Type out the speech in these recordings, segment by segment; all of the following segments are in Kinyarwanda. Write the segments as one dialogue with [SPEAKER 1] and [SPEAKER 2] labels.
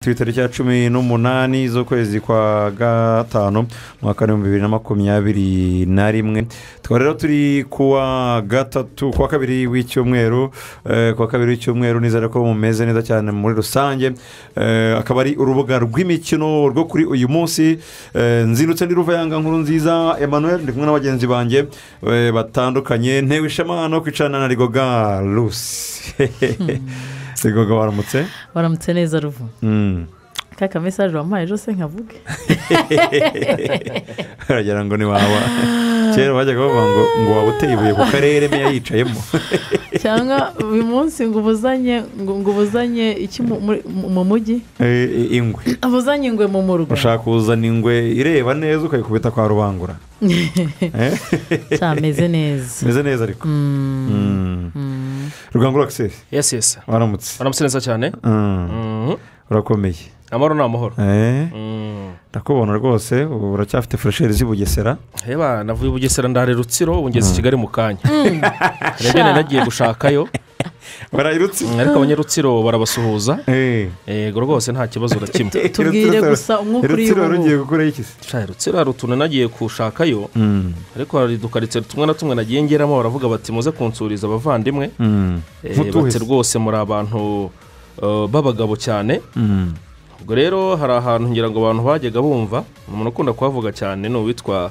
[SPEAKER 1] ku itariki ya cumi n'umunani z'ukwezi kwa gatanu umwaka w'ibihumbi bibiri na makumyabiri na rimwe tukaba rero turi kuwa gatatu kuwa kabiri w'icyumweru eh, kuwa kabiri w'icyumweru nizere ko mumeze neza cyane muri rusange Eh, akaba ari urubuga rw'imikino rwo kuri uyu munsi Eh, nzindutse ndi ruvayanga nkuru nziza emmanuel ndi kumwe na bagenzi banjye eh, batandukanye ntewe ishema no kwicarana na rigoga rusi rigoga waramutse
[SPEAKER 2] baramutse neza ruvu
[SPEAKER 1] Mm.
[SPEAKER 2] ka kamesaje wampaye ejo se nkavuge
[SPEAKER 1] baragira ngo ni wawa kera bajyaga bavuga ngo ngo waba uteye ibuye ku karere meya yicayemo
[SPEAKER 2] cyangwa uyu munsi ngo ubuzanye ngo ngo ubuzanye iki mu- muri- mu mu mujyi
[SPEAKER 1] Eh, eh, ingwe
[SPEAKER 2] ubuzanye ingwe mu murwa
[SPEAKER 1] ushaka kuzana ingwe ireba neza ukayikubita kwa rubangura Eh?
[SPEAKER 2] cyameze neza
[SPEAKER 1] meze neza ariko Mm. rugangura akiseri
[SPEAKER 3] yesi yesi
[SPEAKER 1] waramutse
[SPEAKER 3] baramutse neza cyane
[SPEAKER 1] Mm.
[SPEAKER 3] Mhm.
[SPEAKER 1] urakomeye
[SPEAKER 3] amahoro ni amahoro
[SPEAKER 1] Eh,
[SPEAKER 3] Mhm.
[SPEAKER 1] ndakubona rwose ubu uracyafite furesheri z'i bugesera
[SPEAKER 3] heba navuye i bugesera ndahare rutsiro ubu ngeze i kigali mu kanya rebene nagiye gushakayo
[SPEAKER 1] barayirutse
[SPEAKER 3] Mhm, ariko abanyarutsiro barabasuhuza
[SPEAKER 1] Eh.
[SPEAKER 3] yego rwose nta kibazo na kimwe
[SPEAKER 2] tubwire
[SPEAKER 1] Rutsiro-
[SPEAKER 2] gusa umwuka uri
[SPEAKER 1] rutsiro wari ugiye
[SPEAKER 2] bubu
[SPEAKER 1] gukuraho iki se
[SPEAKER 3] Shai, rutsiro hari utuntu nagiye gushakayo
[SPEAKER 1] Mm.
[SPEAKER 3] ariko hari udukarito tumwe na tumwe nagiye ngeramo baravuga bati muze kunsuriza abavandimwe
[SPEAKER 1] Mm.
[SPEAKER 3] Eh,
[SPEAKER 1] Mutuhe
[SPEAKER 3] bati
[SPEAKER 1] se.
[SPEAKER 3] rwose muri abantu eh, b'abagabo cyane
[SPEAKER 1] Mm.
[SPEAKER 3] ubwo rero hari ahantu ngira ngo abantu bajyaga bumva umuntu ukunda kuhavuga cyane ni uwitwa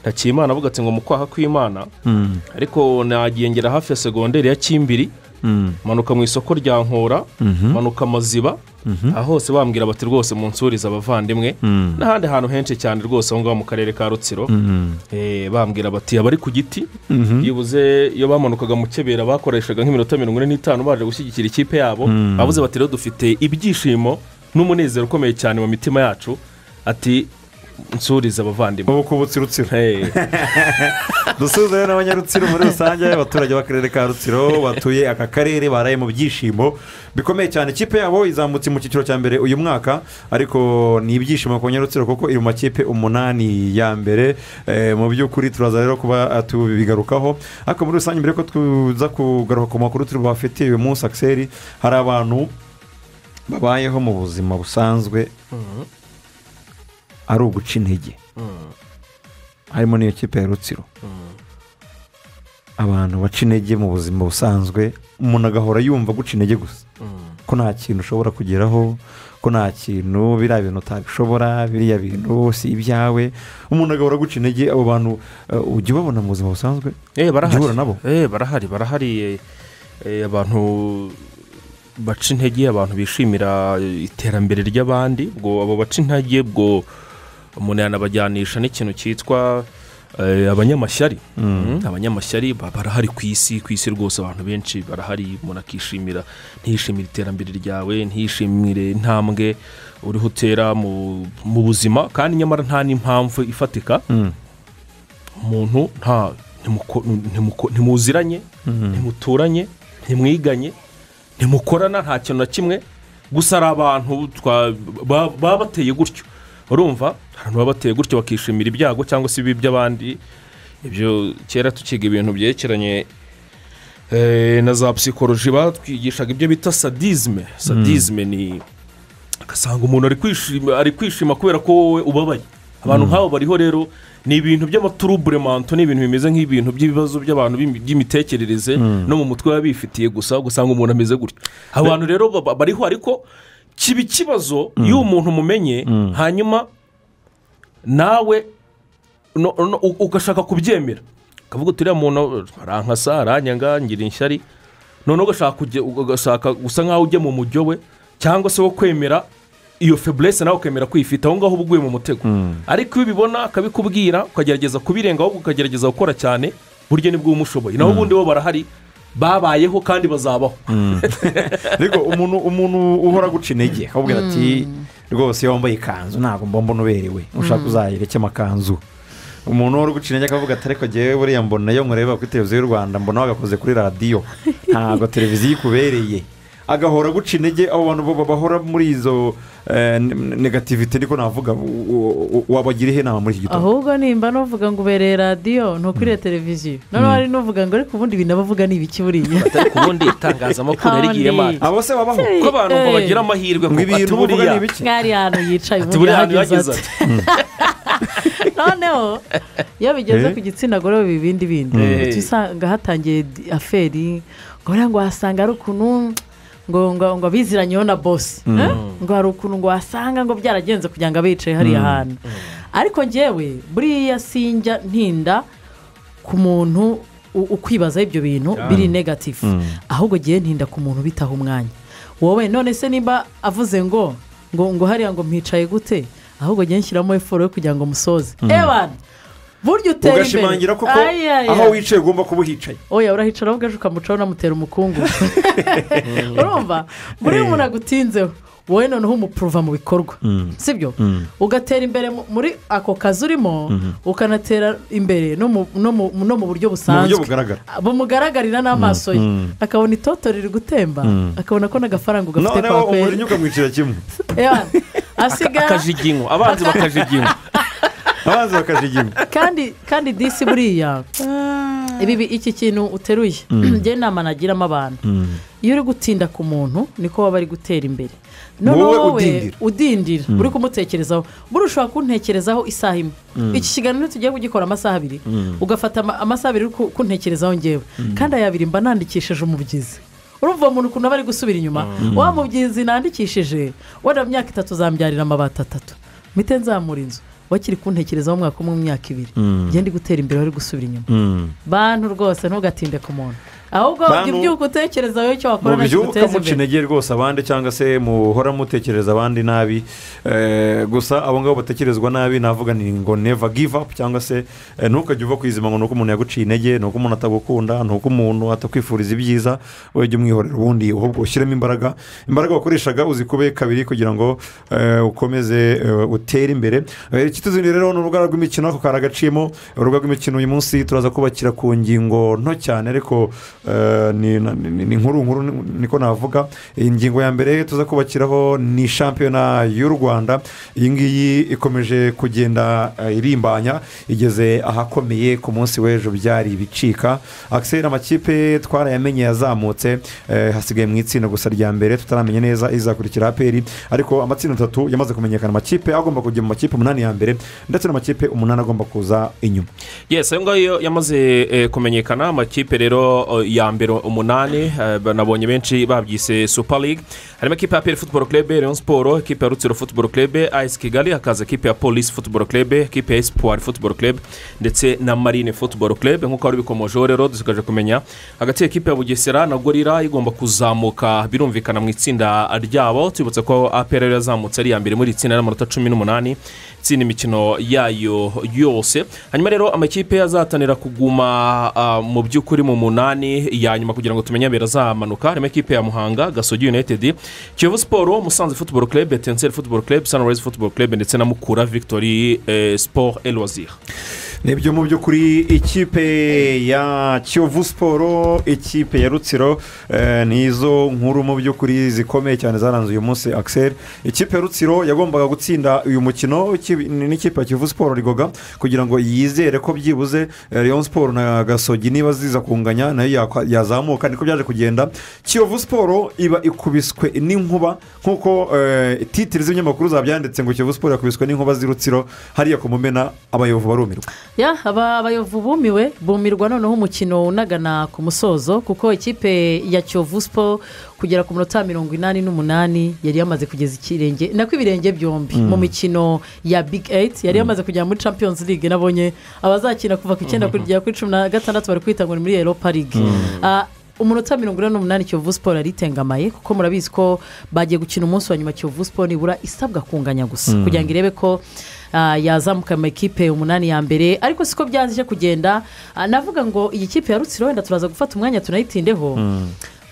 [SPEAKER 3] ntakiyimana avuga ati ngo mu kwaha kw'imana
[SPEAKER 1] Mm.
[SPEAKER 3] ariko nagiye ngera hafi ya segonderi ya kimbiri
[SPEAKER 1] Mm.
[SPEAKER 3] manuka mu isoko rya nkora
[SPEAKER 1] Mhm.
[SPEAKER 3] manuka amaziba aha hose bambwira bati rwose munsurize abavandimwe
[SPEAKER 1] Mm.
[SPEAKER 3] n'ahandi hantu henshi cyane rwose aho ngaho mu karere ka rutsiro
[SPEAKER 1] Mm.
[SPEAKER 3] Eh, bambwira bati abari ku giti
[SPEAKER 1] Mhm.
[SPEAKER 3] yibuze iyo bamanukaga mu kebera bakoreshaga nk'iminota mirongo ine n'itanu baje gushyigikira ikipe yabo
[SPEAKER 1] Mm.
[SPEAKER 3] bavuze bati rero dufite ibyishimo n'umunezero ukomeye cyane mu mitima yacu ati nsurize abavandimwe
[SPEAKER 1] ubu kubutse rutsiro
[SPEAKER 3] Hey.
[SPEAKER 1] dusuhuza rero n'abanyarutsiro muri rusange abaturage b'akarere ka rutsiro batuye aka karere baraye mu byishimo bikomeye cyane ikipe yabo izamutse mu cyiciro cya mbere uyu mwaka ariko ni ibyishimo ku banyarutsiro kuko iri mu makipe umunani ya mbere Eh, mu by'ukuri turaza rero kuba eh, tubigarukaho ariko muri rusange mbere yuko tuza kugaruka ku makuru turi bafite uyu munsi akiseri hari abantu babayeho mu buzima busanzwe
[SPEAKER 3] Mhm.
[SPEAKER 1] ari uguca intege
[SPEAKER 3] Mm.
[SPEAKER 1] harimo n'iyo kipe ya rutsiro abantu baca intege mu buzima busanzwe umuntu agahora yumva guca intege gusa
[SPEAKER 3] Mm.
[SPEAKER 1] ko nta kintu ushobora kugeraho ko nta kintu biriya bintu utabishobora biriya bintu si ibyawe umuntu agahora guca intege abo bantu eh, ujya ubabona mu buzima busanzwe
[SPEAKER 3] Eh, barahari
[SPEAKER 1] Jya uhura nabo.
[SPEAKER 3] Eh, barahari barahari eh, eh, abantu baca intege abantu bishimira iterambere ry'abandi ubwo abo baca intege ubwo umuntu yanabajyanisha n'ikintu cyitwa eh, abanyamashyari Mm, abanyamashyari ba- barahari ku isi ku isi rwose abantu benshi barahari umuntu akishimira ntiyishimire iterambere ryawe ntiyishimire intambwe uriho utera mu mu buzima kandi nyamara nta n'impamvu ifatika
[SPEAKER 1] Mm.
[SPEAKER 3] umuntu nta ntimuko- ntimuko- ntimuziranye ntimuturanye ntimwiganye ntimukorana nta kintu na kimwe gusa ari abantu twa- ba- baba bateye gutyo urumva abantu baba bateye gutyo bakishimira ibyago cyangwa se ibibi by'abandi ibyo kera tukiga ibintu byerekeranye eh, na za psikoloji batwigishaga ibyo bita sadizme sadizme ni ugasanga umuntu ari kwishima ari kwishima kubera ko wowe ubabaye abantu nk'abo bariho rero ni ibintu by'amaturuburemanto ni ibintu bimeze nk'ibintu by'ibibazo by'abantu b'imi- by'imitekerereze no mu mutwe baba bifitiye gusa ugasanga umuntu ameze gutya abantu rero baba- bariho ariko kiba ikibazo iyo umuntu umumenye hanyuma nawe no- no- u- ugashaka kubyemera ukavuga uti uriya muntu arankasa aranyanga ngira ishyari noneho ugashaka kujya- ugashaka gusa nk'aho ujya mu mujyo we cyangwa se wo kwemera iyo feburese nawe ukemera kwifita aho ngaho uba uguye mu mutego ariko iyo ubibona akabikubwira ukagerageza kubirenga ahubwo ukagerageza gukora cyane burya nibwo uba umushoboye naho ubundi bo barahari babayeho kandi bazabaho
[SPEAKER 1] ariko umuntu umuntu uhora guca intege akakubwira ati rwose iyo wambaye ikanzu ntabwo mbomba unuberewe ushaka uzayireke amakanzu umuntu uhora guca intege akavuga ati ariko ngewe buriya mbona iyo nkureba kuri televiziyo y'u rwanda mbona wagakoze kuri radiyo ntabwo televiziyo ikubereye agahora aguca intege abo bantu bo bahora muri izo eh, ne- negativite ariko navuga u- u- wabagira ihe inama muri iki gitondo
[SPEAKER 2] ahubwo nimba nuvuga ngo ubereye radiyo ntukwiriye televiziyo noneho hari n'uvuga ngo ariko ubundi ibintu abavuga ni ibiki buriya
[SPEAKER 3] atari ku bundi itangazamakuru yarigiyemo
[SPEAKER 2] Kandi-
[SPEAKER 3] manda
[SPEAKER 1] abo se babaho
[SPEAKER 2] Se-
[SPEAKER 3] ko abantu ngo
[SPEAKER 2] Eh.
[SPEAKER 3] bagira amahirwe
[SPEAKER 1] ngo
[SPEAKER 3] ngo ati
[SPEAKER 1] ibintu uvuga
[SPEAKER 3] buriya
[SPEAKER 1] ni ibiki
[SPEAKER 2] mwari hano
[SPEAKER 3] ati
[SPEAKER 2] yicaye ubundi
[SPEAKER 3] buriya hantu
[SPEAKER 2] ahageze
[SPEAKER 3] yageze
[SPEAKER 2] ati
[SPEAKER 3] ati
[SPEAKER 2] noneho iyo bigeze
[SPEAKER 1] Eh.
[SPEAKER 2] ku gitsina gore biba ibindi bindi
[SPEAKER 3] Eh.
[SPEAKER 2] uca usanga hatangiye di- aferi ngo buriya ngo wasanga ari ukuntu ngo ngo ngo abiziranyeho na bosi Eh? ngo hari ukuntu ngo wasanga ngo byaragenze kugira ngo abe yicaye hariya hantu ariko ngewe buriya sinjya ntinda ku muntu u- ukwibazaho ibyo bintu biri negatifu ahubwo gihe ntinda ku muntu bitaha umwanya wowe none se nimba avuze ngo ngo ngo hariya ngo mpicaye gute ahubwo gihe nshyiramo efuro yo kugira ngo musoze ebana burya utera imbere
[SPEAKER 1] ugashimangira koko
[SPEAKER 2] Ay, ay, ay.
[SPEAKER 1] aho wicaye ugomba kuba uhicaye
[SPEAKER 2] oya urahicara wowe ejo ukamucaho unamutera umukungu urumva buriya umuntu agutinzeho wowe noneho umupuruva mu bikorwa sibyo ugatera imbere mu- muri ako kazi urimo ukanatera imbere no mu- no mu- no mu buryo
[SPEAKER 1] mu buryo
[SPEAKER 2] busanzwe
[SPEAKER 1] bugaragara
[SPEAKER 2] bumugaragarira n'amaso ye akabona itoto riri gutemba akabona ko n'agafaranga ugafite
[SPEAKER 1] noneho
[SPEAKER 2] kwa
[SPEAKER 1] umujinya
[SPEAKER 2] kweri
[SPEAKER 1] ukamwicira kimwe
[SPEAKER 2] Ewa, asigara
[SPEAKER 3] akajiginywa abanzi bakajiginywa
[SPEAKER 1] abanza bakajijima
[SPEAKER 2] kandi kandi disi buriya ibi bi- iki kintu uteruye njye inama nagiramo abantu iyo uri gutinda ku muntu niko waba ari gutera imbere
[SPEAKER 1] Wowe
[SPEAKER 2] noneho wowe
[SPEAKER 1] udindira.
[SPEAKER 2] udindira uri kumutekerezaho buri ushobora kuntekerezaho isaha imwe iki kiganiro tugiye kugikora amasaha abiri ugafata ama- amasaha abiri uri ku- kuntekerezaho ngewe kandi aya abiri mba nandikishije umubyizi urumva uwo muntu ukuntu aba ari gusubira inyuma wa mubyizi nandikishije wenda mu myaka itatu zambyarira amabati atatu mpite nzamura inzu wakiri kuntekerezaho umwaka umwe mu myaka ibiri njye ndi gutera imbere wari gusubira inyuma bantu rwose ntugatinde ku muntu ahubwo
[SPEAKER 1] Bantu-
[SPEAKER 2] ibyuka utekereza wowe icyo
[SPEAKER 1] mu
[SPEAKER 2] wakora
[SPEAKER 1] byuka
[SPEAKER 2] nakiguteza
[SPEAKER 1] muca
[SPEAKER 2] imbere
[SPEAKER 1] intege rwose abandi cyangwa se muhora mutekereza abandi nabi Eh, gusa abo ngabo batekerezwa nabi navuga ni ngo neva give up cyangwa se eh, ntukajye uva ku izima ngo ni uko umuntu yaguciye intege ni uko umuntu atagukunda ni uko umuntu atakwifuriza ibyiza wowe jya umwihorera ubundi ahubwo ushyiremo imbaraga imbaraga wakoreshaga uzikube kabiri kugira ngo eh, ukomeze eh, utere imbere Eh, ikituzindi rero ni urubuga rw'imikino ako kari agaciyemo urubuga rw'imikino uyu munsi turaza kubakira ku ngingo nto cyane ariko eh, ni na- ni- ni- ni nkuru nkuru ni- niko navuga ingingo ya mbere tuza kubakiraho ni shampiyona y'u rwanda iyi ngiyi ikomeje kugenda eh, irimbanya igeze ahakomeye ku munsi w'ejo byari ibicika akiseri amakipe twarayamenye yazamutse eh, hasigaye mu itsinda gusa rya mbere tutaramenya neza izakurikira aperi ariko amatsinda atatu yamaze kumenyekana amakipe agomba kujya mu makipe umunani ya mbere ndetse n'amakipe umunani agomba kuza inyuma
[SPEAKER 3] yes ayo ngayo yamaze eh, kumenyekana amakipe rero eh, ya mbere umunani eh, nabonye benshi babyise super league harimo ekipa ya peri futuboro kerebe leon siporo ekipa ya rutsiro futuboro kerebe ayisi kigali hakaza ekipa ya polisi futuboro kerebe ekipa ya esipuwari futuboro kerebe ndetse na marine futuboro kerebe nk'uko wari ubikomojeho rero dusigaje kumenya hagati y'ekipa ya bugesera na gorira igomba kuzamuka birumvikana mu itsinda ryabo tubibutse ko aperi yari yazamutse ari iya mbere muri iri tsinda n'amanota cumi n'umunani itsinda imikino yayo yose hanyuma rero amakipe azahatanira kuguma ah, mu by'ukuri mu munani ya nyuma kugira ngo tumenye abera azamanuka harimo ekipe ya muhanga gasogi united kiyovu siporo musanze futuboro kerebe tenseri futuboro kerebe sanirayizi futuboro kerebe ndetse na mukura victori eh, siporo elwazira
[SPEAKER 1] nibyo mu by'ukuri ikipe ya kiyovu siporo ikipe ya rutsiro eh, ni izo nkuru mu by'ukuri zikomeye cyane zaranze uyu munsi akiseri ikipe ya rutsiro yagombaga gutsinda uyu mukino iki- ni- n'ikipe ya kiyovu siporo rigoga kugira ngo yizere ko byibuze eh, leon siporo na gasogi niba ziza kunganya nayo yakwa- yazamuka niko byaje kugenda kiyovu siporo iba ikubiswe n'inkuba nk'uko eh, titiri z'ibinyamakuru zabyanditse ngo kiyovu siporo yakubiswe n'inkuba z'i rutsiro hariya ku mumena abayovu barumirwa
[SPEAKER 2] ya aba abayovu bumiwe bumirwa noneho umukino unagana ku musozo kuko ikipe ya kiyovu siporo kugera ku minota mirongo inani n'umunani yari yamaze kugeza ikirenge nako ibirenge byombi mu mikino ya big eyiti yari yamaze kugera muri champions league nabonye abazakina kuva ku icyenda kugera kuri cumi na gatandatu bari kwita ngo ni muri eropa ligue Ah, umunota mirongo ine n'umunani kiyovu siporo yari itengamaye kuko murabizi ko bagiye gukina umunsi wa nyuma kiyovu siporo nibura isabwa kunganya gusa kugira ngo irebe ko ah, yazamuka mu ikipe umunani ya mbere ariko siko byaje kugenda Ah, navuga ngo iyi kipe ya rutsiro wenda turaza gufata umwanya tunayitindeho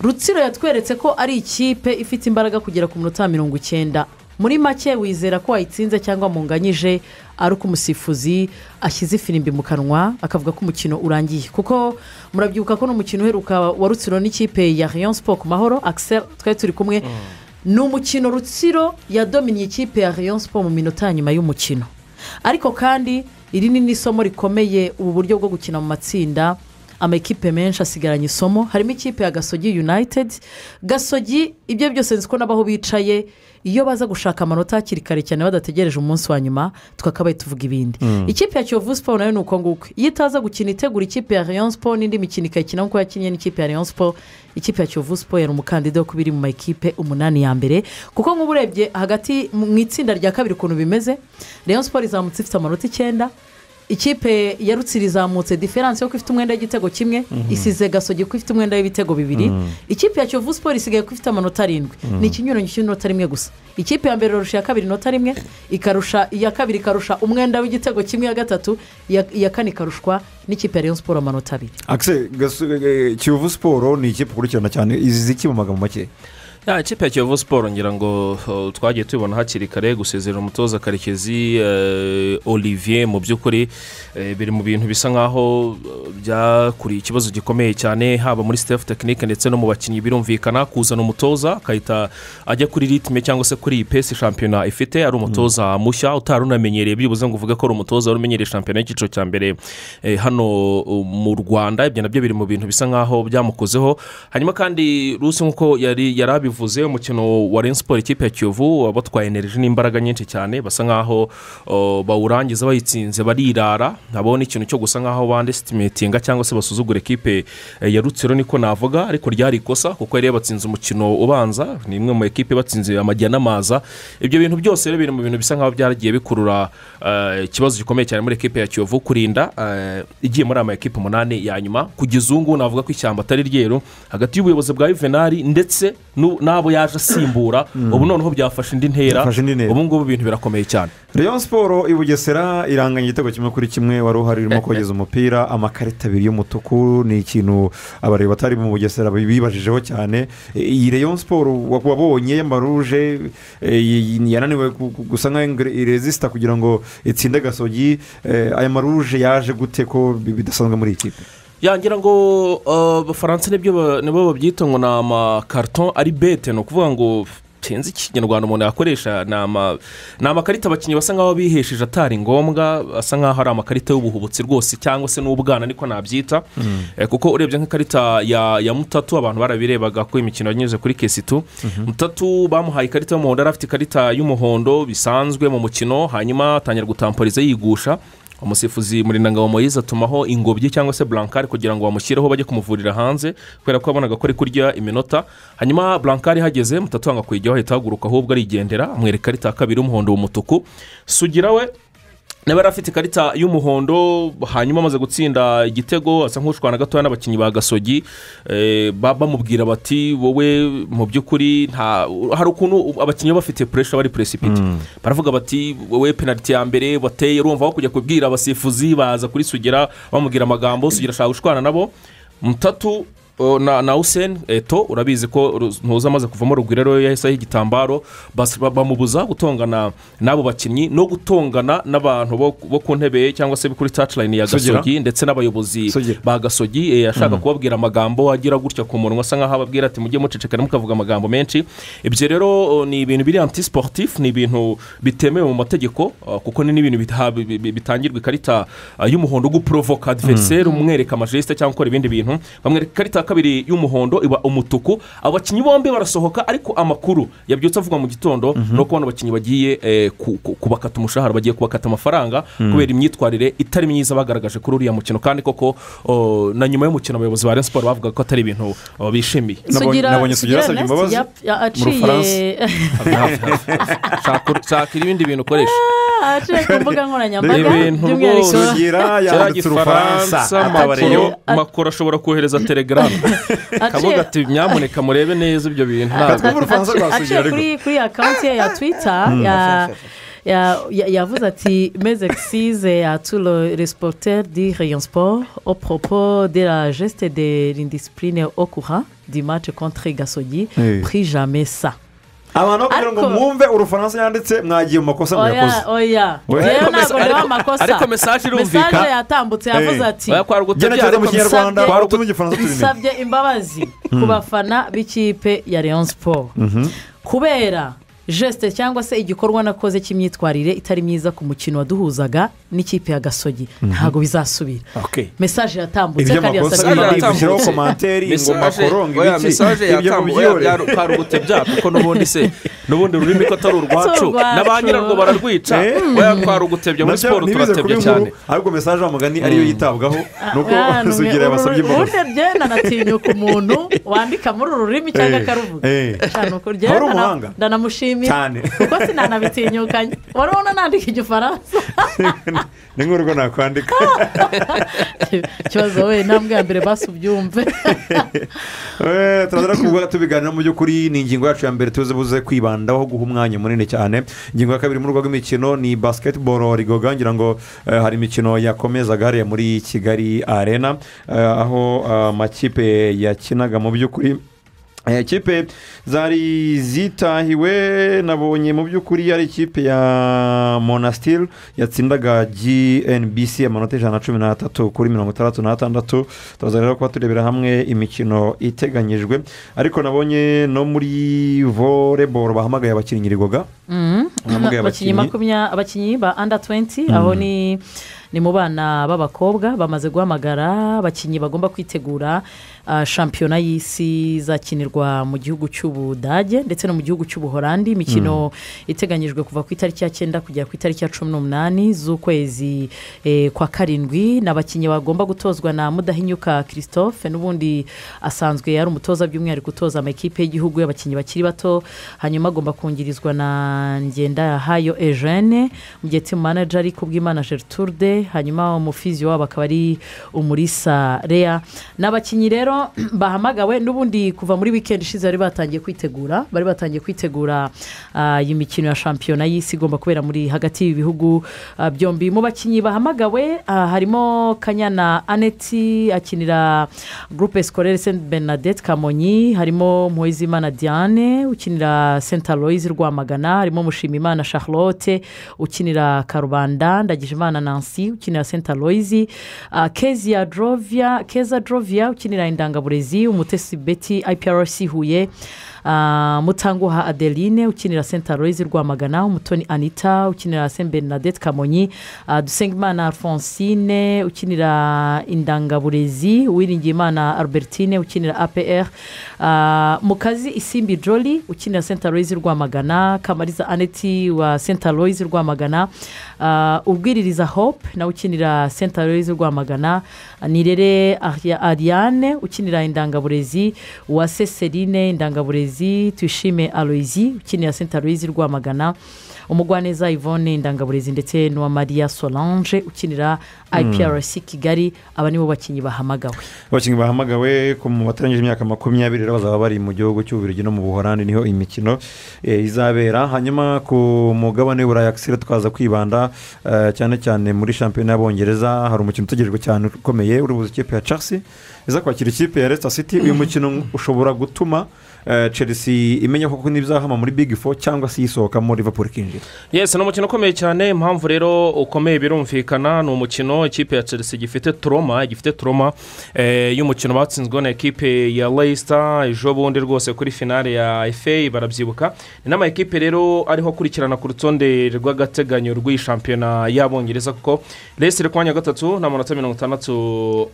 [SPEAKER 2] rutsiro yatweretse ko ari ikipe ifite imbaraga kugera ku minota mirongo icyenda muri make wizera ko wayitsinze cyangwa munganyije ari uko umusifuzi ashyize ifirimbi mu kanwa akavuga ko umukino urangiye kuko murabyibuka ko n'umukino uheruka wa rutsiro n'ikipe ya Rayon Sport ku mahoro akiseri twari turi kumwe ni umukino rutsiro yadominiye ikipe ya Rayon Sport mu minota ya nyuma y'umukino ariko kandi iri ni n'isomo rikomeye ubu buryo bwo gukina mu matsinda amakipe menshi asigaranye isomo harimo ikipe ya gasogi united gasogi ibyo byose nzi ko n'abaho bicaye iyo baza gushaka amanota hakiri kare cyane badategereje umunsi wa nyuma twakabaye tuvuga ibindi ikipe ya kiyovu siporo nayo ni uko nguko iyo itaza gukina itegura ikipe ya rayon siporo n'indi mikino ikayikina nk'uko yakinnye n'ikipe ya rayon siporo ikipe ya kiyovu siporo yari umukandida wo kuba iri mu makipe umunani ya mbere kuko nk'ubu urebye hagati mu itsinda rya kabiri ukuntu bimeze rayon siporo izamutse ifite amanota icyenda ikipe ya rutsiri izamutse diferanse yo ko ifite umwenda w'igitego kimwe isize gasogi ko ifite umwenda w'ibitego bibiri ikipe ya kiyovu siporo isigaye ko ifite amanota arindwi ni ikinyuranyo cy'inota rimwe gusa ikipe ya mbere irarusha iya kabiri inota rimwe ikarusha iya kabiri ikarusha umwenda w'igitego kimwe iya gatatu iya iya kane ikarushwa n'ikipe ya rayon siporo amanota abiri
[SPEAKER 1] akise gasu- eh, kiyovu siporo ni ikipe ukurikirana cyane izi ziki mu magambo make
[SPEAKER 3] ya ikipe ya kiyovu siporo ngira ngo uh, twagiye tubibona hakiri kare gusezerera umutoza karekezi eh, olivier mu by'ukuri eh, biri mu bintu bisa nk'aho eh, byakuriye ikibazo gikomeye cyane haba muri staff tekinike ndetse no mu bakinnyi birumvikana kuzana umutoza akahita ajya kuri ritime cyangwa se kuri iyi pesi shampiyona ifite ari umutoza mushya utari unamenyereye byibuze ngo uvuge ko ari umutoza wari umenyereye shampiyona y'icyiciro cya mbere eh, hano uh, mu rwanda ibyo nabyo biri mu bintu bisa nk'aho byamukozeho hanyuma kandi rusi nk'uko yari yari abivuze umukino wa Rayon siporo ikipe ya kiyovu wabatwaye energy n'imbaraga nyinshi cyane basa nk'aho uh, bawurangiza bayitsinze barirara nabo ni ikintu cyo gusa nk'aho bandesitimetinga cyangwa se basuzugura ekipe eh, ya rutsiro niko navuga ariko ryari ikosa kuko yari yabatsinze umukino ubanza ni imwe mu ekipe batsinze amajya n'amaza ibyo bintu byose rero biri mu bintu bisa nk'aho byaragiye bikurura eh, ikibazo gikomeye cyane muri ekipe ya kiyovu kurinda eh, igiye muri ama ekipe umunani ya nyuma kugeza ubu ngubu navuga ko ishyamba atari ryeru hagati y'ubuyobozi bwa yuvenali ndetse n'u- n'abo yaje asimbura ubu noneho byafashe indi ntera
[SPEAKER 1] Byafashe indi ntera.
[SPEAKER 3] ubu ngubu ibintu birakomeye cyane
[SPEAKER 1] rayon siporo i bugesera iranganya igitego kimwe kuri kimwe wari uhari urimo kogeza umupira amakarita abiri y'umutuku ni ikintu abareba batari mu bugesera bibajijeho cyane E, iyi rayon siporo wa- wabonye y'amaruje e, y- y- yananiwe gu- gu- gusa nkaho irezisita kugira ngo itsinde gasogi E, aya maruje yaje gute ko bi- bidasanzwe muri iyi kipe
[SPEAKER 3] yangira ngo uh, abafaransa nibyo ba- nibo babyita ngo ni amakarito ari bete ni ukuvuga ngo sinzi ikinyarwanda umuntu yakoresha ni ama- ni amakarita abakinnyi basa nk'aho bihesheje atari ngombwa asa nk'aho ari amakarita y'ubuhubutsi rwose cyangwa se n'ubwana niko nabyita Eh, kuko urebye nk'ikarita ya ya mutatu abantu barabirebaga ko imikino yanyuze kuri kesitu mutatu bamuhaye ikarita y'umuhondo yari afite ikarita y'umuhondo bisanzwe mu mukino hanyuma atangira gutamporiza yigusha umusifuzi murindangabo moyize atumaho ingobyi cyangwa se burankari kugira ngo bamushyireho bajye kumuvurira hanze kubera ko yabonaga ko ari kurya iminota hanyuma burankari ihageze mutatu wanga kuyijyaho ahita ahaguruka ahubwo arigendera amwereka ikarita ya kabiri y'umuhondo w'umutuku sugira we nawe yari afite ikarita y'umuhondo hanyuma amaze gutsinda igitego asa nk'ushwana gatoya n'abakinnyi ba gasogi eh, ba- bamubwira bati wowe mu by'ukuri nta hari ukuntu abakinnyi baba bafite puresha bari puresipiti baravuga bati wowe penaliti ya mbere wateye urumva aho kujya kubwira abasifuzi baza kuri sugira bamubwira amagambo sugira ashaka gushwana nabo mutatu o, na na useni eto urabizi ko ru- ntuza amaze kuvamo rugwiro rero yahise aho igitambaro bas- ba- bamubuza gutongana n'abo bakinnyi no gutongana n'abantu bo- bo ku ntebe cyangwa se kuri tacilayini ya
[SPEAKER 1] Sugira.
[SPEAKER 3] gasogi ndetse n'abayobozi
[SPEAKER 1] Sugira.
[SPEAKER 3] ba gasogi eh, ashaka kubabwira amagambo agira gutya ku munwa asa nk'aho ababwira ati mujye mucecekana mukavuga amagambo menshi ibyo rero o, ni ibintu biri anti siporutifu ni ibintu bitemewe mu mategeko ah, kuko ni n'ibintu bita- bi- bi- bitangirwa ikarita ah, y'umuhondo guporovoka adiveriseri umwereka amajisite cyangwa ukora ibindi bintu bamwereka ikarita ya kabiri y'umuhondo iba umutuku abakinnyi bombi barasohoka ariko amakuru yabyutse avugwa mu gitondo ni uko bano bakinnyi bagiye eh, ku- ku- kubakata umushahara bagiye kubakata amafaranga kubera imyitwarire itari myiza bagaragaje kuri uriya mukino kandi koko o, na nyuma y'umukino abayobozi ba Rayon siporo bavuga ko atari ibintu o, bishimiye
[SPEAKER 1] Nabonye- nabonye sugira asabye
[SPEAKER 2] Ernest
[SPEAKER 1] imbabazi
[SPEAKER 2] yap- ya-
[SPEAKER 1] Bufaransa.
[SPEAKER 2] aciye
[SPEAKER 3] Shaka- shaka ibindi bintu ukoresha
[SPEAKER 2] aciye ku mbuga nkoranyambaga
[SPEAKER 3] Ni ibintu
[SPEAKER 2] by'umwihariko
[SPEAKER 3] rwose.
[SPEAKER 1] sugira yanditse urufaransa
[SPEAKER 2] atabara
[SPEAKER 3] amakuru
[SPEAKER 2] iyo-
[SPEAKER 3] makuru ashobora kohereza telegaramu akavuga
[SPEAKER 2] aciye
[SPEAKER 3] ati nyamuneka murebe neza ibyo bintu
[SPEAKER 1] Ati
[SPEAKER 3] ntabwo
[SPEAKER 1] twumve urufaransa rwa sugira
[SPEAKER 2] aciye
[SPEAKER 1] ariko
[SPEAKER 2] kuri kuri akawunti ye ya twita ya- ya- ya- yavuze ati mezekisize ya turo resipoter di rayon siporo opopo de la geste de lindisipurine okura di mace contre gasogi
[SPEAKER 1] Eh.
[SPEAKER 2] prijame sa
[SPEAKER 1] abantu bakubwira ngo
[SPEAKER 2] Ariko-
[SPEAKER 1] mwumve urufaransa yanditse mwagiye mu makosa mwakoze
[SPEAKER 2] oya oya
[SPEAKER 1] We-
[SPEAKER 2] rero
[SPEAKER 3] Ariko
[SPEAKER 2] ntabwo
[SPEAKER 3] mesa-
[SPEAKER 2] ndeba
[SPEAKER 3] ariko-
[SPEAKER 2] amakosa
[SPEAKER 3] ariko message irumvika.
[SPEAKER 2] Message yatambutse yavuze
[SPEAKER 1] Eh.
[SPEAKER 2] ati
[SPEAKER 3] twarugutse
[SPEAKER 1] gerageza mu
[SPEAKER 2] bisabye-
[SPEAKER 1] kinyarwanda twarutse mu gifaransa tubimenye
[SPEAKER 2] bisabye imbabazi ku bafana b'ikipe ya leon siporo kubera jesite cyangwa se igikorwa nakoze cy'imyitwarire itari myiza ku mukino waduhuzaga n'ikipe ya gasogi ntabwo bizasubira mesaje yatambutse
[SPEAKER 1] ibyo
[SPEAKER 2] kandi
[SPEAKER 1] makosa
[SPEAKER 2] yasaga
[SPEAKER 3] yatambutse.
[SPEAKER 2] imbabazi
[SPEAKER 1] gushyiraho komanteri ingoma koronga
[SPEAKER 3] mesaje
[SPEAKER 1] ibiki ibyo mubyihorere
[SPEAKER 3] yatambuye twarugutse bya kuko n'ubundi se n'ubundi rurimi ko atari urwacu
[SPEAKER 2] Si urwacu.
[SPEAKER 3] na ba nyirarwo bararwica
[SPEAKER 1] Eh.
[SPEAKER 3] oya twarugutebye muri
[SPEAKER 1] nabyo
[SPEAKER 3] siporo
[SPEAKER 1] ntibize kuba
[SPEAKER 3] turatebye
[SPEAKER 1] inkuru
[SPEAKER 3] cyane
[SPEAKER 1] ahubwo mesaje y'amugani ariyo yitabwaho nuko
[SPEAKER 2] Ah, numwe-
[SPEAKER 1] sugira yabasabye
[SPEAKER 2] uru-
[SPEAKER 1] imbabazi
[SPEAKER 2] urundi ryenda natinyuka umuntu wandika muri uru rurimi cyangwa
[SPEAKER 1] Eh,
[SPEAKER 2] akaruvuga
[SPEAKER 1] eh.
[SPEAKER 2] cyane uko
[SPEAKER 1] Wari
[SPEAKER 2] ryenda
[SPEAKER 1] umuhanga.
[SPEAKER 2] ndana- ndanamushimira
[SPEAKER 1] Cyane.
[SPEAKER 2] kuko sinanabitinyukanye wari ubona nandika igifaransa
[SPEAKER 1] ni nk'urugo nakwandika
[SPEAKER 2] ikibazo we intambwe ya mbere basi ubyumve
[SPEAKER 1] Eh, turaza no kuvuga tubiganira mu by'ukuri ni ingingo yacu ya mbere tuze buze kwibandaho guha umwanya munini cyane ingingo ya kabiri mu rugo rw'imikino ni basiketiboro rigoga ngira ngo eh, hari imikino yakomezaga hariya muri kigali arena eh, aho eh, amakipe yakinaga mu by'ukuri Eh, ikipe zari zitahiwe nabonye mu by'ukuri ari ikipe ya monasitiri yatsindaga gnbc amanota ijana na cumi n'atatu kuri mirongo itandatu n'atandatu turaza rero kuba turebera hamwe imikino iteganyijwe ariko nabonye no muri voleboro bahamagaye abakinnyi rigoga Bahamagaye
[SPEAKER 2] abakinnyi makumya- abakinnyi ba anda 20 aho ni ni mu bana b'abakobwa bamaze guhamagara abakinnyi bagomba kwitegura ah, shampiyona y'isi izakinirwa mu gihugu cy'ubudage ndetse no mu gihugu cy'ubuhorandi imikino iteganyijwe kuva ku itariki ya cyenda kugera ku itariki ya cumi n'umunani z'ukwezi eh, kwa karindwi ni abakinnyi bagomba gutozwa na mudahinyuka christophe n'ubundi asanzwe yari umutoza by'umwihariko utoza amakipe y'igihugu y'abakinnyi bakiri bato hanyuma agomba kungirizwa na ngenda ya hayo eugene mu gihe timu manager ari kubw'imana gertrude hanyuma umufizi wabo akaba ari umurisa rea ni abakinnyi rero bahamagawe n'ubundi kuva muri wikendi ishize bari batangiye kwitegura bari batangiye kwitegura ah, iyi mikino ya shampiyona y'isi igomba kubera muri hagati y'ibi bihugu ah, byombi mu bakinnyi bahamagawe ah, harimo kanyana aneti akinira gurupe sikorere senti bernadette kamonyi harimo muhezimana diane ukinira senta loyizi rwamagana harimo mushimimana charlotte ukinira karubanda ndagijimana nancy ukinira senta loyizi ah, kezia drovia keza drovia ukinira indangaburezi umutesi beti iprc huye Ah, mutanguha adeline ukinira senta loyizi rwamagana umutoni anita ukinira senti bernadette kamonyi ah, dusengimana alphonsine ukinira indangaburezi uwiringiyimana albertine ukinira apr ah, mukazi isimbi jolly ukinira senta loyizi rwamagana kamariza aneti wa senta loyizi rwamagana ah, ubwiririza hope nawe ukinira senta loyizi rwamagana nirere Aria- ariane ukinira indangaburezi wa seserine indangaburezi tuyishime aloyizi ukinira senta loyizi rwamagana umugwaneza yvonne indangaburezi ndetse n'uwa maria solange ukinira iprc kigali aba nibo bakinnyi bahamagawe
[SPEAKER 1] abakinnyi bahamagawe ku mu batarangije imyaka makumyabiri rero bazaba bari mu gihugu cy'ububiligi no mu buhorandi niho imikino eh, izabera hanyuma ku mugabane w'uburayi akisire tukaza kwibanda eh, cyane cyane muri shampiyona y'abongereza hari umukino utegerejwe cyane ukomeye uri buze ikipe ya chelsea iza kwakira ikipe ya leicester city uyu mukino ushobora gutuma eh, chelsea imenya koko n'ibizahama muri big four cyangwa se yisohokamo liverpool ikinjira
[SPEAKER 3] yesi ni umukino ukomeye cyane impamvu rero ukomeye birumvikana ni umukino ikipe ya chelsea gifite turoma gifite turoma eh, y'umukino batsinzweho na ekipe ya leicester ejo bundi rwose kuri finale ya fa barabyibuka ni n'ama ekipe rero ariho akurikirana ku rutonde rw'agateganyo rw'iyi shampiyona y'abongereza kuko leicester iri ku mwanya wa gatatu n'amanota mirongo itandatu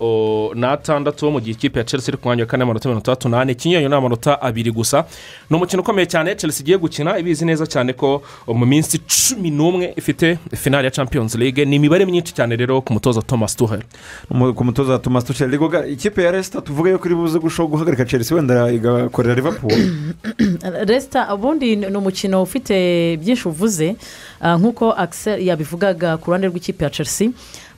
[SPEAKER 3] o, n'atandatu mu gihe ikipe ya chelsea iri ku mwanya wa kane amanota mirongo itandatu n'ane ikinyanyo ni amanota abiri gusa ni umukino ukomeye cyane chelsea igiye gukina ibizi neza cyane ko mu minsi cumi n'umwe ifite finale ya champions league ni imibare myinshi cyane rero ku mutoza thomas tuhel
[SPEAKER 1] Umu- ku mutoza wa Thomas Tuchel rigoga ikipe ya Leicester tuvuge yuko iri buze gushobora guhagarika Chelsea wenda igakorera Liverpool
[SPEAKER 2] resita ubundi ni umukino ufite byinshi uvuze ah, nk'uko Axel yabivugaga ku ruhande rw'ikipe ya chelsea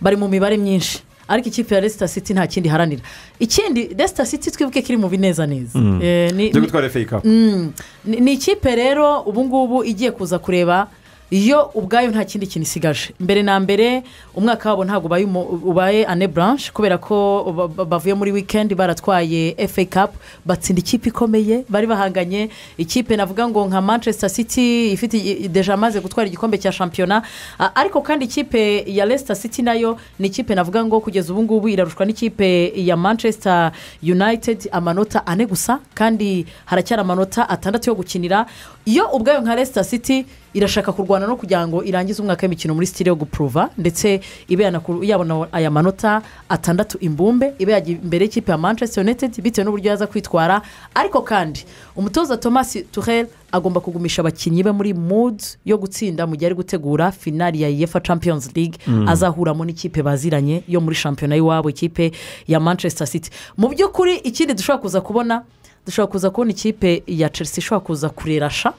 [SPEAKER 2] bari mu mibare myinshi ariko ikipe ya resita city nta kindi iharanira ikindi resita city twibuke ko iri mu binezaneza Eh, ni-
[SPEAKER 1] byo
[SPEAKER 2] ni-
[SPEAKER 1] gutwara FA Cup
[SPEAKER 2] Mm. ni ni ikipe rero ubu ngubu igiye kuza kureba iyo ubwayo nta kindi kintu isigaje mbere na mbere umwaka wabo ntabwo ubaye umu- ubaye ane buranshi kubera ko ba- ba- bavuye muri wikendi baratwaye efe kapu batsinda ikipe ikomeye bari bahanganye ikipe navuga ngo nka manchester city ifite i- deja amaze gutwara igikombe cya shampiyona A- ariko kandi ikipe ya leicester city nayo ni ikipe navuga ngo kugeza ubu ngubu irarushwa n'ikipe ya manchester united amanota ane gusa kandi haracyari amanota atandatu yo gukinira iyo ubwayo nka leicester city irashaka kurwana no kugira ngo irangize umwaka w'imikino muri sitire yo gupuruva ndetse ibe yanaku- yabona aya manota atandatu imbumbe ibe yajya imbere y'ikipe ya manchester united bitewe n'uburyo yaza kwitwara ariko kandi umutoza thomas turel agomba kugumisha abakinnyi be muri mood yo gutsinda mu gihe ari gutegura finari ya yefa champions league azahuramo n'ikipe baziranye yo muri shampiyona y'iwabo ikipe ya manchester city mu by'ukuri ikindi dushobora kuza kubona dushobora kuza kubona ikipe ya chelsea ishobora kuza kurera sha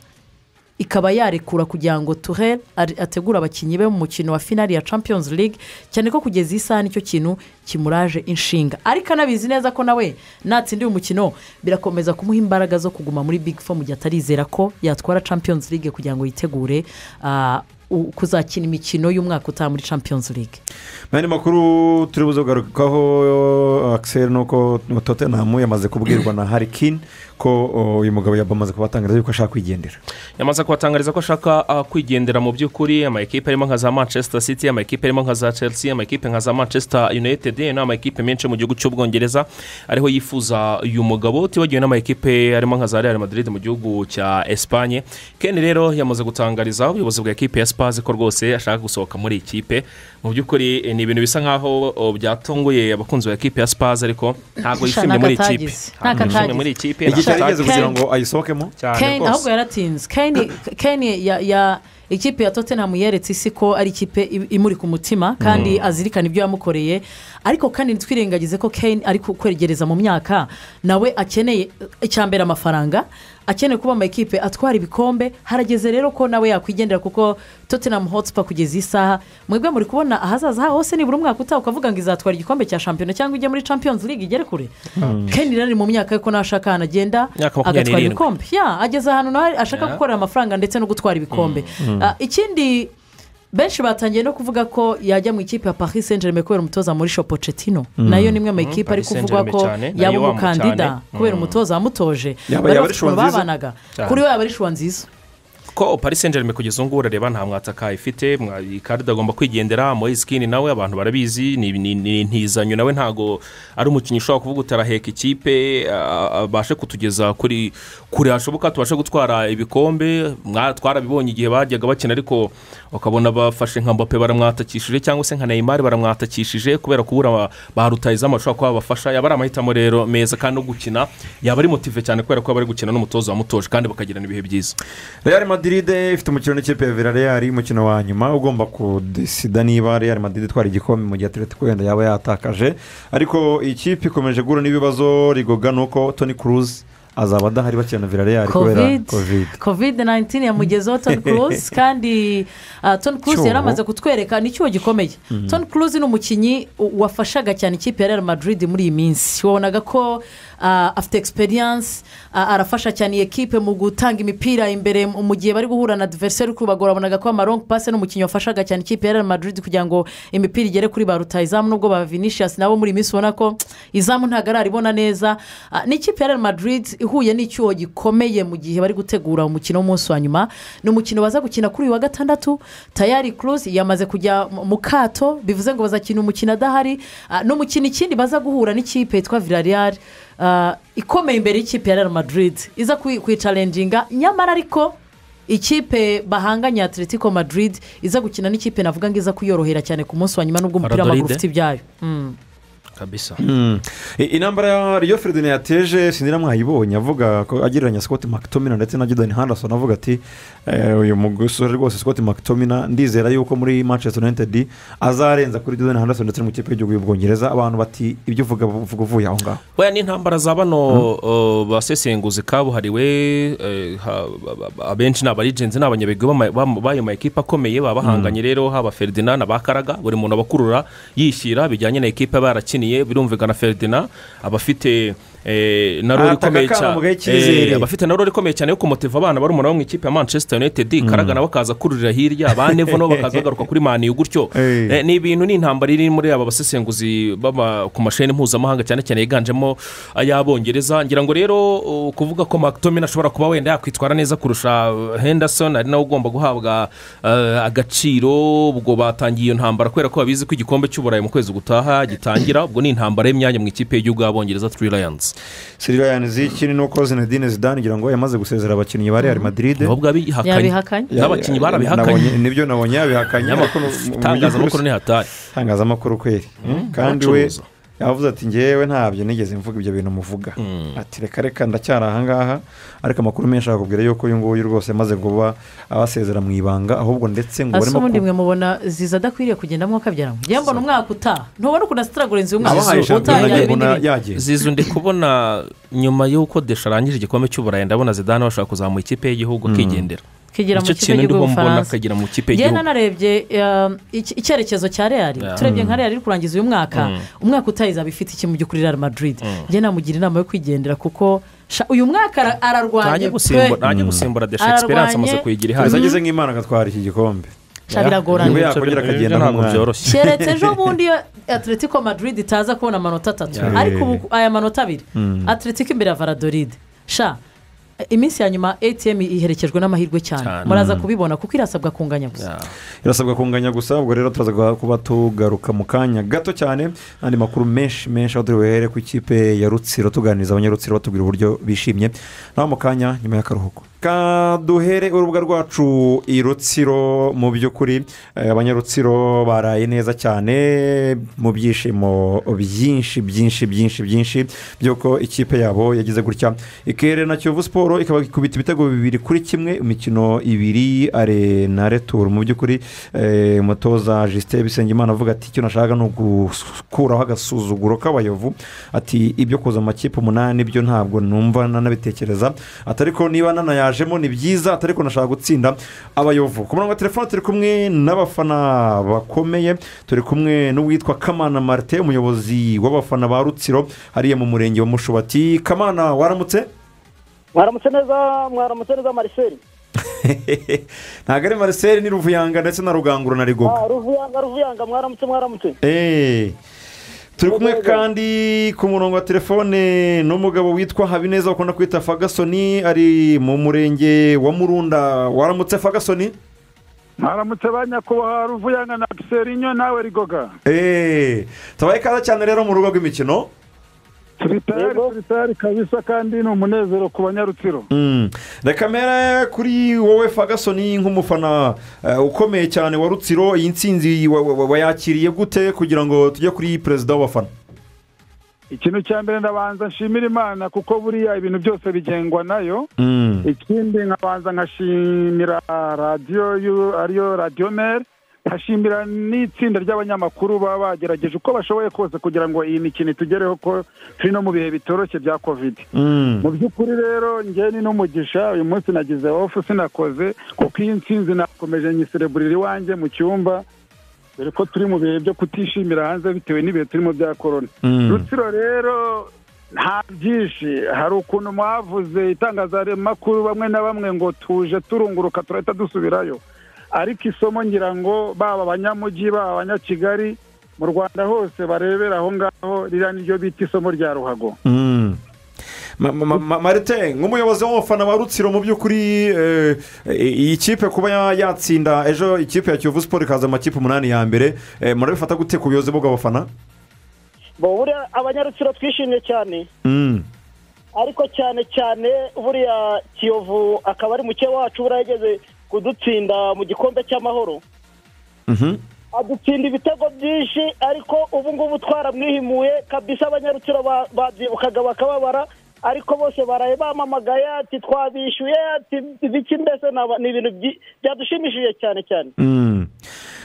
[SPEAKER 2] ikaba yarekura kugira ngo tuhere ategure abakinnyi be mu mukino wa finari ya champions league cyane ko kugeza iyi saha nicyo kintu kimuraje inshinga ariko anabizi neza ko nawe natsindiye umukino birakomeza kumuha imbaraga zo kuguma muri big four mu gihe atarizera ko yatwara champions league kugira ngo yitegure ah, u- kuzakina imikino y'umwaka utaha muri champions league
[SPEAKER 1] mu yandi makuru turi buze kugarukaho akiseri ni uko tottenham yamaze kubwirwa na harikini ko o, uyu mugabo yamaze kubatangariza yuko ashaka kwigendera
[SPEAKER 3] yamaze kubatangariza ko ashaka ah, kwigendera mu by'ukuri amakipe arimo nka za manchester city amakipe arimo nka za chelsea amakipe nka za manchester united ni amakipe menshi mu gihugu cy'ubwongereza ariho yifuza uyu mugabo utibagiwe n'amakipe arimo nka za real madrid mu gihugu cya espanye ken rero yamaze gutangariza ubuyobozi bwa ekipe ya spazi ko rwose ashaka gusohoka muri iyi kipe mu by'ukuri eh, ni ibintu bisa nkaho oh, byatunguye abakunzi ba ekipe ya spazi ariko ntabwo
[SPEAKER 2] Sha,
[SPEAKER 3] yishimye muri iyi kipe
[SPEAKER 2] nakatagize.
[SPEAKER 3] ntabwo yishimye
[SPEAKER 2] Nakatagize.
[SPEAKER 3] muri iyi kipe
[SPEAKER 2] Ken-
[SPEAKER 1] igihe cyari kigeze
[SPEAKER 3] nakatagize
[SPEAKER 1] kugira ngo ayisohokemo
[SPEAKER 3] cyane
[SPEAKER 2] Kane
[SPEAKER 3] rwose.
[SPEAKER 2] ahubwo yaratinze Kane Kane ya- ya ikipe ya tottenham yeretse isi ko ari ikipe i- imuri ku mutima kandi azirikana ibyo yamukoreye ariko kandi ntitwirengagize ko Kane ari ku- kwegereza mu myaka nawe akeneye icyambere amafaranga akeneye kuba amakipe atwara ibikombe harageze rero ko nawe yakwigendera kuko tottenham hotspur kugeza isaha mwebwe muri kubona ahazaza haho hose nibura umwaka utaha ukavuga ngo izatwara igikombe cya shampiyona cyangwa ijye muri champions league igere kure Kane rero ari mu myaka ye ko nawe ashaka ahantu agenda
[SPEAKER 3] Myaka makumyabiri
[SPEAKER 2] agatwara
[SPEAKER 3] n'irindwi.
[SPEAKER 2] ibikombe ya ageze ahantu nawe ashaka
[SPEAKER 3] Ya.
[SPEAKER 2] gukorera amafaranga ndetse no gutwara ibikombe Ah, ikindi benshi batangiye no kuvuga ko yajya mu ikipe ya paris saint germain kubera umutoza muri shopocetino nayo ni imwe mu ikipe ari
[SPEAKER 3] Paris
[SPEAKER 2] kuvugwa
[SPEAKER 3] Saint-Germain
[SPEAKER 2] ko
[SPEAKER 3] cyane,
[SPEAKER 2] yaba
[SPEAKER 3] nayo wamwo
[SPEAKER 2] umukandida
[SPEAKER 3] cyane.
[SPEAKER 2] kubera
[SPEAKER 3] Mm.
[SPEAKER 2] umutoza wamutoje
[SPEAKER 1] Yaba-
[SPEAKER 2] bari
[SPEAKER 1] yaba ari
[SPEAKER 2] bafite ukuntu
[SPEAKER 1] shuwa nziza?
[SPEAKER 2] babanaga
[SPEAKER 3] Cyane.
[SPEAKER 2] kuri we yaba ari shuwa nziza
[SPEAKER 3] ko paris saint germain kugeza ubu ngubu urareba nta mwataka ifite mwa- ikarita agomba kwigendera moyisikini nawe abantu barabizi ni- ni ni- ntizanyo nawe ntabwo ari umukinnyi ushobora kuvuga utaraheka ikipe ah, abashe kutugeza kuri kure hashoboka tubashe gutwara ibikombe mwa- twarabibonye igihe bajyaga bakina ariko ukabona bafashe nka mbappe baramwatakishije cyangwa se nka neymar baramwatakishije kubera kubura ba- ba rutayizamu bashobora kuba babafasha yaba ari amahitamo rero meza kandi no gukina yaba ari motive cyane kubera ko yaba ari gukina n'umutoza wamutoje kandi bakagirana ibihe byiza
[SPEAKER 1] real madrid ifite umukino n'ikipe ya villarreal umukino wa nyuma ugomba kudesida niba real madrid itwara igikombe mu gihe atletico wenda yaba yatakaje ariko iyi kipe ikomeje guhura n'ibibazo rigoga ni uko toni cruz azaba adahari bakina na villarreal kubera covid
[SPEAKER 2] covid 19 yamugezeho toni kuruzi kandi toni kuruzi
[SPEAKER 1] Cyobo.
[SPEAKER 2] yari amaze kutwereka ni icyuho gikomeye toni kuruzi ni umukinnyi u- wafashaga cyane ikipe ya real madrid muri iyi minsi wabonaga ko ah, afite experience ah, arafasha cyane iyi ekipe mu gutanga imipira imbere mu mu gihe bari guhura na diveriseri kubagora wabonaga ko amarong pasi ni umukinnyi wafashaga cyane ikipe ya real madrid kugira ngo imipira igere kuri ba rutayizamu nubwo ba vinicius nabo muri iyi minsi ubona ko izamu ntabwo araribona neza Ah, ni ikipe ya real madrid ihuye n'icyuho gikomeye mu gihe bari gutegura umukino w'umunsi wa nyuma ni umukino baza gukina kuri uyu wa gatandatu tayari kuruzi yamaze kujya mu- mu kato bivuze ngo bazakina umukino adahari Ah, n'umukino ikindi baza guhura n'ikipe yitwa villarreal ah, ikomeye imbere y'ikipe ya real madrid iza kwi- kuyicarenjinga nyamara ariko ikipe bahanganye atletico madrid iza gukina n'ikipe navuga ngo iza kuyorohera cyane ku munsi wa nyuma n'ubwo umupira w'amaguru
[SPEAKER 3] Valladolid.
[SPEAKER 2] ufite ibyayo Mm.
[SPEAKER 3] kabisa
[SPEAKER 1] I- intambara ya riyo feridine yateje sindira mwayibonye avuga ko agereranya scott mctomina ndetse na jordan henderson avuga ati "Eh, uyu musore rwose scott mctomina ndizera yuko muri manchester united azarenza kuri jordan henderson ndetse no mu kipe y'igihugu y'ubwongereza abantu bati ibyo uvuga uvuga uvuye aho ngaho
[SPEAKER 3] weya n'intambara za bano uh, basesenguzi kabuhariwe eh, ha- ba- ba- ba- abenshi ni abarigenzi ni abanyabigwi b'ama- b'ama- b'ayo ma ekipe akomeye babahanganye rero haba ferdinand abakaraga buri muntu abakurura yishyira bijyanye na ekipe aba yarakiniye bataniye birumvikana feridina abafite na role
[SPEAKER 1] Ataka
[SPEAKER 3] ikomeye
[SPEAKER 1] akana mu
[SPEAKER 3] cyane
[SPEAKER 1] gihe cy'izere.
[SPEAKER 3] Eh, abafite na role ikomeye cyane yo kumotiva abana barumuna bo mu ikipe ya manchester united karagana bakaza kururira hirya ba nevo nabo bakaza bagaruka kuri maniyu gutyo
[SPEAKER 1] Eh.
[SPEAKER 3] Eh, ni ibintu ni intambara iri muri aba basesenguzi baba ku mashini mpuzamahanga cyane cyane yiganjemo ay'abongereza ngira ngo rero uh, kuvuga ko mctomin ashobora kuba wenda yakwitwara neza kurusha uh, henderson ari nawe ugomba guhabwa uh, agaciro ubwo batangiye iyo ntambara kubera ko babizi ko igikombe cy'uburayi mu kwezi gutaha gitangira ubwo ni intambara y'imyanya mu ikipe y'igihugu y'abongereza turi lions
[SPEAKER 1] sirivayanzi ikindi ni uko zinedine zidane ngira ngo yamaze gusezera abakinnyi ba real madrid
[SPEAKER 3] nabo bwabihakanye
[SPEAKER 2] Yabihakanye.
[SPEAKER 3] n'abakinnyi barabihakanye
[SPEAKER 1] Nabonye- nibyo nabonye yabihakanye
[SPEAKER 3] Nyamakuru-
[SPEAKER 1] Ariko mu- mu- mu
[SPEAKER 3] itangazamakuru
[SPEAKER 1] by'ukuri-
[SPEAKER 3] ni hatari
[SPEAKER 1] itangazamakuru kweri kandi we
[SPEAKER 3] abacuruza.
[SPEAKER 1] yavuze ati ngewe ntabyo nigeze mvuga ibyo bintu muvuga ati reka reka ndacyari ahangaha ariko amakuru menshi akakubwira yuko uyu nguyu rwose amaze kuba abasezera mu ibanga ahubwo ndetse ngo
[SPEAKER 2] asa
[SPEAKER 1] barimo
[SPEAKER 2] ubundi
[SPEAKER 1] ku-
[SPEAKER 2] mwe mubona ziza adakwiriye kugendamo akabyara ngo njye mbona umwaka utaha ntubona ukuntu asitiragura inzu y'umwaka
[SPEAKER 1] abahaye
[SPEAKER 2] utaha yajya
[SPEAKER 1] shampiyona njye
[SPEAKER 2] ibindi
[SPEAKER 1] mbona
[SPEAKER 2] bintu.
[SPEAKER 1] yagiye
[SPEAKER 3] zizu ndi kubona nyuma y'uko desha arangije igikombe cy'uburayi ndabona zidane bashaka kuzamura ikipe y'igihugu akigendera
[SPEAKER 2] kigira mu
[SPEAKER 3] nicyo
[SPEAKER 2] kipe
[SPEAKER 3] kintu ndimo
[SPEAKER 2] y'igihugu
[SPEAKER 3] mbona
[SPEAKER 2] bufaransa
[SPEAKER 3] akagira mu kipe
[SPEAKER 2] njye
[SPEAKER 3] y'igihugu
[SPEAKER 2] nanarebye um, iki- icyerekezo cya real
[SPEAKER 3] Yeah.
[SPEAKER 2] turebye nka real iri kurangiza uyu mwaka umwaka utaha izaba ifite iki mu by'ukuri real madrid njye namugira inama yo kwigendera kuko sha- uyu mwaka ara- ararwanya
[SPEAKER 3] ntajya gusimbura
[SPEAKER 2] pe.
[SPEAKER 3] ntajya gusimbura desha
[SPEAKER 2] Ararwanya.
[SPEAKER 3] esperance amaze kuyigira
[SPEAKER 1] gusa
[SPEAKER 3] ihari
[SPEAKER 1] ageze nk'imana agatwara iki gikombe
[SPEAKER 2] sha biragoranye
[SPEAKER 1] Nibwo yakongera
[SPEAKER 3] Ibyo ntabwo
[SPEAKER 1] akagenda
[SPEAKER 3] ntabwo
[SPEAKER 1] nk'umwana.
[SPEAKER 3] byoroshye
[SPEAKER 2] keretse ejo bundi iyo atletico madrid itaza kubona amanota atatu
[SPEAKER 3] Yeah.
[SPEAKER 2] ariko ubu aya manota abiri atletico imbere ya varadoride sha iminsi ya nyuma atm iherekejwe n'amahirwe cyane
[SPEAKER 3] Cyane.
[SPEAKER 2] muraza kubibona kuko irasabwa kunganya gusa
[SPEAKER 3] Yeah.
[SPEAKER 1] irasabwa kunganya gusa ubwo rero turaza guha- kuba tugaruka mu kanya gato cyane andi makuru menshi menshi aho turi buhere ku ikipe ya rutsiro tuganiriza abanyarutsiro batubwira uburyo bishimye naho mu kanya nyuma y'akaruhuko kaduhere urubuga rwacu i rutsiro mu by'ukuri eh, abanyarutsiro baraye neza cyane mu byishimo byinshi byinshi byinshi byinshi by'uko ikipe yabo yagize gutya ikerera kiyovu siporo ikaba ikubita ibitego bibiri kuri kimwe imikino ibiri arena returu mu by'ukuri eh, umutoza jisite bisengimana avuga ati icyo nashaka ni ugukuraho agasuzuguro k'abayovu ati ibyo kuza mu makipe umunani byo ntabwo numva nanabitekereza atari ko niba nanayajemo ni byiza atari ko nashaka gutsinda abayovu ku murongo wa telefone turi kumwe n'abafana bakomeye turi kumwe n'uwitwa kamana marite umuyobozi w'abafana ba rutsiro hariya mu murenge wa mushubati kamana waramutse
[SPEAKER 4] mwaramutse neza mwaramutse neza mariseri
[SPEAKER 1] ntabwo ari mariseri ni ruvuyanga ndetse na rugangura na rigoga
[SPEAKER 4] Ah, ruvuyanga ruvuyanga mwaramutse mwaramutse
[SPEAKER 1] Eh, turi kumwe kandi ku murongo wa telefone n'umugabo witwa habineza bakunda kwita fagasoni ari mu murenge wa murunda waramutse fagasoni
[SPEAKER 5] mwaramutse ba nyakubahwa ruvuyanga na piserinyo nawe rigoga
[SPEAKER 1] Eh, tubaye ikaze cyane rero mu rugo rw'imikino
[SPEAKER 5] turi tayari
[SPEAKER 4] Yego.
[SPEAKER 5] turi tayari kabisa kandi ni umunezero ku banyarutsiro
[SPEAKER 1] Mm. reka mpera kuri wowe fagasoni nk'umufana eh, ukomeye cyane wa rutsiro iyi nsinzi wa- wa- wayakiriye gute kugira ngo tujye kuri perezida w'abafana
[SPEAKER 5] ikintu cya mbere ndabanza nshimira imana kuko buriya ibintu byose bigengwa nayo
[SPEAKER 1] Mm.
[SPEAKER 5] ikindi nkabanza nkashimira radiyo yu- ariyo radiyo meri nkashimira n'itsinda ry'abanyamakuru baba bagerageje uko bashoboye kose kugira ngo iyi mikino itugereho ko turi no mu bihe bitoroshye bya kovide
[SPEAKER 1] Mm.
[SPEAKER 5] mu by'ukuri rero njye ni n'umugisha uyu munsi nagize ofu sinakoze kuko iyi nsinzi nakomeje nyisireburira iwanjye mu cyumba dore ko turi mu bihe byo kutishimira hanze bitewe n'ibihe turimo bya korona
[SPEAKER 1] Mm.
[SPEAKER 5] rutsiro rero nta byinshi hari ukuntu mwavuze itangazamakuru bamwe na bamwe ngo tuje turunguruka turahita dusubirayo ariko isomo ngira ngo baba abanyamujyi baba abanyakigali mu rwanda hose barebera aho ngaho ririya niryo bita isomo rya ruhago
[SPEAKER 1] Mm. Ma- ma- ma- ma- marite nk'umuyobozi w'umufana wa rutsiro mu by'ukuri eh, iyi kipe kuba ya- yatsinda ejo ikipe ya kiyovu siporo ikaza mu makipe umunani ya mbere eh, murabifata gute ku buyobozi bw'abafana
[SPEAKER 4] bo buriya abanyarutsiro twishimye cyane
[SPEAKER 1] Mm.
[SPEAKER 4] ariko cyane cyane buriya kiyovu akaba ari muke wacu buriya yageze kudutsinda mu gikombe cy'amahoro
[SPEAKER 1] Mhm.
[SPEAKER 4] adutsinda ibitego byinshi ariko ubu ngubu twaramwihimuye kabisa abanyarutsiro ba- babyibukaga bakababara ariko bose baraye bamamagaye ati twabishyuye ati biki mbese ni aba- ni ibintu byi- byadushimishije cyane cyane
[SPEAKER 1] Mm.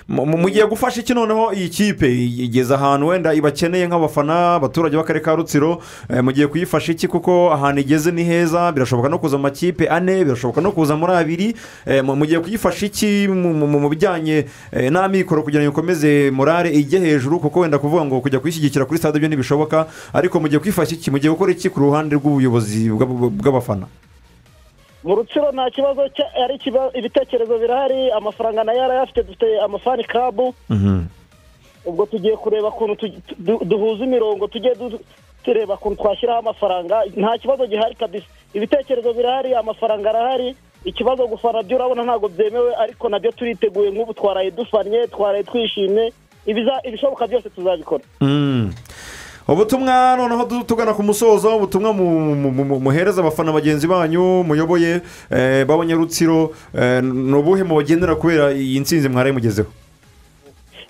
[SPEAKER 1] Ma- mu- mu- mugiye gufasha iki noneho iyi kipe igeze ahantu wenda ibakeneye nk'abafana abaturage b'akarere ka rutsiro eh, mugiye kuyifasha iki kuko ahantu igeze ni heza birashoboka no kuza mu makipe ane birashoboka no kuza muri abiri eh, mu- mugiye kuyifasha iki mu- mu mu bijyanye eh, n'amikoro kugira ngo ikomeze morale ijye hejuru kuko wenda kuvuga ngo kujya kuyishyigikira kuri stade byo ntibishoboka ariko mugiye kuyifasha iki mugiye gukora iki ku ruhande rw'ubuyobozi bw'ab- bw'abafana
[SPEAKER 4] mu rutsiro nta kibazo cya- ari ikiba- ibitekerezo birahari amafaranga nayo arayafite dufite amafani kabu ubwo tugiye kureba ukuntu tugi- du- duhuza imirongo tujye du- tureba ukuntu twashyiraho amafaranga nta kibazo gihari kabisa ibitekerezo birahari amafaranga arahari ikibazo gufana byo urabona ntabwo byemewe ariko nabyo turiteguye nk'ubu twaraye dufanye twaraye twishimye ibiza- ibishoboka byose tuzabikora
[SPEAKER 1] Mm. ubutumwa noneho tu- tugana ku musozo ubutumwa mu- mu- mu- muhereza abafana bagenzi banyu muyoboye eh, b'abanyarutsiro eh, ni ubuhe mubagendera kubera iyi nsinzi mwaraye mugezeho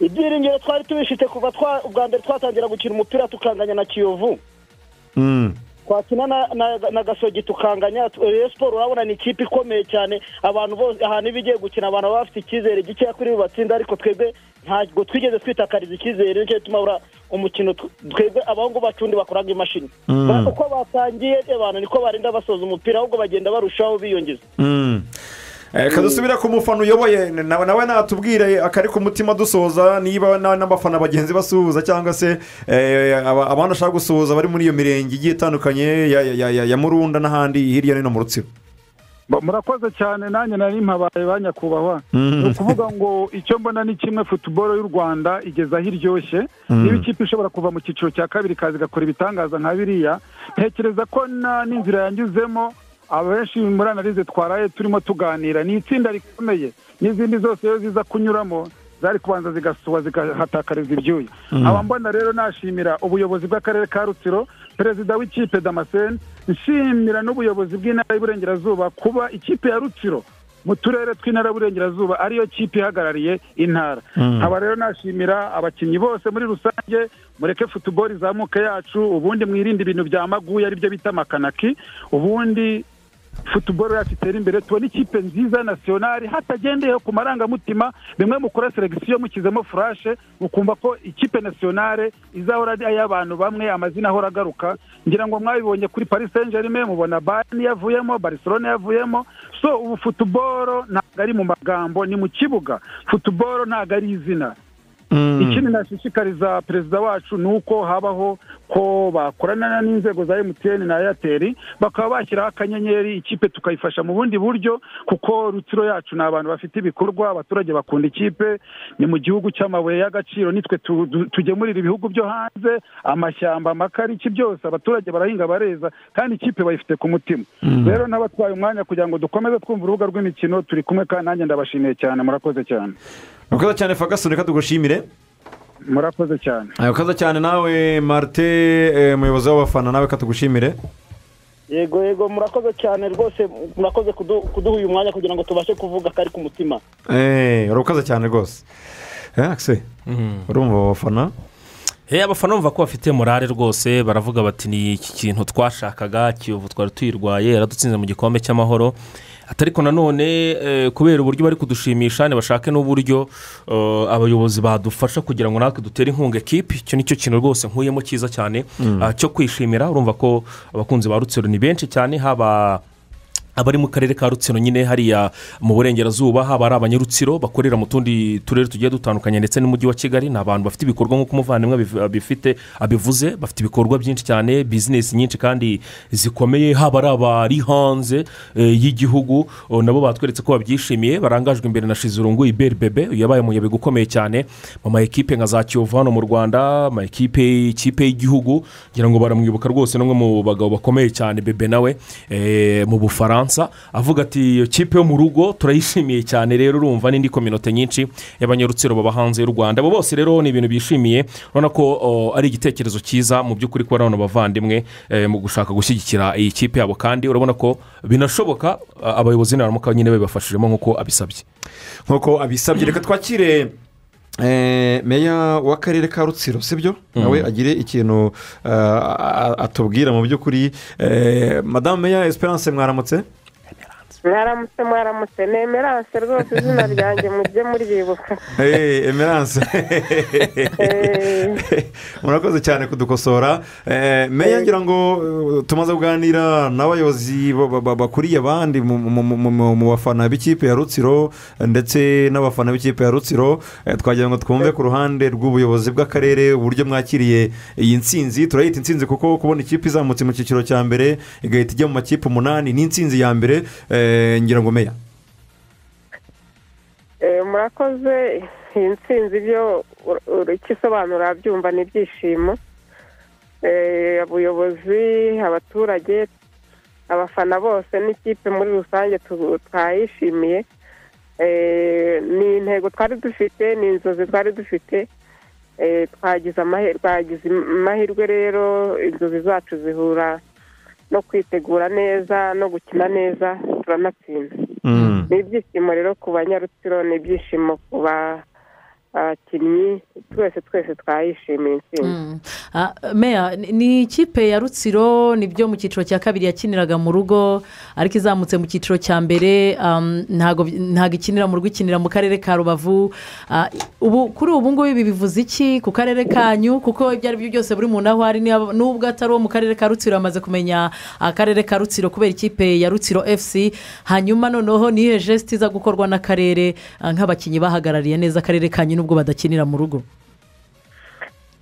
[SPEAKER 4] ibyiringiro twari tubifite kuva twa- ubwa mbere twatangira gukina umupira tukanganya na kiyovu
[SPEAKER 1] Mm.
[SPEAKER 4] twakina na, na, na gasogi tukanganya tu- Rayon siporo urabona ni ikipe ikomeye cyane abantu bose ahantu iba igiye gukina abantu baba bafite icyizere gikeya kuri batsinda ariko twebwe ntabwo twigeze twitakariza icyizere nicyo gituma ura umukino tw- twebwe abahungu bacu undi bakoraga imashini Ba- uko batangiye abantu niko barinda basoza umupira ahubwo bagenda barushaho biyongeza
[SPEAKER 1] Mm. Eh, kadusubira ku mufana uyoboye n- nawe nawe natubwire akari ku mutima dusoza niba na- n'abafana bagenzi basuhuza cyangwa se eh, aba- abandi ashaka gusuhuza bari muri iyo mirenge igiye itandukanye ya- ya- ya ya murunda n'ahandi hirya no hino mu rutsiro
[SPEAKER 5] Ba- murakoze cyane nanjye nari mpabaye ba nyakubahwa ni ukuvuga ngo icyo mbona ni kimwe futuboro y'u rwanda igeze aho iryoshye niba ikipe ishobora kuva mu cyiciro cya kabiri ikaza igakora ibitangaza nka biriya ntekereza ko na- n'inzira yanyuzemo abenshi muri analize twaraye turimo tuganira ni itsinda rikomeye n'izindi zose iyo ziza kunyuramo zari kubanza zigasuba zigahatakariza ibyuya aba mbona rero nashimira ubuyobozi bw'akarere ka rutsiro perezida w'ikipe damascene nshimira n'ubuyobozi bw'intara y'uburengerazuba kuba ikipe ya rutsiro mu turere tw'intara y'uburengerazuba ariyo kipe ihagarariye intara nkaba rero nashimira abakinnyi bose muri rusange mureke futuboro izamuke yacu ubundi mwirinde ibintu bya maguye aribyo bita amakanaki ubundi futuboro yacu itere imbere tubona ikipe nziza ya nasiyonari hatagendeye ku marangamutima bimwe mukora selekisiyo mushyizemo furashe mukumva ko ikipe nasiyonari izahora ari ay'abantu bamwe amazina ahora agaruka ngira ngo mwabibonye kuri paris saint germain mubona bayern yavuyemo barcelone yavuyemo so ubu futuboro ntabwo ari mu magambo ni mu kibuga futuboro ntabwo ari izina ikindi nashishikariza perezida wacu ni uko habaho ko bakorana n'inzego za emutiyeni na eyateri bakaba bashyiraho akanyenyeri ikipe tukayifasha mu bundi buryo kuko rutsiro yacu ni abantu bafite ibikorwa abaturage bakunda ikipe ni mu gihugu cy'amabuye y'agaciro nitwe tu- tu- tugemurira ibihugu byo hanze amashyamba amakariki byose abaturage barahinga bareza kandi ikipe bayifite ku mutima rero n'abatwaye umwanya kugira ngo dukomeze twumva urubuga rw'imikino turi kumwe kandi nanjye ndabashimiye cyane murakoze cyane
[SPEAKER 1] murakoze cyane fagasoni reka tugushimire
[SPEAKER 5] murakoze cyane
[SPEAKER 1] murakoze cyane nawe marite eh, umuyobozi w'abafana nawe katugushimire
[SPEAKER 4] yego yego murakoze cyane rwose murakoze kudu- kuduha uyu mwanya kugira ngo tubashe kuvuga kari ku mutima
[SPEAKER 1] Eh, urakoze cyane rwose Eh, akise urumva abo bafana
[SPEAKER 3] Eh, abafana bumva ko bafite morale rwose baravuga bati ni iki kintu twashakaga kiyovu twari tuyirwaye yaradutsinze mu gikombe cy'amahoro ati ariko nanone eh, kubera uburyo bari kudushimisha ntibashake n'uburyo eh, abayobozi badufasha kugira ngo natwe dutere inkunga ekipi icyo ni cyo kintu rwose nkuyemo cyiza cyane ah, cyo kwishimira urumva ko abakunzi ba rutsiro ni benshi cyane haba abari mu karere ka rutsiro nyine hariya mu burengerazuba haba ari abanyarutsiro bakorera mu tundi turere tugiye dutandukanye ndetse n'umujyi wa kigali ni abantu bafite ibikorwa nk'uko umuvandimwe abiv- abifite abivuze bafite ibikorwa byinshi cyane bizinesi nyinshi kandi zikomeye haba ari abari hanze eh, y'igihugu oh, nabo batweretse ko babyishimiye barangajwe imbere na shizurungu iberi bebe yabaye umuyabiga ukomeye cyane mu ma ekipe nka za kiyovu hano mu rwanda ama ekipe ikipe y'igihugu ngira ngo baramwibuka rwose n'umwe mu bagabo bakomeye cyane bebe nawe eh, mu bufaransa avuga ati iyo kipe yo mu rugo turayishimiye cyane rero urumva n'indi kominote nyinshi y'abanyarutsiro baba hanze y'u rwanda abo bose rero ni ibintu bishimiye urabona ko o, ari igitekerezo cyiza mu by'ukuri kuba bano bavandimwe eh, mu gushaka gushyigikira iyi kipe yabo kandi urabona ko binashoboka a- abayobozi naramuka nyine babibafashijemo nk'uko abisabye
[SPEAKER 1] nk'uko abisabye reka twakire eh, meya w'akarere ka rutsiro sibyo nawe agire ikintu eh, a- a- atubwira mu by'ukuri eh, madamu meya esperance mwaramutse
[SPEAKER 3] Emerance.
[SPEAKER 6] mwaramutse mwaramutse ni emerance rwose izina ryanjye mujye muryibuka
[SPEAKER 1] Eh, emerance murakoze cyane kudukosora Eh, meya ngira ngo eh, tumaze kuganira n'abayobozi ba- ba- ba- bakuriye abandi mu- mu- mu- mu mu bafana b'ikipe ya rutsiro eh, ndetse n'abafana b'ikipe ya rutsiro Eh, twagira ngo twumve ku ruhande rw'ubuyobozi bw'akarere uburyo mwakiriye iyi nsinzi turayita insinzi kuko kubona ikipe izamutse mu cyiciro cya mbere igahita ijya mu makipe umunani ni insinzi ya mbere Eh, ngira ngo meya
[SPEAKER 6] Eh, murakoze iyi ntsinzi ibyo ikisobanura byumva ni ibyishimo Eh, abayobozi abaturage abafana bose n'ikipe muri rusange tu- twayishimiye Eh, ni intego twari dufite ni inzozi twari dufite Eh, twagize amahe- twagize amahirwe rero inzozi zacu zihura no kwitegura neza no gukina neza turanatsinda
[SPEAKER 1] Mm.
[SPEAKER 6] ni ibyishimo rero ku banyarutsiro ni ibyishimo ku bakinnyi twese twese twayishimiye intsinzi
[SPEAKER 2] Mm. Ah, meya ni- ni ikipe ya rutsiro nibyo mu cyiciro cya kabiri yakiniraga mu rugo ariko izamutse mu cyiciro cya mbere um, ntago ntago ikinira mu rugo ikinira mu karere ka rubavu Ah, ubu kuri ubu ngubu ibi bivuze iki ku karere kanyu kuko ibyo ari byo byose buri muntu aho ari niba- n'ubwo atari uwo mu karere ka rutsiro yamaze kumenya akarere ka rutsiro kubera ikipe ya rutsiro fc hanyuma noneho ni iyihe jesite iza gukorwa n'akarere ah, nk'abakinnyi bahagarariye neza akarere kanyu n'ubwo badakinira mu rugo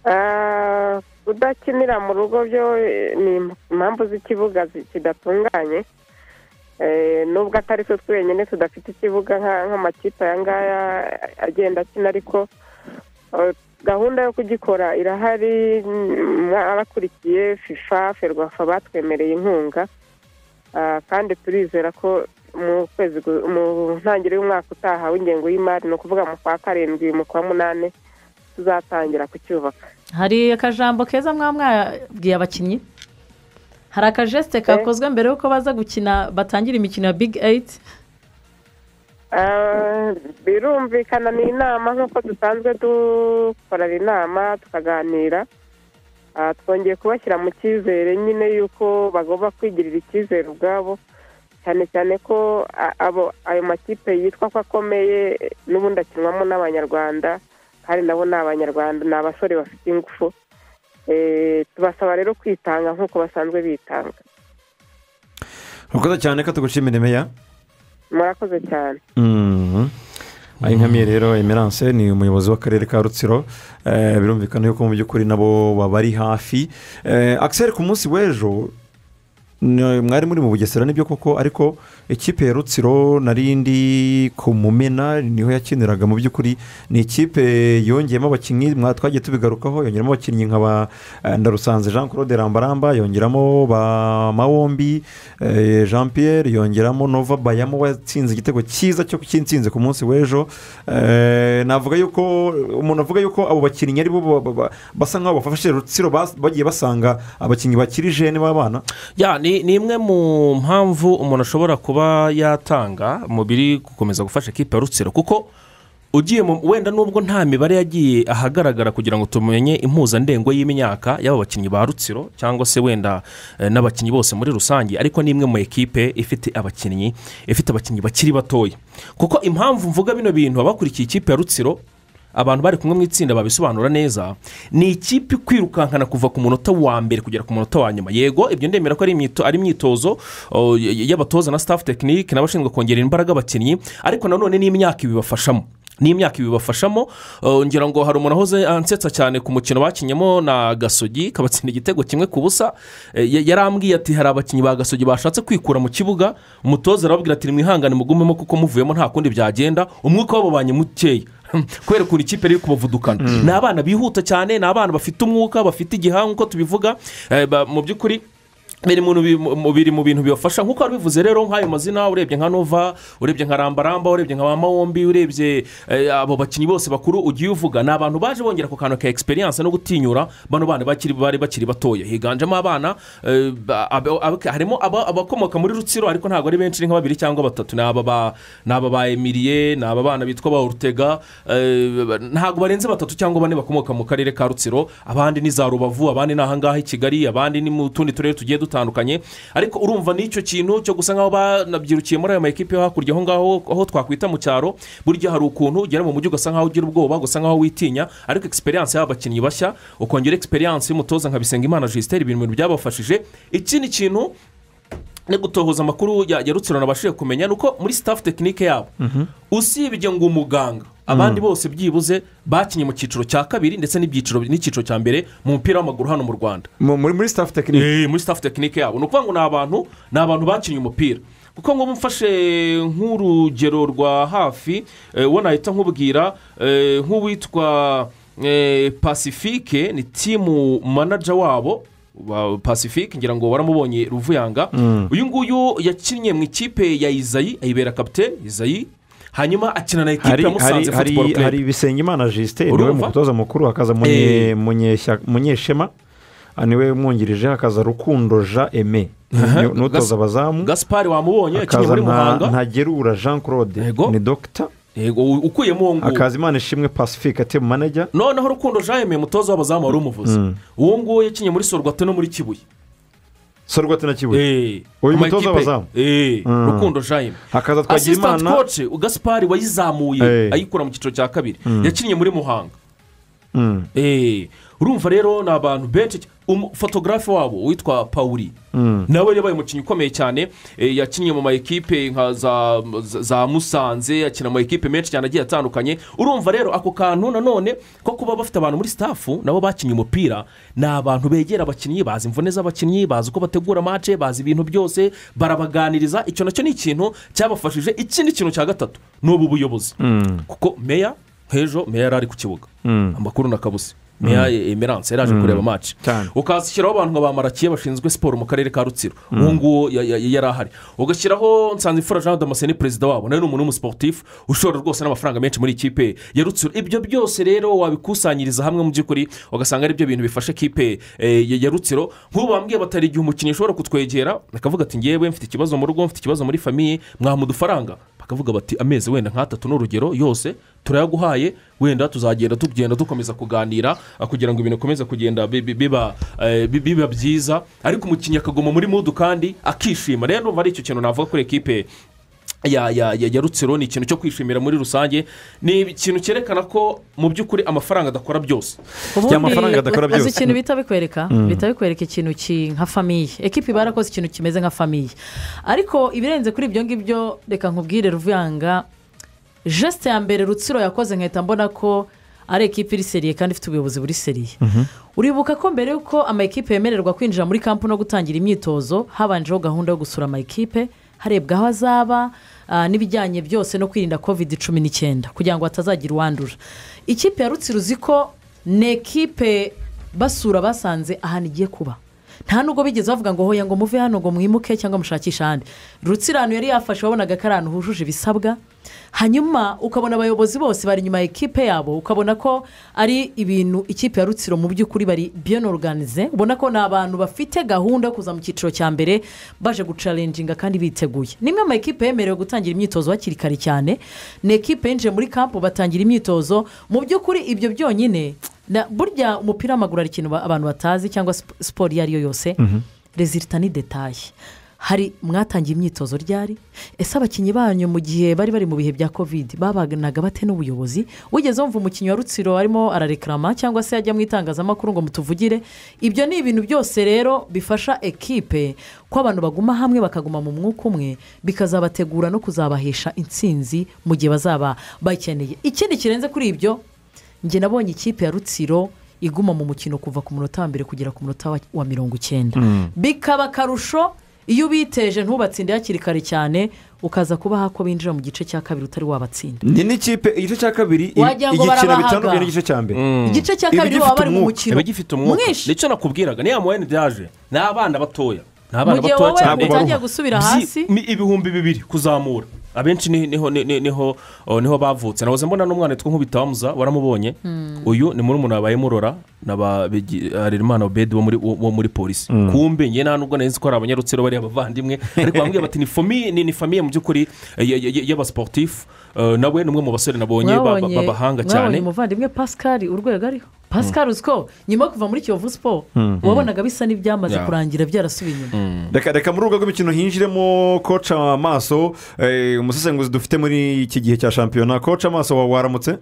[SPEAKER 6] Ah, kudakinira mu rugo byo eh, ni impamvu z'ikibuga zi- kidatunganye Eh, nubwo atari twe twenyine tudafite ikibuga nka- nk'amakipe aya ngaya agenda akina ariko eh, gahunda yo kugikora irahari mm, mwarakurikiye fifa ferwafa batwemereye inkunga Ah, kandi turizera ko mu kwezi gu- mu ntangiriro y'umwaka utaha w'ingengo y'imari ni ukuvuga mu kwa karindwi mu kwa munani tuzatangira kucyubaka
[SPEAKER 2] hari akajambo keza mwaba mwabwiye abakinnyi hari akajesite kakozwe mbere y'uko baza gukina batangira imikino ya big eyiti
[SPEAKER 6] Ah, birumvikana ni inama nk'uko dusanzwe dukorana inama tukaganira Ah, twongeye kubashyira mu cyizere nyine y'uko bagomba kwigirira icyizere ubwabo cyane cyane ko a- abo ayo makipe yitwa ko akomeye n'ubundi akinwamo n'abanyarwanda kandi nabo ni abanyarwanda ni abasore bafite ingufu Eh, tubasaba rero kwitanga nk'uko basanzwe bitanga
[SPEAKER 1] urakoze cyane ko tugushimira meya
[SPEAKER 6] murakoze cyane
[SPEAKER 1] ayi nkamiye rero emerance ni umuyobozi w'akarere ka rutsiro Eh, birumvikana yuko mu by'ukuri nabo babari hafi Eh, Axel ku munsi w'ejo ni- mwari muri mu bugesera nibyo koko ariko ikipe ya rutsiro narindi ku mumena niho yakiniraga mu by'ukuri ni ikipe yongeyemo abakinnyi mwa- twagiye tubigarukaho yongeramo abakinnyi nka ba eh, ndarusanze jean claude rambaramba yongeramo ba mawombi eh, jean pierre yongeramo nova bayamo watsinze igitego cyiza cyo cy'insinzi ku munsi w'ejo Eh, navuga yuko umuntu avuga yuko abo bakinnyi aribo ba- ba- ba- basa nk'aho bafashe rutsiro bas- bagiye basanga abakinnyi bakiri jene b'abana
[SPEAKER 3] Ya, ni ni imwe mu mpamvu umuntu ashobora kuba yatanga umubiri gukomeza gufasha ekipa ya rutsiro kuko ugiye mu wenda nubwo nta mibare yagiye ahagaragara kugira ngo tumenye impuzandengo y'imyaka y'aba bakinnyi ba rutsiro cyangwa se wenda eh, n'abakinnyi bose muri rusange ariko ni imwe mu ekipe ifite abakinnyi ifite abakinnyi bakiri batoya kuko impamvu mvuga bino bintu abakurikiye ikipe ya rutsiro abantu bari kumwe mu itsinda babisobanura neza ni ikipe kwirukankana kuva ku munota wa mbere kugera ku munota wa nyuma yego ibyo ndemera ko ari imyito- ari imyitozo o, y- y- y'abatoza na staff tekinike n'abashinzwe kongera imbaraga abakinnyi ariko nanone n'imyaka ibibafashamo n'imyaka ibibafashamo o, ngira ngo hari umuntu wahoze ansetsa cyane ku mukino bakinyemo na gasogi kabatsinda igitego kimwe ku busa e, ya- yarambwiye ati hari abakinnyi ba gasogi bashatse kwikura mu kibuga umutoza arababwira ati mwihangane mugumemo kuko muvuyemo nta kundi byagenda umwuka w'ababanye mukeya kubera ukuntu ikipe iri kubavudukana ni abana bihuta cyane ni abana bafite umwuka bafite igihanga uko tubivuga eh, ba- mu by'ukuri biri mu bi- mu- biri mu bintu bibafasha nk'uko wari bivuze rero nk'ayo mazina urebye nka nova urebye nka rambaramba urebye nka mawombi urebye eh, abo bakinnyi bose bakuru ugiye uvuga ni abantu baje bongera ku kantu ka egisperiyanse no gutinyura bano bana bakiri bari bakiri batoya higanjemo abana eh, ba- abo- abo- harimo aba- abakomoka muri rutsiro ariko ntabwo ari benshi ni nka babiri cyangwa batatu ni aba ba ni aba ba emiliye ni aba bana bitwa ba orutega eh, ntabwo barenze batatu cyangwa bane bakomoka mu karere ka rutsiro abandi ni za rubavu abandi ni ahangaha i kigali abandi ni mu tundi turere tugiye dutandukanye dutandukanye ariko urumva n'icyo kintu cyo gusa nk'aho banabyirukiye muri ayo ma ekipi yo hakurya aho ngaho aho twakwita mu cyaro burya hari ukuntu ugera mu mujyi ugasa nk'aho ugira ubwoba ugasa nk'aho witinya ariko egisperiyanse y'abakinnyi bashya ukongera egisperiyanse y'umutoza nka bisengimana jisiteri ibintu byabafashije ikindi kintu no gutohoza amakuru ya ya rutsiro nabashije kumenya ni uko muri sitafu tekinike yabo usibye ngo umuganga abandi bose byibuze bakinnye mu cyiciro cya kabiri ndetse n'ibyiciro n'icyiciro cya mbere mu mupira w'amaguru hano mu rwanda
[SPEAKER 1] Mu- muri muri sitafu tekinike
[SPEAKER 3] Eh, muri sitafu tekinike yabo ni ukuvuga ngo ni abantu ni abantu bakinnye umupira kuko ngo mfashe nk'urugero rwa hafi eh, uwo nahita nkubwira eh, nk'uwitwa eh, pacifique ni timu manaja wabo wa pacifique ngira ngo waramubonye ruvuyanga uyu nguyu yakinnye mu ikipe ya izayi ayibera kapitene izayi hanyuma akina na ekipe
[SPEAKER 1] hari
[SPEAKER 3] ya musanze
[SPEAKER 1] hari- hari
[SPEAKER 3] futuboro
[SPEAKER 1] hari
[SPEAKER 3] kerebu
[SPEAKER 1] ibisengimana jisiteri niwe
[SPEAKER 3] Urumva?
[SPEAKER 1] mutoza mukuru hakaza
[SPEAKER 3] Eh.
[SPEAKER 1] munye- munyeshya- munyeshema ah, niwe umwungirije hakaza rukundo jean eme
[SPEAKER 3] Aha.
[SPEAKER 1] ni- n'utoza abazamu
[SPEAKER 3] gaspari wamubonye yakinnye muri
[SPEAKER 1] hakaza nta-
[SPEAKER 3] muhanga
[SPEAKER 1] ntagerura jean claude
[SPEAKER 3] Yego.
[SPEAKER 1] ni dogita
[SPEAKER 3] yego u- ukuyemo uwo nguwo
[SPEAKER 1] hakaza imana ishimwe pacifique ati manajya
[SPEAKER 3] noneho rukundo jean yemeye umutoza w'abazamu wari umuvuzi uwo nguwo yakinnye muri sorwate no muri kibuye
[SPEAKER 1] sorwate na kibuye
[SPEAKER 3] Eh,
[SPEAKER 1] Uyu
[SPEAKER 3] mu
[SPEAKER 1] mutoza
[SPEAKER 3] makipe.
[SPEAKER 1] w'abazamu?
[SPEAKER 3] Eh,
[SPEAKER 1] Mm.
[SPEAKER 3] rukundo jean
[SPEAKER 1] hakaza twagira
[SPEAKER 3] asitanti
[SPEAKER 1] imana
[SPEAKER 3] koce gaspari wayizamuye
[SPEAKER 1] Eh.
[SPEAKER 3] ayikura mu cyiciro cya kabiri yakinnye muri muhanga Eh, urumva rero ni abantu benshi cy- umu- fotogarafe wabo witwa pawuri nawe yabaye umukinnyi ukomeye cyane eh, yakinnye mu ma ekipe nka za za- za musanze akina mu ma ekipe menshi cyane agiye atandukanye urumva rero ako kantu nanone ko kuba bafite abantu muri sitafu nabo bakinnye umupira ni abantu begera abakinnyi bazi imvune z'abakinnyi bazi uko bategura mace bazi ibintu byose barabaganiriza icyo nacyo ni ikintu cyabafashije ikindi kintu cya gatatu ni ubu buyobozi kuko meya h'ejo meya yari ari ku kibuga amakuru na kabusi meya emerance yari aje kureba match
[SPEAKER 1] Cyane.
[SPEAKER 3] ukashyiraho abantu nka ba marakiye bashinzwe siporo mu karere ka rutsiro uwo nguwo ya- ya- yari ahari ugashyiraho nsanzimfura jean damascene perezida wabo nawe ni umuntu w'umusiporutifu ushora rwose n'amafaranga menshi muri ikipe ya rutsiro ibyo byose rero wabikusanyiriza hamwe mu by'ukuri ugasanga ari byo bintu bifasha ikipe eh, ya ya rutsiro nk'ubu bambwiye batari igihe umukinnyi ushobora kutwegera akavuga ati ngewe mfite ikibazo mu rugo mfite ikibazo muri famiye mwamuha udufaranga bakavuga bati amezi wenda nk'atatu ni urugero yose turayaguhaye wenda tuzagenda tugenda dukomeza kuganira ah, kugira ngo ibintu bikomeze kugenda bi- bi- biba eh, bi- biba byiza ariko umukinnyi akaguma muri mudu kandi akishima rero ndumva ari icyo kintu navuga kuri ekipe ya ya ya ya rutsiro ni ikintu cyo kwishimira muri rusange ni ikintu cyerekana ko mu by'ukuri amafaranga adakora byose
[SPEAKER 2] ubundi
[SPEAKER 1] amafaranga adakora
[SPEAKER 2] azi
[SPEAKER 1] byose.
[SPEAKER 2] ikintu bita bikwereka bita bikwereka ikintu ki- nka famiye ekipi barakoze ikintu kimeze nka famiye ariko ibirenze kuri ibyo ngibyo reka nkubwire ruvuyanga jesite ya mbere rutsiro yakoze nkahita mbona ko ari ekipi iri seriye kandi ifite ubuyobozi buri seriye uribuka ko mbere y'uko ama ekipe yemererwa kwinjira muri kampu no gutangira imyitozo habanjeho gahunda yo gusura ama ekipe harebwa aho azaba ah, n'ibijyanye byose no kwirinda kovide cumi n'icyenda kugira ngo hatazagira uwandura ikipe ya rutsiro uzi ko ni ekipe basura basanze ahantu igiye kuba nta nubwo bigeze bavuga ngo hoya ngo muve hano ngo mwimuke cyangwa mushakishe ahandi rutsirano yari yafashe wabonaga ko ari ahantu hujuje ibisabwa hanyuma ukabona abayobozi bose bari inyuma ya ekipe yabo ukabona ko ari ibintu ikipe ya rutsiro mu by'ukuri bari bien organize ubona ko ni abantu bafite gahunda yo kuza mu cyiciro cya mbere baje gucarenjinga kandi biteguye nimwe mu ma ekipe yemerewe gutangira imyitozo hakiri kare cyane ni ekipe yinjiye muri kampu batangira imyitozo mu by'ukuri ibyo byonyine na burya umupira w'amaguru hari ikintu ba- abantu batazi cyangwa sip- siporo iyo ari yo yose rezilita ni detaye hari mwatangiye imyitozo ryari ese abakinnyi banyu mu gihe bari bari mu bihe bya kovide babanaga bate n'ubuyobozi wigeze wumva umukinnyi wa rutsiro arimo ararekarama cyangwa se yajya mu itangazamakuru ngo mutuvugire ibyo ni ibintu byose rero bifasha ekipe ko abantu baguma hamwe bakaguma mu mwuka umwe bikazabategura no kuzabahesha intsinzi mu gihe bazaba bayikeneye ikindi kirenze kuri ibyo njye nabonye ikipe ya rutsiro iguma mu mukino kuva ku munota wa mbere kugera ku munota wa- wa mirongo icyenda bikaba akarusho iyo ubiteje ntubatsinde hakiri kare cyane ukaza kubaha ko binjira mu gice cya kabiri utari wabatsinda
[SPEAKER 1] ni n'ikipe igice cya kabiri i-
[SPEAKER 2] Wagira ngo
[SPEAKER 1] igikina
[SPEAKER 2] barabahaga.
[SPEAKER 1] bitandukanye n'igice cya mbere
[SPEAKER 2] igice cya
[SPEAKER 1] Iba
[SPEAKER 2] kabiri
[SPEAKER 1] igifite
[SPEAKER 2] baba bari mu
[SPEAKER 1] umwuka.
[SPEAKER 2] mukino
[SPEAKER 3] iba gifite umwuka
[SPEAKER 2] mwinshi
[SPEAKER 3] nicyo nakubwiraga niya muwene byaje ni abana batoya ni abana
[SPEAKER 2] Mu gihe
[SPEAKER 3] batoya
[SPEAKER 2] wowe
[SPEAKER 3] cyane
[SPEAKER 2] utangiye gusubira
[SPEAKER 3] Byi-
[SPEAKER 2] hasi.
[SPEAKER 3] mi- ibihumbi bibiri kuzamura abenshi ni- niho ni- ni- niho oh, niho bavutse nahoze mbona n'umwana witwa nkubitamuza waramubonye uyu ni muri umuntu wabaye murora na ba Bigi- harerimana obedi wo muri- wo- wo muri polisi kumbe njye nta nubwo nari nzi ko ari abanyarutsiro bariya bavandimwe ariko bambwiye bati ni famiye ni ni famiye mu by'ukuri eh, ya- ya- ya- y'abasiporutifu Eh, nawe ni umwe mu basore nabonye ba- ba-
[SPEAKER 2] mwabonye
[SPEAKER 3] b'abahanga
[SPEAKER 2] mwabonye
[SPEAKER 3] cyane
[SPEAKER 2] umuvandimwe pascal urwego ariho pascal uzi ko nyuma yo kuva muri kiyovu siporo wabonaga bisa n'ibyamaze
[SPEAKER 3] Yeah.
[SPEAKER 2] kurangira byarasubiye inyuma
[SPEAKER 1] reka reka muri urwo rw'imikino hinjiremo koca amaso eh, umusesenguzi dufite muri iki gihe cya shampiyona koca amaso wa- waramutse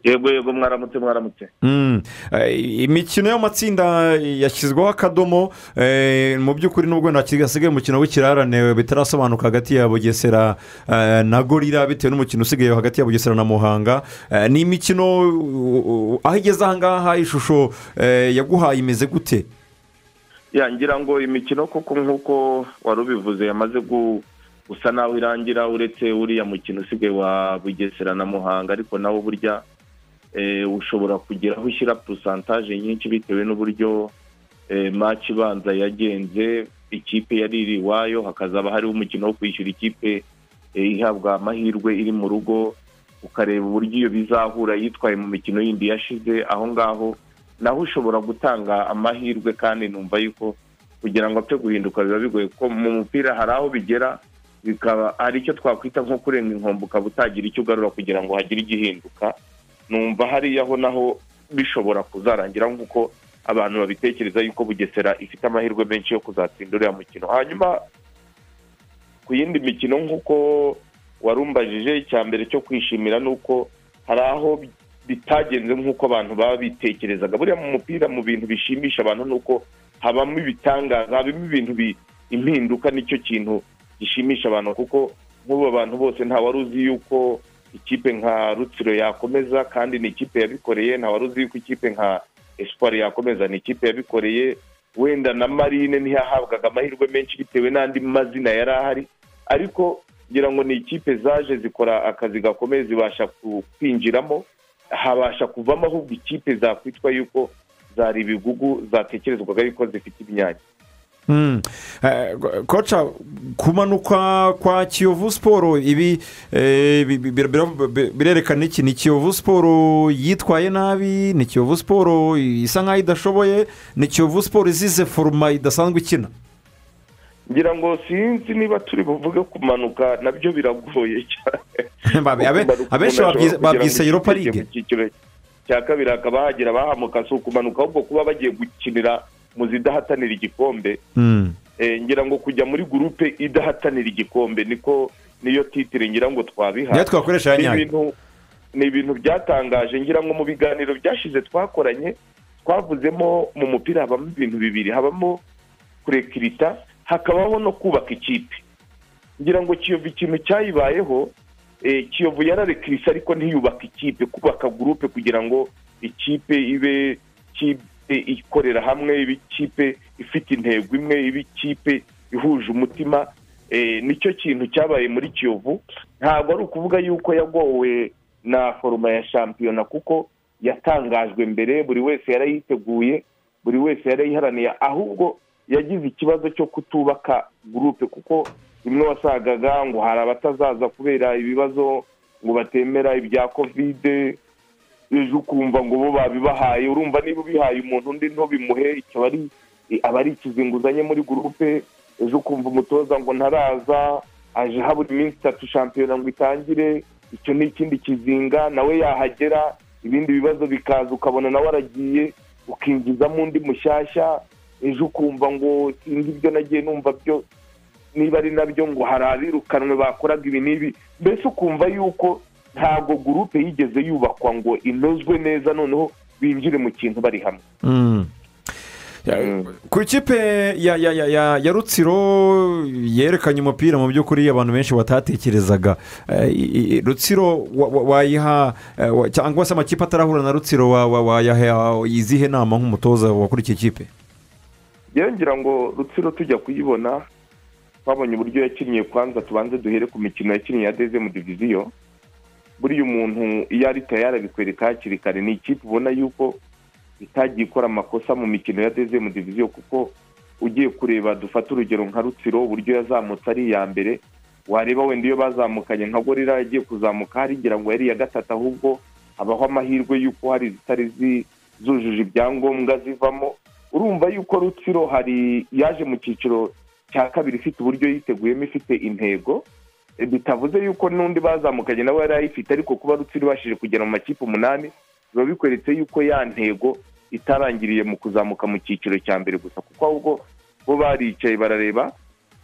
[SPEAKER 7] yego yego mwaramutse mwaramutse
[SPEAKER 1] Mm. Eh, imikino y'amatsinda yashyizweho akadomo eh, mu by'ukuri n'ubwo hasigaye umukino w'ikirarane bitarasobanuka hagati ya bugesera eh, na gorira bitewe n'umukino usigaye hagati ya bugesera na muhanga Eh, ni imikino uh, uh, aho igeze ahangaha ishusho eh, yaguhaye imeze gute
[SPEAKER 7] ya ngira ngo imikino koko nk'uko wari ubivuze yamaze gu- gusa naho irangira uretse uriya mukino usigaye wa bugesera na muhanga ariko nawo burya eh, ushobora kugira aho ushyira porosantaje nyinshi bitewe n'uburyo eh, maci ibanza yagenze ikipe yari iri iwayo hakazaba hariho umukino wo kwishyura ikipe eh, ihabwa amahirwe iri mu rugo ukareba uburyo iyo bizahura yitwaye mu mikino yindi yashize aho ngaho naho ushobora gutanga amahirwe kandi numva yuko kugira ngo apfe guhinduka biba bigoye kuko mu mupira hari aho bigera bikaba hari icyo twakwita nko kurenga inkombe ukaba utagira icyo ugarura kugira ngo hagire igihinduka numva hariya ho naho bishobora kuzarangira nk'uko abantu babitekereza yuko bugesera ifite amahirwe menshi yo kuzatsinda uriya mukino hanyuma ku yindi mikino nk'uko warumbajije icya mbere cyo kwishimira ni uko hari aho bitagenze nk'uko abantu baba bitekerezaga buriya mu mupira mu bintu bishimisha abantu ni uko habamo ibitangaza habamo ibintu bi- impinduka nicyo kintu gishimisha abantu kuko nk'ubu abantu bose nta wari uzi yuko ikipe nka rutsiro yakomeza kandi ni ikipe yabikoreye nta wari uzi yuko ikipe nka espoir yakomeza ni ikipe yabikoreye wenda na marine ntiyahabwaga amahirwe menshi bitewe n'andi mazina yari ahari ariko ngira ngo ni ikipe zaje zikora akazi gakomeye zibasha ku- kwinjiramo habasha kuvamo ahubwo ikipe zakwitwa yuko zari ibigugu zatekerezwaga yuko zifite imyanya
[SPEAKER 1] Mm. Eh, koca kumanuka kwa kiyovu siporo ibi eh, bi- bi- bira- bi- birerekana iki ni kiyovu siporo yitwaye nabi ni kiyovu siporo isa nkaho idashoboye ni kiyovu siporo izize foruma idasanzwe ikina
[SPEAKER 7] ngira ngo sinzi niba turi buvuge kumanuka nabyo biragoye cyane
[SPEAKER 1] Babe- abe-
[SPEAKER 7] Kumanuka
[SPEAKER 1] abenshi
[SPEAKER 7] umuntu
[SPEAKER 1] babyise-
[SPEAKER 7] ashobora kugira ngo
[SPEAKER 1] babyise europa
[SPEAKER 7] yigeze
[SPEAKER 1] ligue
[SPEAKER 7] mu cyiciro cya kabiri hakaba hagira abahamuka si ukumanuka ahubwo kuba bagiye gukinira mu zidahatanira igikombe
[SPEAKER 1] Mm.
[SPEAKER 7] Eh, ngira ngo kujya muri gurupe idahatanira igikombe niko niyo titire ngira ngo twabiha
[SPEAKER 1] niyo twakoresha ya
[SPEAKER 7] ni
[SPEAKER 1] nyayo
[SPEAKER 7] ibintu ni ibintu byatangaje ngira ngo mu biganiro byashize twakoranye twavuzemo mu mupira habamo ibintu bibiri habamo kurekirita hakabaho no kubaka ikipe ngira ngo kiyovu ikintu cyayibayeho eh, kiyovu yararekirise ariko ntiyubaka ikipe kubaka gurupe kugira ngo ikipe ibe ikipe ikorera hamwe ibe ikipe ifite intego imwe ibe ikipe ihuje umutima Eh, nicyo kintu cyabaye muri kiyovu ntabwo ari ukuvuga yuko yagowe na foroma ya shampiyona kuko yatangajwe mbere buri wese yarayiteguye buri wese yarayiharaniye ahubwo yagize ikibazo cyo kutubaka gurupe kuko imwe wasagaga ngo hari abatazaza kubera ibibazo ngo batemera ibya kovide ejo ukumva ngo bo babibahaye urumva niba ubihaye umuntu undi ntubimuhe icyo aba ari aba ari ikizinguzanye muri gurupe ejo ukumva umutoza ngo ntaraza aje habura iminsi itatu shampiyona ngo itangire icyo ni ikindi kizinga nawe yahagera ibindi bibazo bikaza ukabona nawe aragiye ukinjizamo undi mushyashya ejo ukumva ngo sinzi ibyo nagiye numva byo niba ari nabyo ngo hari abirukanwe bakoraga ibi n'ibi mbese ukumva yuko ntabwo gurupe yigeze yubakwa ngo inozwe neza noneho binjire mu kintu bari hamwe
[SPEAKER 1] Mm. Ya- ku ikipe ya, ya, ya, ya, ya rutsiro yerekanye umupira mu by'ukuri abantu benshi batatekerezaga Eh, i- i- rutsiro wa- wa- wayiha eh, wa- cyangwa se amakipe atarahura na rutsiro wa- wa- wayaha izihe nama nk'umutoza wakora iki kipe
[SPEAKER 7] yewe ngira ngo rutsiro tujya kuyibona twabonye uburyo yakiniye kwanza tubanze duhere ku mikino yakiniye ya deze mu diviziyo buriya umuntu iyo ari tayari abikwereka hakiri kare ni ikipe ubona yuko itagiye ikora amakosa mu mikino ya deze mu diviziyo kuko ugiye kureba dufate urugero nka rutsiro uburyo yazamutse ari iya mbere wareba wenda iyo bazamukanye nka gorira yagiye kuzamuka harigira ngo yari iya gatatu ahubwo habaho amahirwe y'uko hari izitari zi- zujuje ibyangombwa zivamo urumva yuko rutsiro hari yaje mu cyiciro cya kabiri ifite uburyo yiteguyemo ifite intego E, bitavuze yuko n'undi bazamukanye nawe yari ayifite ariko kuba rutsiro ibashije kugera mu makipe umunani biba bikweretse yuko ya ntego itarangiriye mu kuzamuka mu cyiciro cya mbere gusa kuko ahubwo bo baricaye barareba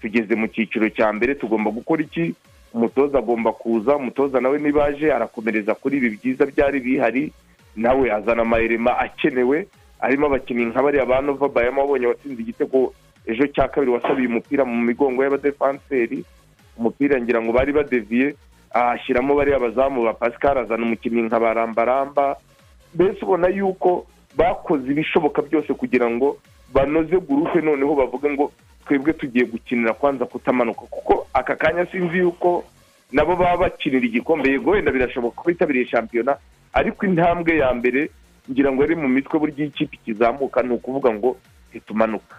[SPEAKER 7] tugeze mu cyiciro cya mbere tugomba gukora iki umutoza agomba kuza umutoza nawe niba aje arakomereza kuri ibi byiza byari bihari nawe azana amayirema akenewe harimo abakinnyi nka bariya ba nova bayama wabonye watsinze igitego ejo cya kabiri wasabiye umupira mu migongo y'abadefanseri umupira ngira ngo bari badeviye ahashyiramo bariya abazamu ba pascal azana umukinnyi nka barambaramba mbese ubona yuko bakoze ibishoboka byose kugira ngo banoze gurupe noneho bavuge ngo twebwe tugiye gukinira kwanza kutamanuka kuko aka kanya sinzi yuko nabo baba bakinira igikombe yego wenda birashoboka ko bitabiriye shampiyona ariko intambwe ya mbere ngira ngo ari mu mitwe buryo iyo ikipe ikizamuka ni ukuvuga ngo ntitumanuka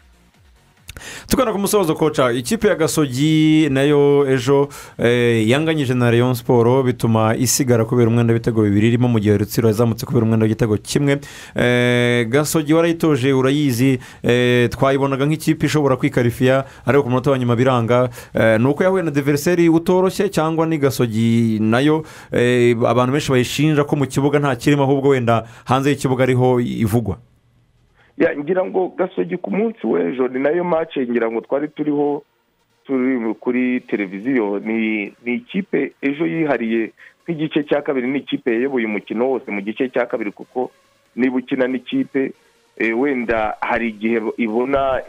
[SPEAKER 1] tugana ku musozo koca ikipe ya gasogi nayo ejo eh, yanganyije na leon siporo bituma isigara kubera umwenda w'ibitego bibiri irimo mu gihe rutsiro yazamutse kubera umwenda w'igitego kimwe Eh, gasogi warayitoje urayizi eh, twayibonaga nk'ikipe ishobora kwikarifiya ariko ku munota wa nyuma biranga Eh, ni uko yahuye na diveriseri utoroshye cyangwa ni gasogi nayo eh, abantu benshi bayishinja ko mu kibuga nta kirimo ahubwo wenda hanze y'ikibuga ariho ivugwa
[SPEAKER 7] ya ngira ngo gasogi ku munsi w'ejo ni nayo mace ngira ngo twari turiho turi kuri televiziyo ni ni ikipe ejo yihariye nk'igice cya kabiri ni ikipe yayoboye umukino wose mu gice cya kabiri kuko niba ukina n'ikipe eh, wenda hari igihe ibona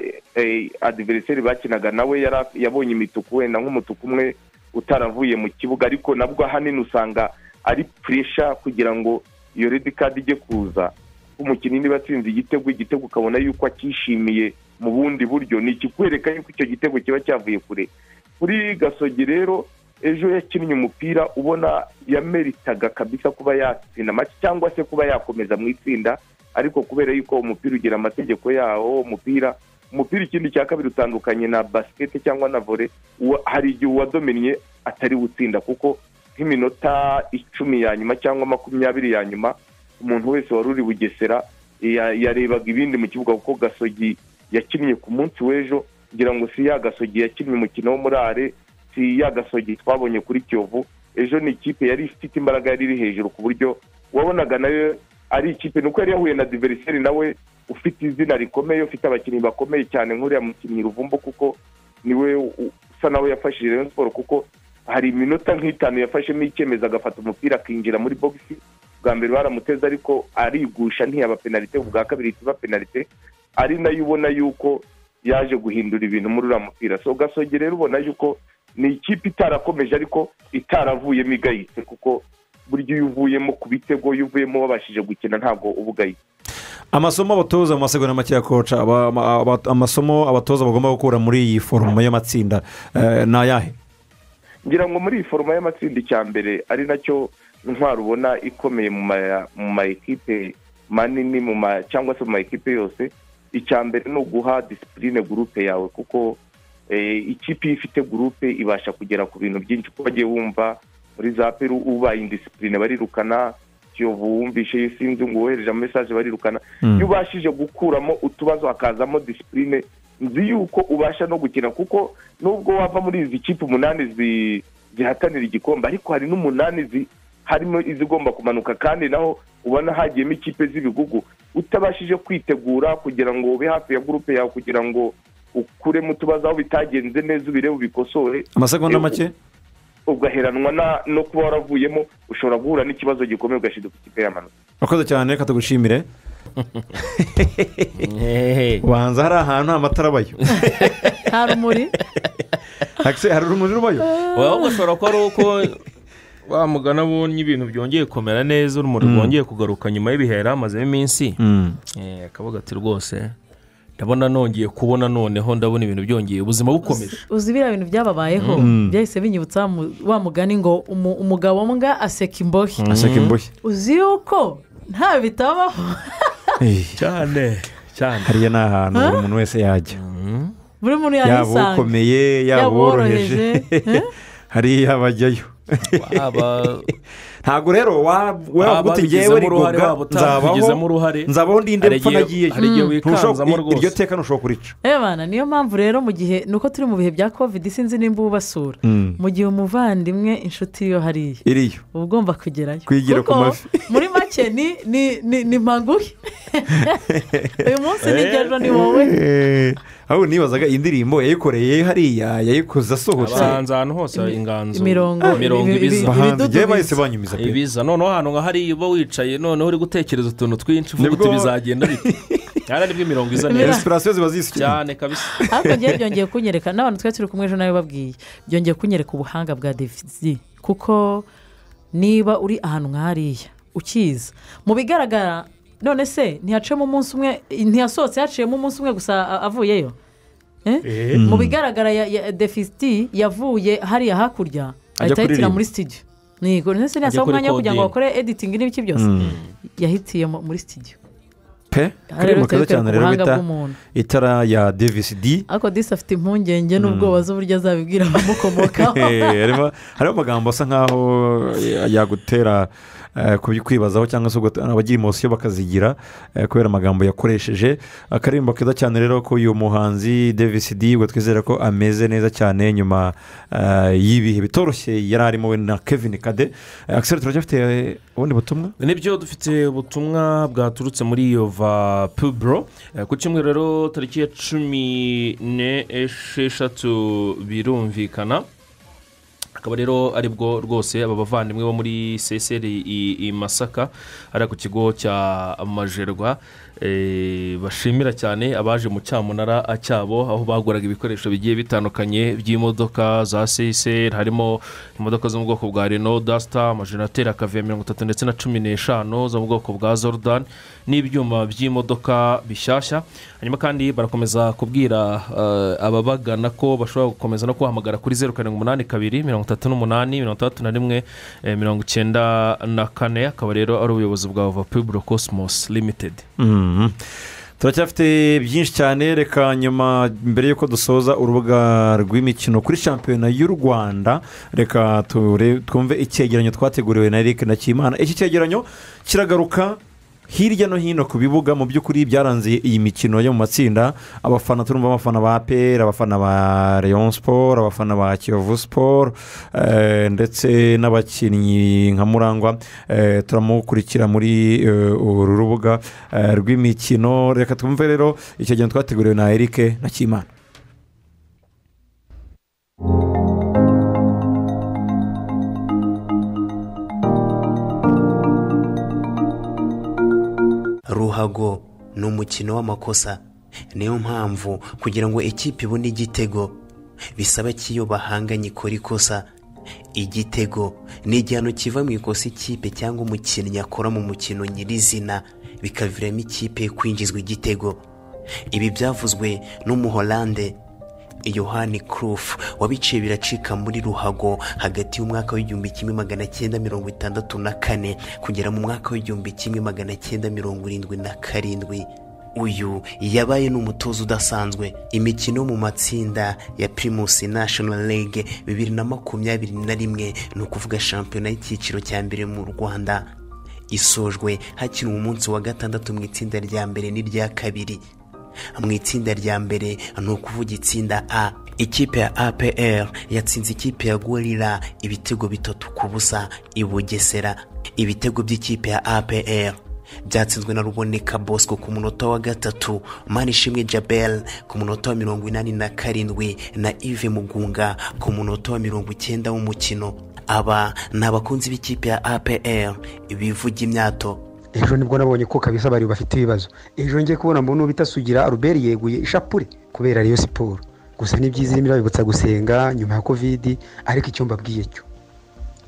[SPEAKER 7] adiveriseri bakinaga nawe yara- yabonye imituku wenda nk'umutuku umwe utaravuye mu kibuga ariko nabwo ahanini usanga ari puresha kugira ngo iyo redi kadi ijye kuza umukinnyi niba atsinze igitego igitego ukabona yuko akishimiye mu bundi buryo ni ikikwereka yuko icyo gitego kiba cyavuye kure kuri gasogi rero ejo yakinnye umupira ubona yameritaga kabisa kuba yatsinda amace cyangwa se kuba yakomeza mu itsinda ariko kubera yuko umupira ugira amategeko yawo umupira umupira ikindi cya kabiri utandukanye na basiketi cyangwa na vore uwa- hari igihe uwadomennye atari gutsinda kuko nk'iminota icumi ya nyuma cyangwa makumyabiri ya nyuma umuntu wese wari uri bugesera ya- yarebaga ibindi mu kibuga kuko gasogi yakinnye ku munsi w'ejo ngira ngo si ya gasogi yakinnye umukino wo muri are si ya gasogi twabonye kuri kiyovu ejo ni ikipe yari ifite imbaraga yari iri hejuru ku buryo wabonaga nayo ari ikipe nuko yari yahuye na diveriseri nawe ufite izina rikomeye ufite abakinnyi bakomeye cyane nk'uriya mukinnyi ruvumbo kuko niwe u- usa nawe yafashije rayon siporo kuko hari iminota nk'itanu yafashemo icyemezo agafata umupira akinjira muri bogisi bwa mbere baramuteze ariko arigusha ntiyaba penalite ubwa kabiri ikiba penalite ari nayo ubona yuko yaje guhindura ibintu muri uriya mupira so gasogi rero ubona yuko ni ikipe itarakomeje ariko itaravuyemo igayitse kuko burya iyo uvuyemo ku bitego iyo uvuyemo wabashije gukina ntabwo uba ugayitse
[SPEAKER 1] amasomo abatoza mu masegonda make ya koca aba- aba- aba- amasomo abatoza bagomba gukura muri iyi forumu y'amatsinda eh, ni ayahe
[SPEAKER 7] ngira ngo muri iyi foroma y'amatsinda icya mbere ari nacyo intwaro ubona ikomeye mu ma- mu ma ekipe manini mu ma cyangwa se mu ma ekipe yose icya mbere ni uguha disipurine gurupe yawe kuko eh, ikipe iyo ifite gurupe ibasha kugera ku bintu byinshi kuko wagiye wumva muri za peru ubaye indisipurine barirukana kiyovu wumvishe iyo sinzi ngo wohereje amesaje barirukana iyo ubashije gukuramo utubazo hakazamo disipurine nzi yuko ubasha no gukina kuko nubwo wava muri izi kipe umunani zi- zihatanira igikombe ariko hari n'umunani zi- harimo izigomba kumanuka kandi naho ubona hagiyemo ikipe z'ibigugu utabashije kwitegura kugira ngo ube hafi ya gurupe yawe kugira ngo ukuremo utubazo aho bitagenze neza ubirebe ubikosore
[SPEAKER 1] amasegonda
[SPEAKER 7] Eh,
[SPEAKER 1] make
[SPEAKER 7] ugaheranwa na- no kuba waravuyemo ushobora guhura n'ikibazo gikomeye ugashinduka ikipe y'amanota
[SPEAKER 1] wakoze cyane reka tugushimire
[SPEAKER 3] hehe
[SPEAKER 1] ubanza hari ahantu amatara abayo
[SPEAKER 2] nta rumuri
[SPEAKER 1] Hakise, hari urumuri rubayo
[SPEAKER 3] waba bashobora kuba ari uko wa mugana abonye ibintu byongeye kumera neza urumuri rwongeye kugaruka nyuma y'ibihe yari amazemo iminsi Eh, akavuga ati rwose ndabona nongeye kubona noneho ndabona ibintu byongeye ubuzima bukomeje
[SPEAKER 2] uzi biriya bintu byababayeho byahise binyibutsa wa mu- wa mugani ngo umu- umugabo mbwa aseka imbohe
[SPEAKER 1] aseka imbohe
[SPEAKER 2] uzi yuko nta bitabaho
[SPEAKER 1] Eh,
[SPEAKER 3] cyane cyane
[SPEAKER 1] hariya ni ahantu buri muntu wese yajya
[SPEAKER 2] buri muntu
[SPEAKER 1] yaba
[SPEAKER 2] yahisanga
[SPEAKER 1] ukomeye yaba
[SPEAKER 2] Yaba
[SPEAKER 1] uworoheje
[SPEAKER 2] uworoheje, eh?
[SPEAKER 1] hariya bajyayo
[SPEAKER 3] aba
[SPEAKER 1] ntabwo rero wa- wavuga uti ngewe
[SPEAKER 3] ababigizemo uruhare
[SPEAKER 1] rigoga
[SPEAKER 3] waba utabigizemo uruhare
[SPEAKER 1] nzabaho ndinde
[SPEAKER 3] hari
[SPEAKER 1] mpfa
[SPEAKER 3] igihe-
[SPEAKER 1] nagiyeyo
[SPEAKER 3] hari igihe wikanzamo
[SPEAKER 1] Ntushobora- iryo
[SPEAKER 3] rwose
[SPEAKER 1] teka ntushobora kurica
[SPEAKER 2] Ebana niyo mpamvu rero mu gihe ni uko turi mu bihe bya kovidi sinzi nimba ubasura mu gihe umuvandimwe inshuti yo hariya
[SPEAKER 1] iriyo
[SPEAKER 2] uba ugomba kugerayo
[SPEAKER 1] Kwigira ku
[SPEAKER 2] Kuko
[SPEAKER 1] mavi.
[SPEAKER 2] muri make ni ni ni ni mpanguhe uyu munsi nigero ni wowe
[SPEAKER 1] Eh, ahubwo nibazaga indirimbo yayikoreye hariya yayikoze asohotse
[SPEAKER 3] abahanzi ahantu hose inganzo
[SPEAKER 2] imirongo,
[SPEAKER 3] imirongo
[SPEAKER 2] ibi-
[SPEAKER 3] ibiza
[SPEAKER 2] ibi-
[SPEAKER 1] bahanzi
[SPEAKER 2] ibidudu
[SPEAKER 1] igihe
[SPEAKER 2] biza.
[SPEAKER 1] bahise banyumiza pe
[SPEAKER 3] ibiza noneho ahantu nka hariya uba wicaye noneho uri gutekereza utuntu twinshi uvuga
[SPEAKER 1] Nibwo-
[SPEAKER 3] uti bizagenda bite hano nibwo imirongo iza neza
[SPEAKER 1] insitirasiyo ziba zisutse
[SPEAKER 3] cyane kabisa
[SPEAKER 2] ariko ngewe byongeye kunyereka n'abantu twari turi kumwe ejo nawe babwiye byongeye kunyereka ubuhanga bwa devizi kuko niba uri ahantu nk'ahariya ukiza mu bigaragara none se ntihacemo umunsi umwe ntiyasohotse haciyemo umunsi umwe gusa a- avuyeyo Eh? mu bigaragara ya- ya defisiti yavuye hariya hakurya ahita ahitira
[SPEAKER 1] kuririmba.
[SPEAKER 2] muri studio ntigo none se
[SPEAKER 3] Ajya
[SPEAKER 2] ntiyasaba
[SPEAKER 3] kuri
[SPEAKER 2] umwanya wo kugira ngo
[SPEAKER 3] coding.
[SPEAKER 2] bakore editingi n'ibiki byose yahitiye mu- muri studio
[SPEAKER 1] pe
[SPEAKER 2] Aha rero
[SPEAKER 1] karirimbo keza
[SPEAKER 2] twerekana
[SPEAKER 1] cyane rero
[SPEAKER 2] ubuhanga
[SPEAKER 1] bita
[SPEAKER 2] bw'umuntu.
[SPEAKER 1] itara ya devisi di
[SPEAKER 2] ariko disi afite impungenge n'ubwoba z'uburyo azabibwira abamukomokaho
[SPEAKER 1] Eh, harimo hariho amagambo asa nkaho ya- yagutera eh, kubi- kwibazaho cyangwa se ugat- abagira imosiyo bakazigira eh, kubera amagambo yakoresheje akaririmbo keza cyane rero k'uyu muhanzi Davis D ubwo twizere ko ameze neza cyane nyuma eh, y'ibihe bitoroshye yari arimo we na kevin kade akiseri turacyafite eh, ubundi butumwa
[SPEAKER 3] nibyo dufite ubutumwa bwaturutse muri iyo va puburo Eh, ku cyumweru rero tariki ya cumi n'esheshatu birumvikana akaba rero aribwo rwose aba bavandimwe bo muri csr i- i masaka hariya ku kigo cya majerwa eh, bashimira cyane abaje mu cyamunara cyabo aho baguraga ibikoresho bigiye bitandukanye by'imodoka za csr harimo imodoka zo mu bwoko bwa reno dasita amajenerateri akavuye mirongo itatu ndetse na cumi n'eshanu zo mu bwoko bwa zorodani n'ibyuma by'imodoka bishyashya hanyuma kandi barakomeza kubwira eh, ababagana ko bashobora gukomeza no kubahamagara kuri zeru karindwi umunani kabiri mirongo itatu n'umunani mirongo itandatu na rimwe eh, mirongo icyenda na kane akaba rero ari ubuyobozi bwa vapiburo cosmos limitedi
[SPEAKER 1] Mhm. turacyafite byinshi cyane reka nyuma mbere y'uko dusoza urubuga rw'imikino kuri shampiyona y'u rwanda reka ture- twumve icyegeranyo twateguriwe na eric nakimana iki cyegeranyo kiragaruka hirya no hino ku bibuga mu by'ukuri byaranze iyi mikino yo mu matsinda abafana turumva abafana ba peri abafana ba leon siporo abafana ba kiyovu siporo eh, ndetse n'abakinnyi nka murangwa eh, turamukurikira muri eh, uru rubuga eh, rw'imikino reka twumve rero icyo gihe twateguriwe na eric na kimana
[SPEAKER 8] ruhago ni umukino w'amakosa niyo mpamvu kugira ngo ikipe ibone igitego bisaba ko iyo bahanganye ikora ikosa igitego ni igihano kiva mu ikosa ikipe cyangwa umukinnyi akora mu mukino nyirizina bikaviramo ikipe kwinjizwa igitego ibi byavuzwe n'umuholande yohani kurufu wabiciye biracika muri ruhago hagati y'umwaka w'igihumbi kimwe magana cyenda mirongo itandatu na kane kugera mu mwaka w'igihumbi kimwe magana cyenda mirongo irindwi na karindwi uyu yabaye n'umutoza udasanzwe imikino yo mu matsinda ya pirimusi nashono rege bibiri na makumyabiri na rimwe ni ukuvuga shampiyona y'icyiciro cya mbere mu rwanda isojwe hakinwa umunsi wa gatandatu mu itsinda rya mbere n'irya kabiri mu itsinda rya mbere ni ukuvuga itsinda a ikipe ya apr yatsinze ikipe ya gorira ibitego bitatu ku busa i bugesera ibitego by'ikipe ya apr byatsinzwe na ruboneka bosco ku munota wa gatatu manishimwe jabel ku munota wa mirongo inani na karindwi na ive mugunga ku munota wa mirongo icyenda w'umukino aba ni abakunzi b'ikipe ya apr bivuga imyato
[SPEAKER 9] ejo nibwo nabonye ko kabisa bari bafite ibibazo ejo njye kubona mbona ubitasugira ruberi yeguye ishapure kubera ariyo siporo gusa ni byiza irimo irabibutsa gusenga nyuma ya kovidi ariko icyo mbabwiye cyo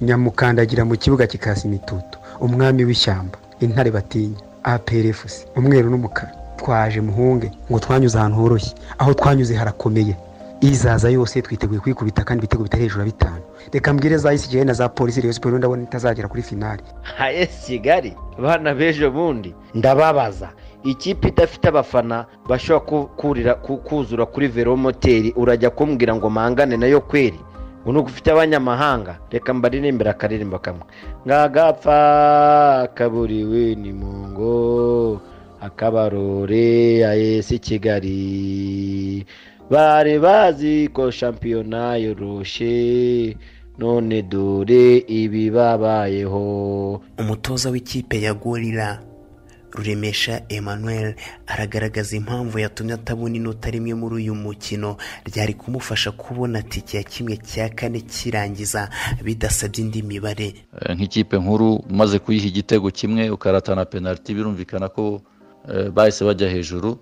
[SPEAKER 9] nyamukandagira mu kibuga kikasa imitutu umwami w'ishyamba intare batinya aperefusi umweru n'umukara twaje muhunge ngo twanyuze ahantu horoshye aho twanyuze harakomeye izaza yose twiteguye kwikubita kandi ibitego bitari hejuru ya bitanu reka mbwire za isigeye na za polisi reyo siporo ndabona itazagera kuri finali
[SPEAKER 10] nka esi kigali bana b'ejo bundi ndababaza ikipe idafite abafana bashobora ku- kurira ku- kuzura kuri velomoteri urajya kumbwira ngo mpangane nayo kweri ubu ni uko ufite abanyamahanga reka mbaririmbira akaririmbo kamwe nkagapfa kaburiwe ni mu ngo akabarore ayesi kigali bari bazi ko shampiyona yoroshe none dore ibibabayeho
[SPEAKER 8] umutoza w'ikipe ya gorira ruremesha emmanuel aragaragaza impamvu yatumye atabona inota rimwe muri uyu mukino ryari kumufasha kubona tike ya kimwe cya kane kirangiza bidasabye indi mibare
[SPEAKER 11] Eh, nk'ikipe nkuru umaze kuyiha igitego kimwe ukaratana penaliti birumvikana ko eh, bahise bajya hejuru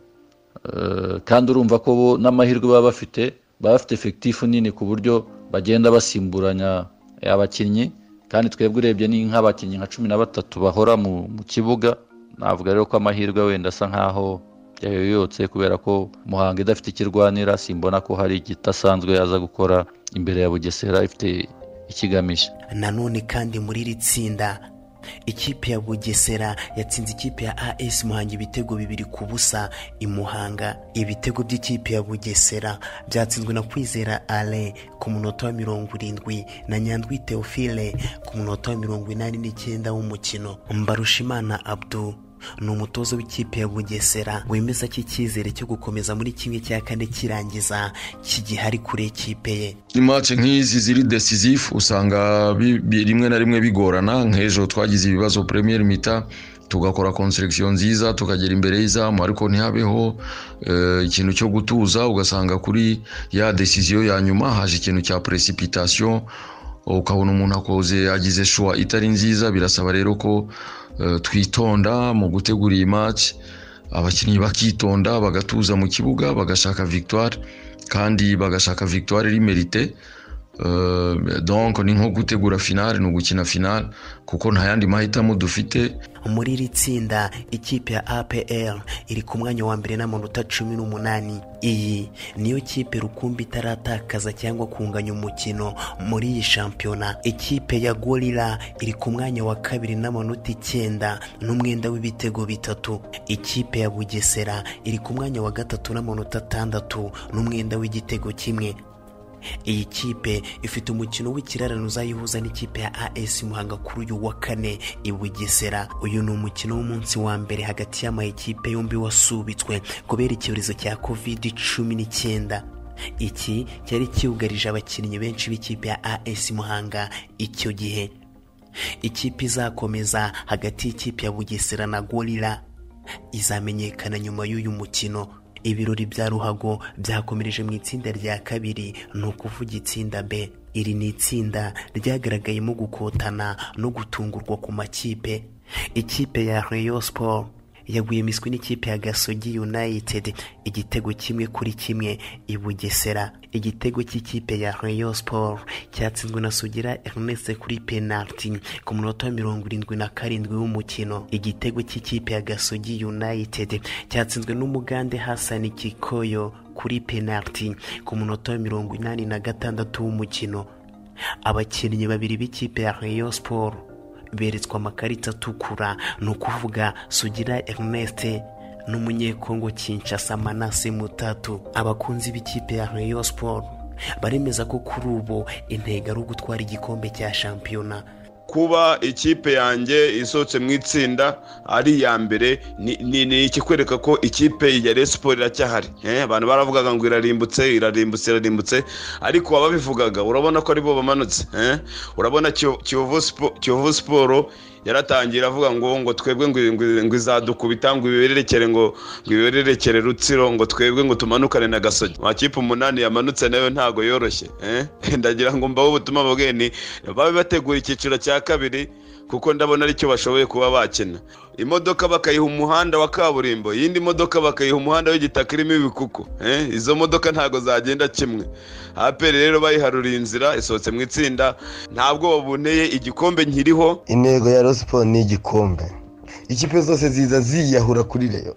[SPEAKER 11] Eh, kandi urumva ko bo n'amahirwe baba bafite baba bafite efekitifu nini ku buryo bagenda basimburanya eh, abakinnyi kandi twebwe urebye ni nk'abakinnyi nka cumi na batatu bahora mu mu kibuga navuga rero ko amahirwe wenda asa nk'aho yayoyotse kubera ko muhanga idafite ikirwanira simbona ko hari igidasanzwe yaza gukora imbere ya bugesera ifite ikigamije
[SPEAKER 8] nanone kandi muri iri tsinda ikipe ya bugesera yatsinze ikipe ya as muhanga ibitego bibiri ku busa imuhanga ibitego by'ikipe ya bugesera byatsinzwe na kwizera ale ku munota wa mirongo irindwi na nyandwi teofile ku munota wa mirongo inani n'icyenda w'umukino mbarushimana abdu ni umutoza w'ikipe ya bugesera wemeza ko icyizere cyo gukomeza muri kimwe cya kane kirangiza kigihari kure y'ikipe ye
[SPEAKER 12] imace nk'izi ziri decisive usanga bi- bi- rimwe na rimwe bigorana nk'ejo twagize ibibazo premier mita tugakora konseregisiyo nziza tukagera imbere y'izamu ariko ntihabeho eh, ikintu cyo gutuza ugasanga kuri ya decisiyo ya nyuma haje ikintu cya precipitation ukabona umuntu akoze agize shuwa itari nziza birasaba rero ko eh, twitonda mu gutegura iyi match abakinnyi bakitonda bagatuza mu kibuga bagashaka victoire kandi bagashaka victoire iri merite Eh, donc ni nko gutegura finale ni ugukina finale kuko nta yandi mahitamo dufite
[SPEAKER 8] muri iri tsinda ikipe ya apr iri ku mwanya wa mbere n'amanota cumi n'umunani iyi niyo kipe rukumbi itaratakaza cyangwa kunganya umukino muri iyi shampiyona ikipe ya gorira iri ku mwanya wa kabiri n'amanota icyenda n'umwenda w'ibitego bitatu ikipe ya bugesera iri ku mwanya wa gatatu n'amanota atandatu n'umwenda w'igitego kimwe iyi kipe ifite umukino w'ikirarane uzayihuza n'ikipe ya as muhanga kuri uyu wa kane i bugesera uyu ni umukino w'umunsi wa mbere hagati y'amakipe yombi wasubitswe kubera icyorezo cya covid cumi n'icyenda iki cyari cyugarije abakinnyi benshi b'ikipe ya as muhanga icyo gihe ikipe izakomeza hagati y'ikipe ya bugesera na gorira izamenyekana nyuma y'uyu mukino ibirori bya ruhago byakomereje mu itsinda rya kabiri ni ukuvuga itsinda b iri ni itsinda ryagaragayemo gukotana no gutungurwa ku makipe ikipe ya reyo siporo yaguye imiswi n'ikipe ya gasogi united igitego kimwe kuri kimwe i bugesera igitego cy'ikipe ya reyo siporo cyatsinzwe na sugira ernest kuri penaliti ku munota wa mirongo irindwi na karindwi w'umukino igitego cy'ikipe ya gasogi united cyatsinzwe n'umugande hassan kikoyo kuri penaliti ku munota wa mirongo inani na gatandatu w'umukino abakinnyi babiri b'ikipe ya reyo siporo beretswe amakarita atukura ni ukuvuga sugira ernest n'umunyekongo kinshasa manase mutatu abakunzi b'ikipe ya reyo siporo baremeza ko kuri ubu intego ari ugutwara igikombe cya shampiyona
[SPEAKER 13] kuba ikipe yanjye isohotse mu itsinda ari iya mbere ni- ni ni ikikwereka ko ikipe ya Rayon Sport iracyahari Eh, abantu baravugaga ngo irarimbutse irarimbutse irarimbutse ariko ababivugaga urabona ko aribo bamanutse eh. urabona Kiyo- Kiyovu Spo- Kiyovu Sport yaratangiye iravuga ngo ngo twebwe ngo ngo- ngo izadukubita ngo ibererekere ngo ngo ibererekere rutsiro ngo twebwe ngo tumanukane na gasogi amakipe umunani yamanutse nayo ntago yoroshye eh? ndagira ngo mbahe ubutumwa bubwiye ni babe bategura icyiciro cya kabiri kuko ndabona aricyo bashoboye kuba bakina imodoka bakayiha umuhanda wa kaburimbo iyindi modoka bakayiha umuhanda w'igitaka irimo ibikuku eh? izo modoka ntago zagenda kimwe aperi rero bayiharuriye inzira isohotse mu itsinda ntabwo bunteye igikombe nkiriho
[SPEAKER 14] intego ya rosipo ni igikombe ikipe zose ziza ziyahura kuri reyo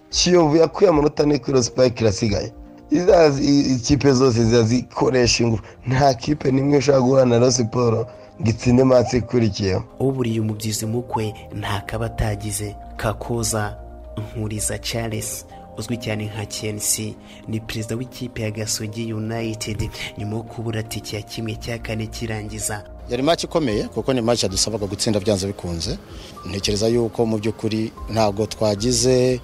[SPEAKER 14] kiyovu yakuye amanota ane kuri rosipo irasigaye Iza- i- ikipe zose ziza zikoresha ingufu nta kipe n'imwe ushobora guhura na rosiporo ngo itsinde matsi ikurikiyeho
[SPEAKER 8] uburiye umubyizi mukwe ntakaba atagize kakoza nkuriza charles uzwi cyane nka kensi ni perezida w'ikipe ya gasogi united nyuma yo kubura tike ya kimwe cya kane kirangiza
[SPEAKER 15] yari match ikomeye kuko ni match yadusabaga gutsinda byanze bikunze ntekereza yuko mu by'ukuri ntabwo twagize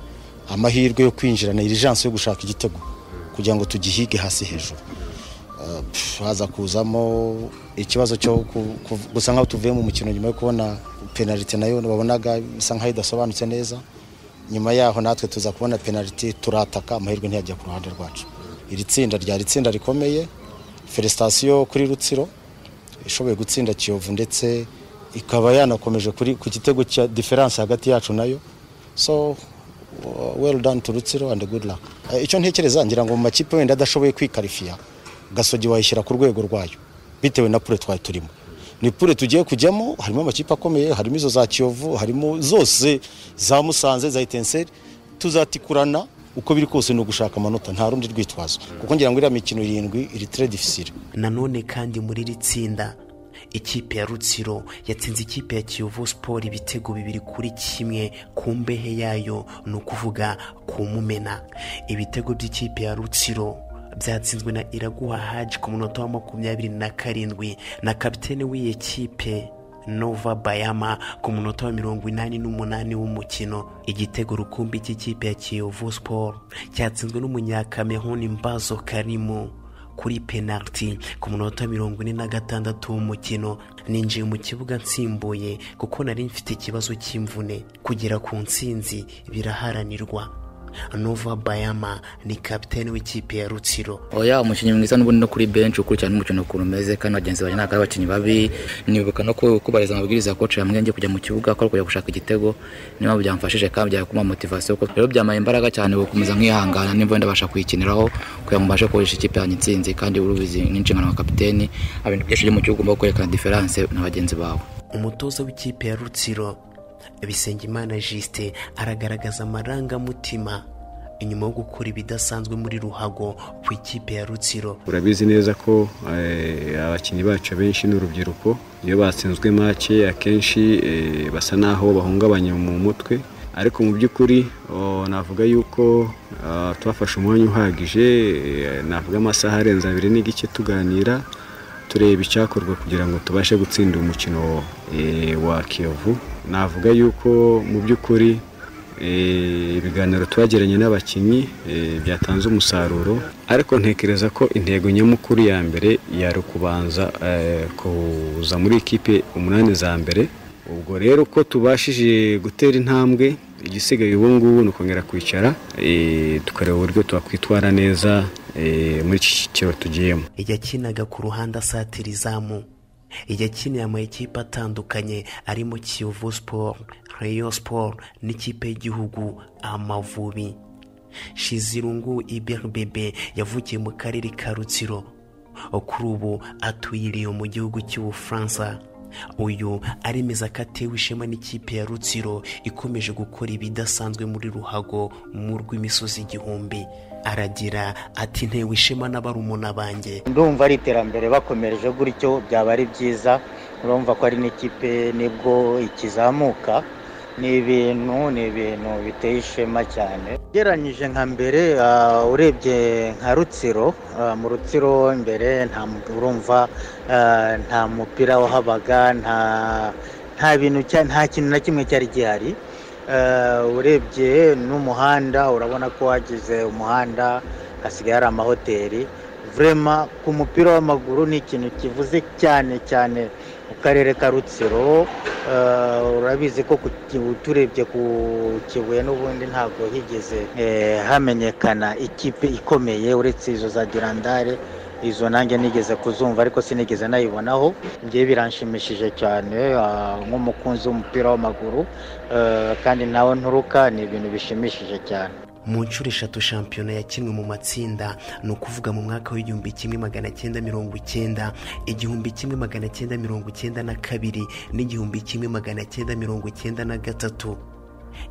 [SPEAKER 15] amahirwe yo kwinjirana irijansi yo gushaka igitego kugira ngo tugihige hasi hejuru Uh, pff, haza kuzamo ikibazo cyo ku- ku- gusa nkaho tuvuye mu mukino nyuma yo kubona penalite nayo babonaga bisa nkaho idasobanutse neza nyuma yaho natwe tuza kubona penaliti turataka amahirwe ntiyajya ku ruhande rwacu iri tsinda ryari itsinda rikomeye felicitasiyo kuri rutsiro ishoboye gutsinda kiyovu ndetse ikaba yanakomeje kuri- ku gitego cya diferanse hagati yacu nayo so uh, well done to rutsiro and good luck Eh, icyo ntekereza ngira ngo mu makipe wenda adashoboye kwikarifiya gasogi wayishyira ku rwego rwayo bitewe na pure twari turimo ni pure tugiye kujyamo harimo amakipe akomeye harimo izo za kiyovu harimo zose za musanze za etenseri tuzatikurana uko biri kose ni ugushaka amanota nta rundi rwitwazo kuko ngira ngo iriya mikino irindwi iri tere difisire
[SPEAKER 8] nanone kandi muri iri tsinda ikipe ya rutsiro yatsinze ikipe ya kiyovu siporo ibitego bibiri kuri kimwe ku mbehe yayo ni ukuvuga ku mumena ibitego by'ikipe ya rutsiro byatsinzwe na iraguha haji ku munota wa makumyabiri na karindwi na kapitene w'iyi kipe nova bayama ku munota wa mirongo inani n'umunani w'umukino igitego rukumbi cy'ikipe ya kiyovu siporo cyatsinzwe n'umunyakameruni mbazo karimu kuri penaliti ku munota mirongo ine na gatandatu w'umukino ninjiye mu kibuga nsimbuye kuko nari mfite ikibazo cy'imvune kugera ku ntsinzi biraharanirwa nova bayama ni kapitene w'ikipe ya rutsiro
[SPEAKER 16] oya umukinnyi mwiza n'ubundi no kuri benshi ukurikirana umukino ukuntu umeze kandi bagenzi banjye ntabwo ari abakinnyi babi nibuka no ku- kubahiriza amabwiriza ya koci yambwiye njye kujya mu kibuga ko ari kujya gushaka igitego niyo mpamvu byamfashije kandi byakuma motivasiyo kuko rero byamaye imbaraga cyane gukomeza nkihangana nimba wenda basha kuyikiniraho kugira ngo mbashe kugurisha ikipe yanjye intsinzi kandi urubizi n'inshingano nka kapiteni ibintu byinshi byo mu kibuga ugomba kwerekana diferanse na bagenzi bawe
[SPEAKER 8] umutoza w'ikipe ya rutsiro bisengimana jisite aragaragaza amarangamutima inyuma yo gukora ibidasanzwe muri ruhago ku ikipe ya rutsiro
[SPEAKER 17] urabizi neza ko eh, abakinnyi bacu abenshi ni urubyiruko iyo batsinzwe make akenshi eh, basa n'aho bahungabanye mu mutwe ariko mu by'ukuri oh, navuga yuko ah, twafashe umwanya uhagije eh, navuga amasaha arenze abiri n'igice tuganira tureba icyakorwa kugira ngo tubashe gutsinda umukino eh, wa kiyovu navuga yuko mu by'ukuri Eh, ibiganiro twagiranye n'abakinnyi eh, byatanze umusaruro ariko ntekereza ko intego nyamukuru ya mbere yari ukubanza eh, kuza muri ikipe umunani za mbere ubwo rero ko tubashije gutera intambwe igisigaye ubu ngubu ni ukongera kwicara eh, tukareba uburyo twakwitwara neza eh, muri iki cyiciro tugiyemo
[SPEAKER 8] yakinaga ku ruhande asatira izamu yakiniye amakipe atandukanye arimo kiyovu siporo reyo siporo n'ikipe y'igihugu amavubi shizirungu iberbebe yavukiye mu karere ka rutsiro kuri ubu atuye iriyo mu gihugu cy'ubufaransa uyu aremeza ko atewe ishema n'ikipe ya rutsiro ikomeje gukora ibidasanzwe muri ruhago mu rw'imisozi igihumbi aragira ati ntewe ishema n'abarumuna banjye
[SPEAKER 18] ndumva ari iterambere bakomereje gutyo byaba ari byiza urumva ko ari n'ikipe nibwo ikizamuka ni ibintu ni ibintu biteye ishema cyane ugereranyije nka mbere ah, urebye nka rutsiro ah, mu rutsiro mbere nta mu- urumva ah, nta mupira wahabaga nta nta bintu cya- nta kintu na kimwe cyari gihari Eh, urebye n'umuhanda urabona ko wagize umuhanda hasigaye hari amahoteli vrema ku mupira w'amaguru ni ikintu kivuze cyane cyane mu karere ka rutsiro Eh, urabizi ko ku Kibu- turebye ku kibuye n'ubundi ntabwo higeze eh, hamenyekana ikipe ikomeye uretse izo za dirandare izo nanjye nigeze kuzumva ariko sinigeze nayibonaho njyewe biranshimishije cyane ah, nk'umukunzi w'umupira w'amaguru eh, kandi nawe nturuka ni ibintu bishimishije cyane
[SPEAKER 8] mu nshuro eshatu shampiyona yakinwe mu matsinda ni ukuvuga mu mwaka w'igihumbi kimwe magana cyenda mirongo icyenda igihumbi kimwe magana cyenda mirongo icyenda na kabiri n'igihumbi kimwe magana cyenda mirongo icyenda na gatatu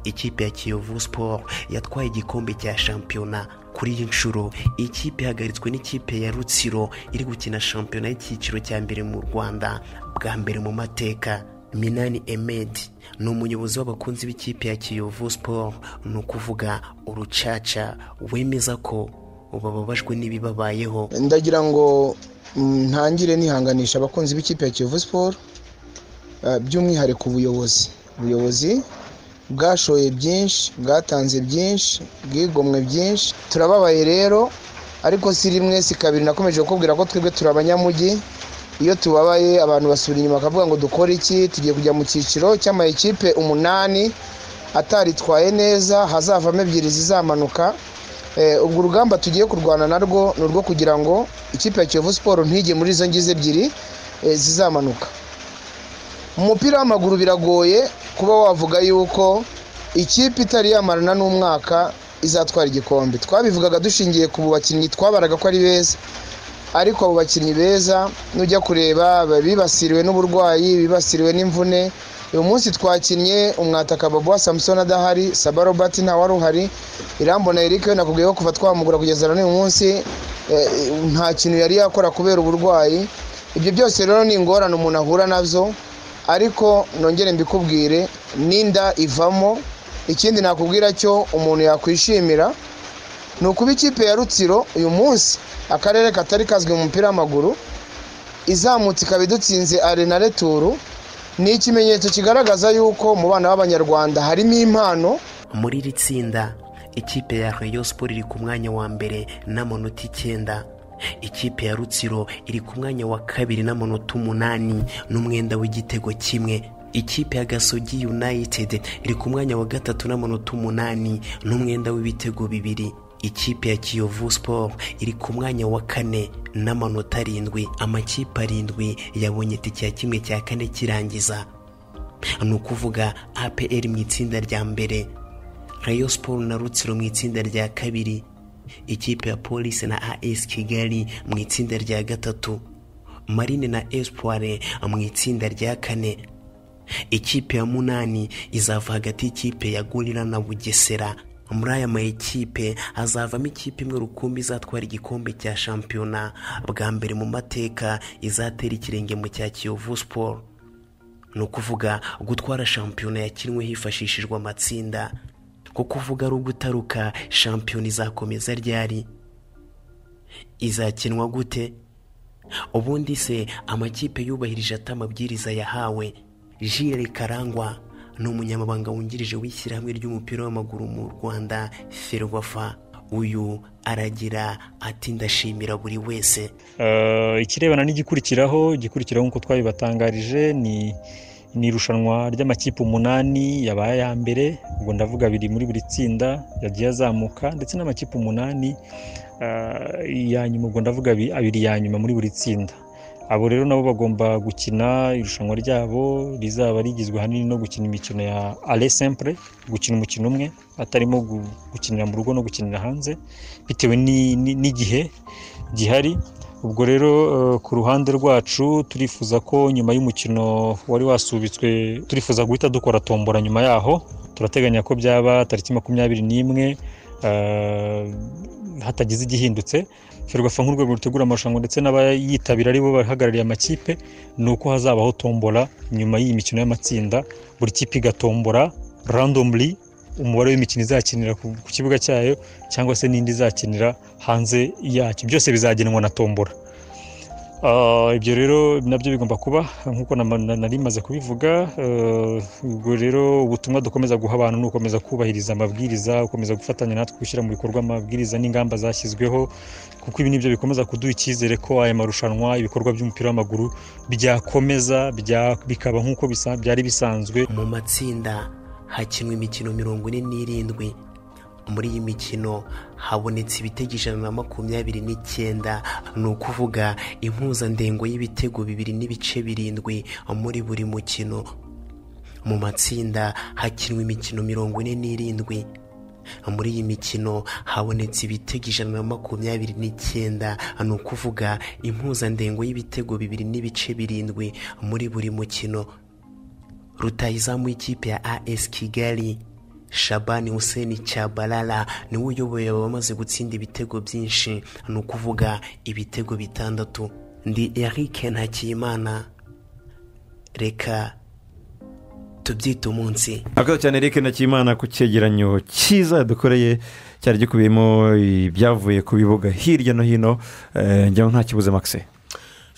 [SPEAKER 8] ikipe ya kiyovu siporo yatwaye igikombe cya shampiyona kuri iyi nshuro iyi kipe ihagaritswe n'ikipe ya rutsiro iri gukina shampiyona y'icyiciro cya mbere mu rwanda bwa mbere mu mateka minani emedi ni umuyobozi w'abakunzi b'ikipe ya kiyovu siporo ni ukuvuga urucaca wemeza ko bababajwe n'ibibabayeho
[SPEAKER 19] ndagira ngo mm, ntangire nihanganisha abakunzi b'ikipe ya kiyovu siporo ah, by'umwihariko ubuyobozi ubuyobozi bwashoye byinshi bwatanze byinshi bwigomwe byinshi turababaye rero ariko si rimwe si kabiri nakomeje kukubwira ko twebwe turi abanyamujyi iyo tubabaye abantu basubira inyuma bakavuga ngo dukore iki tugiye kujya mu cyiciro cy'ama ekipe umunani ataritwaye neza hazavamo ebyiri zizamanuka Eh, ubwo urugamba tugiye kurwana narwo ni urwo kugira ngo ikipe ya kiyovu siporo ntige muri izo ngizo ebyiri eh, zizamanuka mu mupira w'amaguru biragoye kuba wavuga yuko ikipe itari yamarana n'umwaka izatwara igikombe twabivugaga dushingiye ku bakinnyi twabaraga ko ari beza ariko abo bakinnyi beza nujya kureba bibasiriwe n'uburwayi bibasiriwe n'imvune uyu munsi twakinnye umwataka babuwa samusoni adahari saba robert ntawari uhari irambona eric we nakubwiye ko kuva twamugura kugeza na n'uyu munsi eh, nta kintu yari yakora kubera uburwayi ibyo byose rero ni ingorane umuntu ahura nazo ariko nongere mbikubwire n'inda ivamo ikindi nakubwira cyo umuntu yakwishimira ni ukuba ikipe ya rutsiro uyu munsi akarere katari kazwi mu mupira w'amaguru izamutse ikaba idutsinze arena returu ni ikimenyetso kigaragaza yuko mu bana b'abanyarwanda harimo impano
[SPEAKER 8] muri iri tsinda ikipe ya rayo siporo iri ku mwanya wa mbere n'amanota icyenda ikipe ya rutsiro iri ku mwanya wa kabiri n'amanota umunani n'umwenda w'igitego kimwe ikipe ya gasogi yunayitedi iri ku mwanya wa gatatu n'amanota umunani n'umwenda w'ibitego bibiri ikipe ya kiyovu siporo iri ku mwanya wa kane n'amanota arindwi amakipe arindwi yabonye itike ya kimwe cya kane kirangiza ni ukuvuga apr mu itsinda rya mbere rayo siporo na rutsiro mu itsinda rya kabiri ikipe ya polisi na as kigali mu itsinda rya gatatu marine na espoire mu itsinda rya kane ikipe ya munani izava hagati y'ikipe ya gorira na bugesera muri aya mayikipe hazavamo ikipe imwe rukumbi izatwara igikombe cya shampiyona bwa mbere mu mateka izatera ikirenge mu cya kiyovu siporo ni ukuvuga gutwara shampiyona yakinwe hifashishijwe amatsinda ko kuvuga ari ugutaruka shampiyona izakomeza ryari izakinwa gute ubundi se amakipe yubahirije ate amabwiriza yahawe jire karangwa ni umunyamabanga wungirije w'ishyirahamwe ry'umupira w'amaguru mu rwanda ferwafa uyu aragira ati ndashimira buri wese
[SPEAKER 20] Eh, ikirebana n'igikurikiraho igikurikiraho nk'uko twabibatangarije ni ni irushanwa ry'amakipe umunani yabaye aya mbere ubwo ndavuga abiri muri buri tsinda yagiye azamuka ndetse n'amakipe umunani eh, ya nyuma ubwo ndavuga abi- abiri ya nyuma muri buri tsinda abo rero nabo bagomba gukina irushanwa ryabo rizaba rigizwe ahanini no gukina imikino ya ale sempure gukina umukino umwe atarimo gu- gukinira mu rugo no gukinira hanze bitewe ni- ni- n'igihe gihari ubwo rero eh, ku ruhande rwacu turifuza ko nyuma y'umukino wari wasubitswe turifuza guhita dukora tombora nyuma yaho turateganya ko byaba tariki makumyabiri n'imwe eh, hatagize igihindutse ferwafa nk'urwego rutegura amarushanwa ndetse n'abayitabira aribo bahagarariye amakipe ni uko hazabaho tombora nyuma y'iyi mikino y'amatsinda buri kipe igatombora randomly umubare w'imikino izakinira ku ku kibuga cyayo cyangwa se n'indi izakinira hanze yacyo byose bizagenwa na tombora Ah, ibyo rero nabyo bigomba kuba nk'uko nama- na- nari maze kubivuga eh, ubwo rero ubutumwa dukomeza guha abantu ni ugukomeza kubahiriza amabwiriza gukomeza gufatanya natwe gushyira mu bikorwa amabwiriza n'ingamba zashyizweho kuko ibi nibyo bikomeza kuduha icyizere ko aya marushanwa ibikorwa by'umupira w'amaguru byakomeza bya- bikaba nk'uko bisa- byari bisanzwe
[SPEAKER 8] mu matsinda hakinwa imikino mirongo ine n'irindwi muri iyi mikino habonetse ibitego ijana na makumyabiri n'icyenda ni ukuvuga impuzandengo y'ibitego bibiri n'ibice birindwi muri buri mukino mu matsinda hakinwa imikino mirongo ine n'irindwi muri iyi mikino habonetse ibitego ijana na makumyabiri n'icyenda ni ukuvuga impuzandengo y'ibitego bibiri n'ibice birindwi muri buri mukino rutahizamu w'ikipe ya as kigali shabani hussein cyabalala niwe uyoboye abamaze gutsinda ibitego byinshi ni ukuvuga ibitego bitandatu ndi eric ntakiyimana reka tubyite umunsi
[SPEAKER 1] akazi cyane eric ntakimana ku cyegeranyo cyiza dukoreye cyari gikubiyemo ibyavuye ku bibuga hirya no hino eh, njyaho nta kibuze makise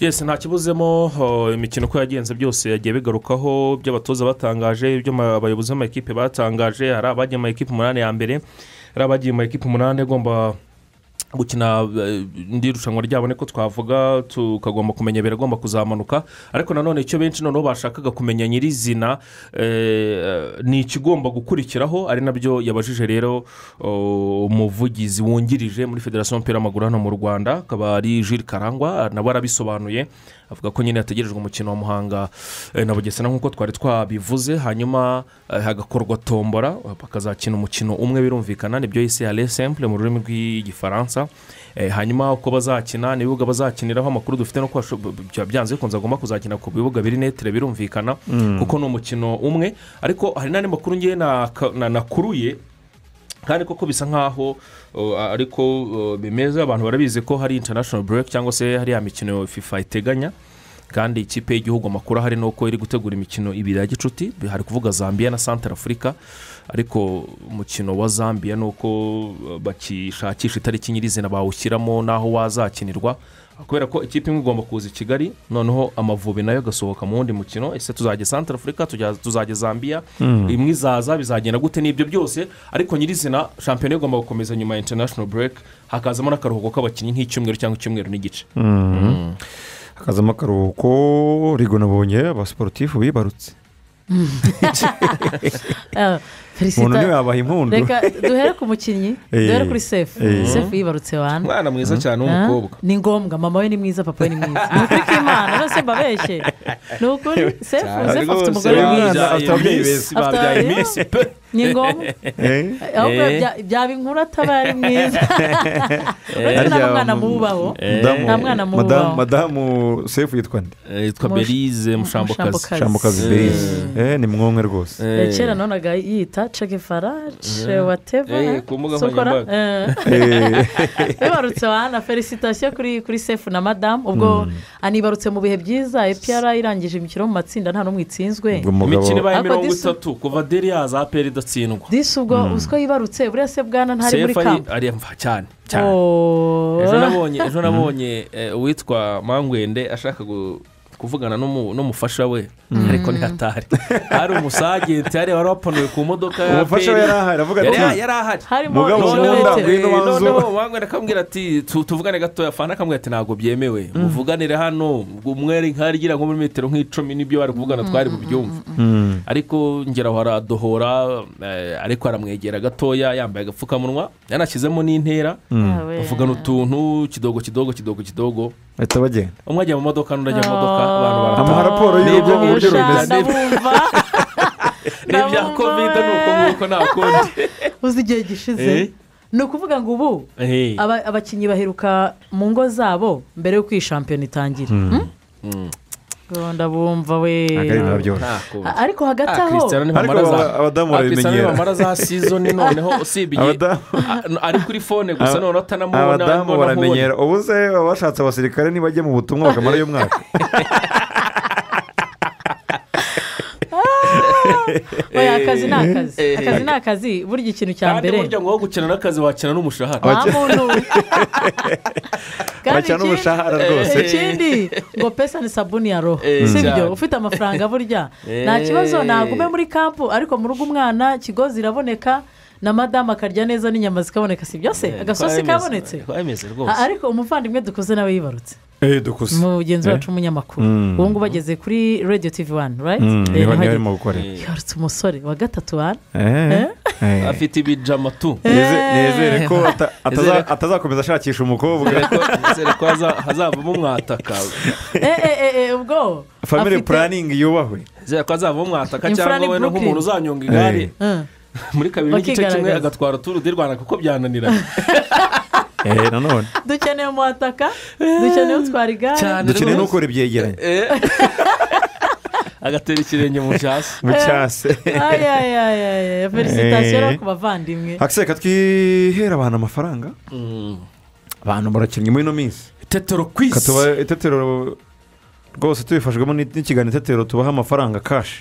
[SPEAKER 3] yesi nta kibuzemo oh, imikino uko yagenze byose yagiye bigarukaho ibyo abatoza batangaje ibyo ama- abayobozi b'amakipe batangaje hari abagiye mu makipe umunani ya mbere hari abagiye mu makipe umunani agomba gukina eh, indi rushanwa ryabo niko twavuga tukagomba kumenya biragomba kuzamanuka ariko nanone icyo benshi noneho bashakaga kumenya nyirizina eh, ni ikigomba gukurikiraho ari nabyo yabajije rero oh, umuvugizi wungirije muri federasiyo y'umupira w'amaguru hano mu rwanda akaba ari Jules karangwa nabo arabisobanuye avuga ko nyine hategerejwe umukino wa muhanga eh, na bugesera nk'uko twari twabivuze hanyuma eh, hagakorwa tombora bakazakina umukino umwe birumvikana nibyo yise ale simple mu rurimi rw'igifaransa Eh, hanyuma uko bazakina n'ibibuga bazakiniraho amakuru dufite no kubasho- b- b- byanze bikunze agomba kuzakina ku bibuga biri netire birumvikana
[SPEAKER 13] Mm.
[SPEAKER 3] kuko ni umukino umwe ariko hari n'andi makuru ngewe naka- na- nakuruye kandi koko bisa nkaho uh, ariko uh, bimeze abantu barabizi ko hari international break cyangwa se hari ya mikino fifa iteganya kandi ikipe y'igihugu amakuru ahari ni uko iri gutegura imikino ibiri ya gicuti hari kuvuga zambia na santara afurika ariko umukino wa zambia ni uko uh, bakishakisha itariki nyirizina bawushyiramo n'aho wazakinirwa kubera ko ikipe imwe igomba kuza i kigali noneho amavubi nayo agasohoka mu wundi mukino ese tuzajya santara afurika tujya- tuzajya zambia
[SPEAKER 13] Mm.
[SPEAKER 3] imwe izaza bizagenda gute ni ibyo byose ariko nyirizina shampiyona igomba gukomeza nyuma ya international break hakazamo n'akaruhuko k'abakinnyi nk'icyumweru cyangwa icyumweru n'igice
[SPEAKER 1] Mm. hakazamo akaruhuko rigonabonye abasiporutifu bibarutse
[SPEAKER 2] Ah, Felicita-
[SPEAKER 1] Umuntu ntiwabaha impundu.
[SPEAKER 2] reka duhere ku mukinnyi
[SPEAKER 1] Eh,
[SPEAKER 2] duhere kuri sefu
[SPEAKER 1] eh.
[SPEAKER 2] sefu yibarutse wantu
[SPEAKER 3] Umwana mwiza cyane w'umukobwa.
[SPEAKER 2] ni ngombwa mama we ni mwiza papa we ni mwiza ni ukuri kw'imana rwose mbabeshye ni ukuri sefu
[SPEAKER 3] Cyane
[SPEAKER 2] sefu afite
[SPEAKER 3] rwose,
[SPEAKER 2] umugore mwiza
[SPEAKER 3] babyaye
[SPEAKER 2] Afite-
[SPEAKER 3] Miss,
[SPEAKER 2] afite-
[SPEAKER 3] babyaye Miss, pe.
[SPEAKER 2] ni ngombwa
[SPEAKER 3] Eh.
[SPEAKER 2] ahubwo
[SPEAKER 3] Eh.
[SPEAKER 2] bya- byaba inkuru ataba ari mwiza uretse nta
[SPEAKER 1] Harya,
[SPEAKER 2] mwana
[SPEAKER 1] mm,
[SPEAKER 2] mububaho
[SPEAKER 1] Madamu-
[SPEAKER 2] nta mwana
[SPEAKER 1] madamu-
[SPEAKER 2] mububaho
[SPEAKER 1] madamu sefu yitwa nde
[SPEAKER 3] yitwa
[SPEAKER 2] Mush- Belize Mushambokazi. Mushambokazi.
[SPEAKER 1] mushambokazi
[SPEAKER 2] Eh.
[SPEAKER 1] berize Eh, ni mwumwe rwose
[SPEAKER 2] Eh, kera nonaga yita cekefara
[SPEAKER 3] Eh,
[SPEAKER 2] wateva
[SPEAKER 3] ku mbuga
[SPEAKER 1] Eh.
[SPEAKER 2] bibarutse wana felicitasiyo kuri kuri sefu na madamu ubwo anibarutse mu bihe byiza epiyara irangije imikino mu matsinda nta n'umwe itsinzwe
[SPEAKER 3] imikino ibaye
[SPEAKER 2] Ariko
[SPEAKER 3] mirongo
[SPEAKER 2] disi-
[SPEAKER 3] itatu kuva deri yaza aperi idatsindwa
[SPEAKER 2] disi ubwo uziko yibarutse buriya se bwana ntari muri
[SPEAKER 3] sefu ari
[SPEAKER 2] kampa
[SPEAKER 3] ari mva cyane cyane
[SPEAKER 2] Oh.
[SPEAKER 3] ejo nabonye ejo nabonye eh, uwitwa mangwende ashaka gu- kuvugana n'umu- n'umufasha we
[SPEAKER 13] Mm.
[SPEAKER 3] ariko ntihatari hari umusagenti hari wari wapanuye ku modoka ya
[SPEAKER 1] Umufasha we
[SPEAKER 3] APR.
[SPEAKER 1] yari ahari, avuga
[SPEAKER 3] Yari-
[SPEAKER 1] ati,
[SPEAKER 3] yari ahari
[SPEAKER 1] Harimo Mugabo ikirometero. nkunda, ngwino
[SPEAKER 3] Eh,
[SPEAKER 1] banza
[SPEAKER 3] noneho
[SPEAKER 1] ubu.
[SPEAKER 3] mangwende akambwira ati "Tu- tuvugane gatoya fana akambwira ati ntabwo byemewe
[SPEAKER 1] Mm.
[SPEAKER 3] muvuganire hano umwere nkarigira nko muri metero nk'icumi n'ibyo bari kuvugana twari bubyumve
[SPEAKER 1] Mm.
[SPEAKER 3] ariko ngera aho aradohora eh, ariko aramwegera gatoya yambaye agapfukamunwa yanashyizemo n'intera
[SPEAKER 1] Mm.
[SPEAKER 2] Awe.
[SPEAKER 3] bavugana utuntu kidogo kidogo kidogo kidogo
[SPEAKER 1] bahita bagenda
[SPEAKER 3] umwe ajya mu modoka n'undi ajya mu modoka abantu
[SPEAKER 1] Ama raporo
[SPEAKER 3] Ni
[SPEAKER 1] y'uburyo
[SPEAKER 3] ibyo
[SPEAKER 1] uburyo
[SPEAKER 3] gushaka,
[SPEAKER 1] rumeze.
[SPEAKER 3] ni ibya kovide ni uko nguko nta kundi
[SPEAKER 2] uzi igihe gishize
[SPEAKER 3] Eh.
[SPEAKER 2] ni ukuvuga ngo ubu
[SPEAKER 3] Eh.
[SPEAKER 2] aba- abakinnyi baheruka mu ngo zabo mbere y'uko iyi shampiyona itangira Hmm? Gahunda bumva we
[SPEAKER 1] Agahinda byoroshye.
[SPEAKER 2] A- ariko hagati aho
[SPEAKER 1] Ariko aba-
[SPEAKER 3] Cristiano
[SPEAKER 1] abadamu barabimenyera
[SPEAKER 3] bamara za sizoni noneho usibye
[SPEAKER 1] Abadamu-
[SPEAKER 3] a- ari kuri fone gusa noneho atanamubona
[SPEAKER 1] abadamu
[SPEAKER 3] arimo namubona.
[SPEAKER 1] baramenyera ubu se baba bashatse abasirikare nibajya mu butumwa bakamara uyu mwaka
[SPEAKER 2] oya akazi ni akazi
[SPEAKER 3] Eh.
[SPEAKER 2] akazi ni akazi burya ikintu cya
[SPEAKER 3] kandi
[SPEAKER 2] mbere
[SPEAKER 3] burya ngo wowe gukina n'akazi wakina n'umushahara
[SPEAKER 2] nta muntu Kandi
[SPEAKER 3] Bakina
[SPEAKER 2] ikindi-
[SPEAKER 3] n'umushahara rwose.
[SPEAKER 2] ikindi ngo pesa ni sabuni ya roho
[SPEAKER 3] Eh,
[SPEAKER 2] si
[SPEAKER 3] cyane.
[SPEAKER 2] byo ufite amafaranga burya
[SPEAKER 3] Eh.
[SPEAKER 2] nta kibazo nagume muri kampu ariko mu rugo umwana kigozi iraboneka na madamu akarya neza n'inyama zikaboneka si byose agasosi kabonetse
[SPEAKER 3] kabonetse
[SPEAKER 2] A- ariko umuvandimwe dukoze nawe yibarutse
[SPEAKER 1] eh dukuze
[SPEAKER 2] mugenzi wacu w'umunyamakuru
[SPEAKER 1] Mm.
[SPEAKER 2] ubu ngubu ageze kuri radiyo tivi wani rayiti
[SPEAKER 1] Mm, niho- niho arimo gukorera.
[SPEAKER 2] yibarutse umusore wa gatatu wani
[SPEAKER 1] Eh. Eh.
[SPEAKER 3] afite ibijama tu
[SPEAKER 1] Neze- nezere ko ata- ataza- atazakomeza ashakisha umukobwa
[SPEAKER 3] nizere ko haza- hazavamo umwataka
[SPEAKER 2] ubwo
[SPEAKER 1] family
[SPEAKER 2] afite-
[SPEAKER 1] planning yubahwe
[SPEAKER 3] nizere ko hazavamo umwataka
[SPEAKER 2] Imfura
[SPEAKER 3] cyangwa
[SPEAKER 2] ni
[SPEAKER 3] wenda nk'umuntu
[SPEAKER 2] Brooklyn.
[SPEAKER 3] uzanyonga igare
[SPEAKER 2] Eh.
[SPEAKER 3] muri kabiri n'igice kimwe
[SPEAKER 2] Bakigaragaza.
[SPEAKER 3] agatwara turu di rwanda kuko byananira
[SPEAKER 1] eh nanone
[SPEAKER 2] dukeneye umwataka dukeneye utwara igare
[SPEAKER 1] dukeneye no gukora ibyegeranyo
[SPEAKER 3] agatera ikirenge mu cyasi
[SPEAKER 1] mu cyase
[SPEAKER 2] Ay, ay, ay, ay, ay. felicitasiyo rero ku bavandimwe
[SPEAKER 1] akiseka twihera abantu amafaranga
[SPEAKER 3] Mm.
[SPEAKER 1] abantu barakinnye muri ino minsi
[SPEAKER 3] itetero kwisi
[SPEAKER 1] itetero rwose tubifashwemo n'ikiganiro itetero tubaha amafaranga kashi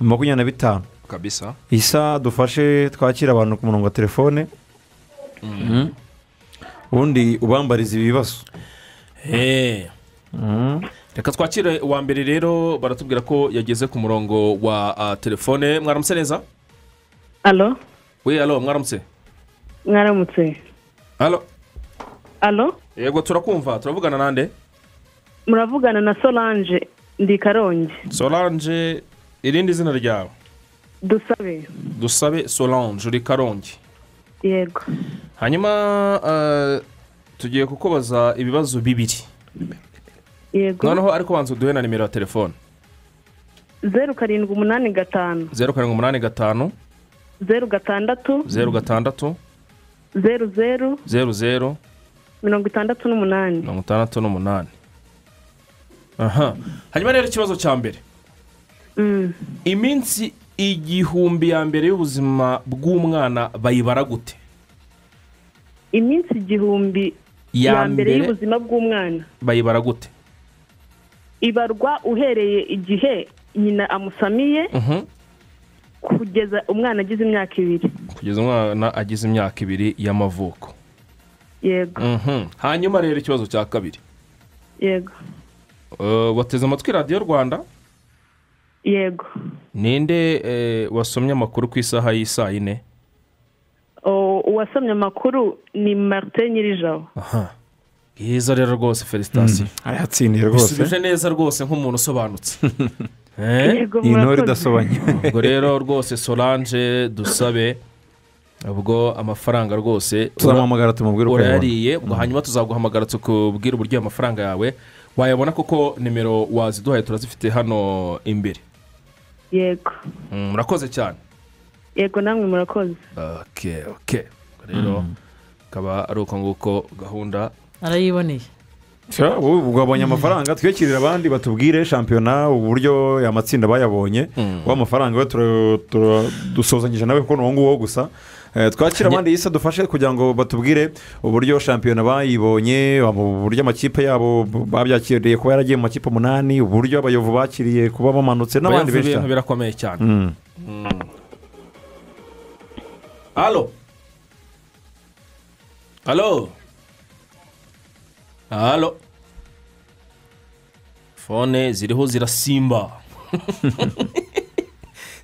[SPEAKER 1] makumyabiri na bitanu
[SPEAKER 3] kabisa
[SPEAKER 1] isa dufashe twakira abantu ku murongo wa telefone Mhm. ubundi ubambariza ibibazo
[SPEAKER 3] Eh. reka twakire uwa mbere rero baratubwira ko yageze ku murongo wa ah, telefone mwaramutse neza
[SPEAKER 21] alo
[SPEAKER 3] we alo mwaramutse
[SPEAKER 21] mwaramutse
[SPEAKER 3] alo
[SPEAKER 21] alo
[SPEAKER 3] yego turakumva turavugana nande
[SPEAKER 21] muravugana na solange ndi karongi
[SPEAKER 3] solange irindi zina ryawe
[SPEAKER 21] dusabe
[SPEAKER 3] dusabe solange uri karongi
[SPEAKER 21] yego
[SPEAKER 3] hanyuma ah, tugiye kukubaza ibibazo bibiri
[SPEAKER 21] yego
[SPEAKER 3] noneho ariko banza uduhe na nimero ya telefone
[SPEAKER 21] zeru karindwi umunani gatanu
[SPEAKER 3] zeru karindwi umunani gatanu
[SPEAKER 21] zeru gatandatu
[SPEAKER 3] zeru gatandatu
[SPEAKER 21] zeru zeru
[SPEAKER 3] zeru zeru
[SPEAKER 21] mirongo itandatu n'umunani
[SPEAKER 3] mirongo itandatu n'umunani aha hanyuma rero ikibazo cya mbere iminsi igihumbi ya mbere y'ubuzima bw'umwana bayibara gute
[SPEAKER 21] iminsi igihumbi
[SPEAKER 3] Ya
[SPEAKER 21] ya mbere
[SPEAKER 3] mbere.
[SPEAKER 21] y'ubuzima bw'umwana
[SPEAKER 3] bayibara gute
[SPEAKER 21] ibarwa uhereye igihe nyina amusamiye
[SPEAKER 3] Mhm.
[SPEAKER 21] kugeza umwana agize imyaka ibiri
[SPEAKER 3] kugeza umwana agize imyaka ibiri y'amavuko
[SPEAKER 21] yego
[SPEAKER 3] Mhm. hanyuma rero ikibazo cya kabiri
[SPEAKER 21] yego
[SPEAKER 3] Eh, wateze amatwi radiyo rwanda
[SPEAKER 21] yego
[SPEAKER 3] ninde eh, wasomye amakuru ku isaha y'isaa yine
[SPEAKER 21] O- uwasomye amakuru ni marite nyirijabo
[SPEAKER 3] aha bwiza rero rwose felicitasiyo
[SPEAKER 1] arayatsindiye
[SPEAKER 3] bisubije neza rwose nk'umuntu usobanutse Eh?
[SPEAKER 21] Yego, Iyi ntore murakoze. idasobanye.
[SPEAKER 3] ubwo rero rwose solange dusabe ubwo amafaranga rwose
[SPEAKER 1] Tuzamuhamagara tumubwire uko yabona.
[SPEAKER 3] urayariye ubwo hanyuma tuzaguhamagara tukubwire uburyo ayo mafaranga yawe wayabona kuko nimero waziduhaye turazifite hano imbere
[SPEAKER 21] yego
[SPEAKER 3] Mm, murakoze cyane
[SPEAKER 21] yego namwe murakoze
[SPEAKER 3] oke oke rero akaba ari uko nguko gahunda
[SPEAKER 2] arayiboneye
[SPEAKER 1] Sha, wowe ubwo wabonye amafaranga twiyakirire abandi batubwire shampiyona uburyo aya matsinda bayabonye wa mafaranga we tura- tura- dusozanyije nawe kuko ni uwo nguwo gusa Eh, twakira abandi isa dufashe kugira ngo batubwire uburyo shampiyona bayibonye uburyo amakipe yabo babyakiriye kuba yaragiye mu makipe umunani uburyo abayovu bakiriye kuba bamanutse n'abandi
[SPEAKER 3] Bayovu
[SPEAKER 1] benshi
[SPEAKER 3] ibintu
[SPEAKER 1] cyane
[SPEAKER 3] birakomeye cyane
[SPEAKER 1] Mm.
[SPEAKER 3] Mm. alo alo alo fone ziriho zirasimba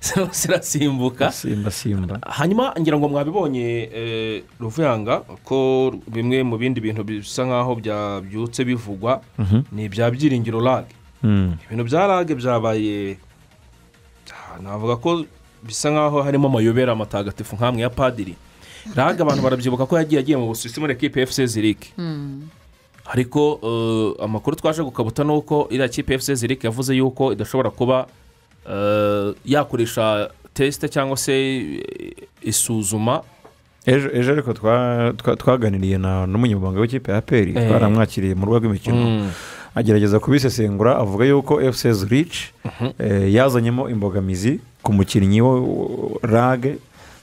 [SPEAKER 3] ziriho zirasimbuka
[SPEAKER 1] simba simba
[SPEAKER 3] hanyuma ngira ngo mwabibonye eh, ruvuyanga ko bimwe mu bindi bintu bisa nk'aho byabyutse bivugwa
[SPEAKER 1] Mhm.
[SPEAKER 3] ni ibya byiringiro lag
[SPEAKER 1] Mm.
[SPEAKER 3] ibintu bya rage byabaye ah, navuga ko bisa nkaho harimo amayobera amatagatifu nk'amwe ya padiri rage abantu barabyibuka ko yagiye agiye mu busuwisi muri ekipe ya fc zirike ariko eh, amakuru twaje gukabuta ni uko iriya kipe fc zirike yavuze yuko idashobora kuba eh, yakoresha tesite cyangwa se eh, isuzuma
[SPEAKER 1] ejo ejo ariko twa- twa- twaganiriye na n'umunyamabanga w'ikipe ya peri
[SPEAKER 3] Eh.
[SPEAKER 1] twaramwakiriye mu rugo rw'imikino
[SPEAKER 3] Mm.
[SPEAKER 1] agerageza kubisesengura avuga yuko fc zurich eh, yazanyemo imbogamizi ku mukinnyi wo rage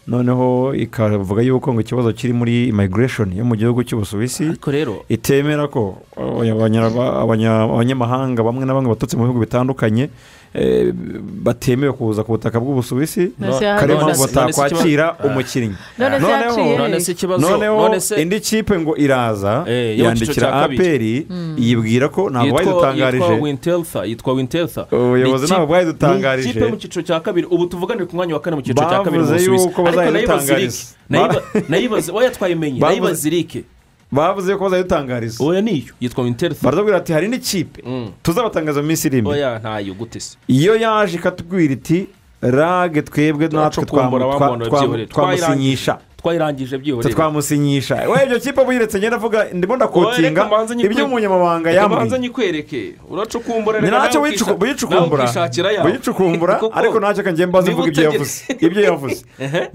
[SPEAKER 1] noneho ikavuga yuko ngo ikibazo kiri muri immigration yo mu gihugu cy'ubusuwisi
[SPEAKER 3] rero
[SPEAKER 1] itemera ko abanya- abanya- abanya- abanyamahanga bamwe na bamwe baturutse mu bihugu bitandukanye eh, batemewe kuza ku butaka bw'ubusuwisi
[SPEAKER 3] None se
[SPEAKER 1] kare
[SPEAKER 3] yahaciye.
[SPEAKER 1] mpamvu
[SPEAKER 3] None se- none se
[SPEAKER 1] batakwakira
[SPEAKER 3] ikibazo-
[SPEAKER 1] umukinnyi
[SPEAKER 3] None se yaciye. None se ikibazo-
[SPEAKER 1] noneho
[SPEAKER 3] none se-
[SPEAKER 1] indi kipe ngo iraza
[SPEAKER 3] yo mu cyiciro
[SPEAKER 1] yandikira
[SPEAKER 3] cya kabiri.
[SPEAKER 1] aperi
[SPEAKER 3] Mm.
[SPEAKER 1] yibwira ko ntabwo
[SPEAKER 3] Yitwa-
[SPEAKER 1] bayidutangarije
[SPEAKER 3] yitwa winteltha yitwa winteltha
[SPEAKER 1] Ubuyobozi
[SPEAKER 3] Ni ikipe-
[SPEAKER 1] ntabwo bwayidutangarije.
[SPEAKER 3] ni ikipe yo mu cyiciro cya kabiri ubu tuvuganire ku mwanya wa kane mu cyiciro cya kabiri mu
[SPEAKER 1] Bavuze
[SPEAKER 3] busuwisi
[SPEAKER 1] yuko
[SPEAKER 3] ariko nayibaze
[SPEAKER 1] bazayidutangariza.
[SPEAKER 3] irike Nayiba- nayibaze wowe twayimenye
[SPEAKER 1] Bavuze-
[SPEAKER 3] nayibaze irike
[SPEAKER 1] bavuze ko bazayitangariza
[SPEAKER 3] oya niyo yitwa winterfe
[SPEAKER 1] baratubwira ati hari n'ikipe tuzabatangaza mu minsi iri imbere
[SPEAKER 3] oya ntayo gute se
[SPEAKER 1] iyo yaje ikatubwira iti rage twebwe natwe
[SPEAKER 3] twacukumbura
[SPEAKER 1] twamu-
[SPEAKER 3] wamuhonda
[SPEAKER 1] twa- twamu-
[SPEAKER 3] byihorere
[SPEAKER 1] twamusinyisha
[SPEAKER 3] twayirangije byihorere
[SPEAKER 1] twe twamusinyisha we ibyo kipe buyiretse ngenda avuga ndimo ndakotinga
[SPEAKER 3] Oya, reka mbanze nyikwe-
[SPEAKER 1] ibyo umunyamabanga
[SPEAKER 3] reka
[SPEAKER 1] yambwiye
[SPEAKER 3] mbanze nyikwereke uracukumbura
[SPEAKER 1] ni ntacyo
[SPEAKER 3] nawe ukisha-
[SPEAKER 1] buyicukumbura
[SPEAKER 3] nawe ukishakira yawe.
[SPEAKER 1] buyicukumbura
[SPEAKER 3] Koko.
[SPEAKER 1] ariko ntacyo kanjye mbaze
[SPEAKER 3] Niba
[SPEAKER 1] mvuga ibyo yavuze
[SPEAKER 3] utegetse-
[SPEAKER 1] ibyo yavuze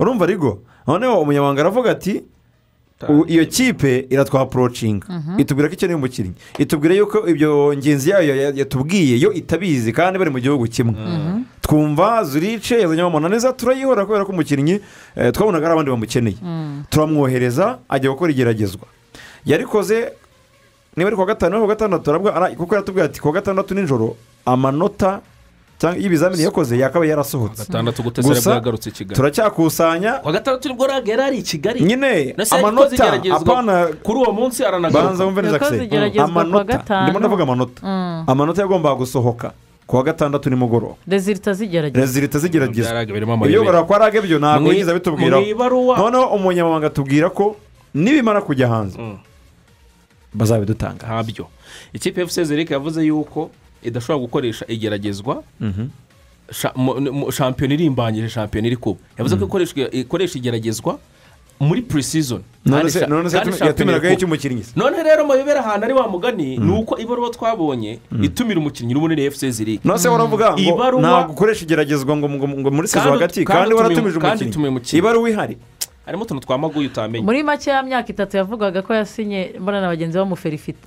[SPEAKER 1] urumva arigo noneho umunyamabanga aravuga ati u- iyo kipe iratwapurocinga
[SPEAKER 3] Mhm.
[SPEAKER 1] itubwira ko ikeneye umukinnyi itubwira yuko ibyo ngenzi yayo ya- yatubwiye yo itabizi kandi bari mu gihugu kimwe
[SPEAKER 2] Mhm.
[SPEAKER 1] twumva zurice yazanye amananiza turayihora kubera ko umukinnyi eh, twabonaga hari abandi bamukeneye
[SPEAKER 2] Mm.
[SPEAKER 1] turamwohereza ajya gukora igeragezwa yarikoze niba ari kuwa gatanu kuwa gatandatu arabwa ara- kuko yaratubwira ati kuwa gatandatu nijoro amanota cyangwa y'ibizamini yakoze yakaba yarasohotse
[SPEAKER 3] gatandatu gutese aribwo
[SPEAKER 1] Gusa,
[SPEAKER 3] yagarutse i Kigali.
[SPEAKER 1] turacyakusanya
[SPEAKER 3] kuwa gatandatu nibwo raga yari ari i kigali
[SPEAKER 1] nyine
[SPEAKER 3] Nasi yakoze
[SPEAKER 1] amanota
[SPEAKER 3] igeragezwa.
[SPEAKER 1] apana
[SPEAKER 3] kuri uwo munsi aranagaruka
[SPEAKER 1] banza wumve neza
[SPEAKER 3] Yakoze
[SPEAKER 1] kise
[SPEAKER 3] igeragezwa kuwa
[SPEAKER 1] amanota
[SPEAKER 2] gatanu.
[SPEAKER 1] ndimo ndavuga amanota
[SPEAKER 2] Mm.
[SPEAKER 1] amanota yagombaga gusohoka kuwa gatandatu nimugoroba
[SPEAKER 2] rezilita zigerageza
[SPEAKER 1] rezilita zigeragezwa
[SPEAKER 3] amayobera.
[SPEAKER 1] ibyo barakora rage byo ntabwo
[SPEAKER 3] Mwi-
[SPEAKER 1] yigeze abitubwiraho
[SPEAKER 3] mu ibaruwa-
[SPEAKER 1] noneho umunyamabanga atubwira ko nibimara kujya hanze bazabidutanga
[SPEAKER 3] ntabyo ikipe ya fc zerike yavuze yuko idashobora gukoresha igeragezwa sha- mu- mu- shampiyona irimbanyije shampiyona iri kuba yavuze ko ikoreshwa- ikoresha igeragezwa muri purisizoni
[SPEAKER 1] None se- none se yatumi- yatumiragaho icyo umukinnyi se?
[SPEAKER 3] none rero amayobera ahantu ari wa mugani ni uko ibaruwa twabonye itumira umukinnyi n'ubunini fc zirike
[SPEAKER 1] none se waravuga ngo ntabwo ukoresha igeragezwa ngo ngo- ngo muri sezo
[SPEAKER 3] Kandi-
[SPEAKER 1] hagati
[SPEAKER 3] kandi
[SPEAKER 1] kandi waratumije
[SPEAKER 3] utumiye- kandi utumiye
[SPEAKER 1] umukinnyi ibaruwa ihari
[SPEAKER 3] harimo utuntu twamaguye utamenye
[SPEAKER 2] muri make ya myaka itatu yavugaga ko yasinye mbona na bagenzi bamuferifita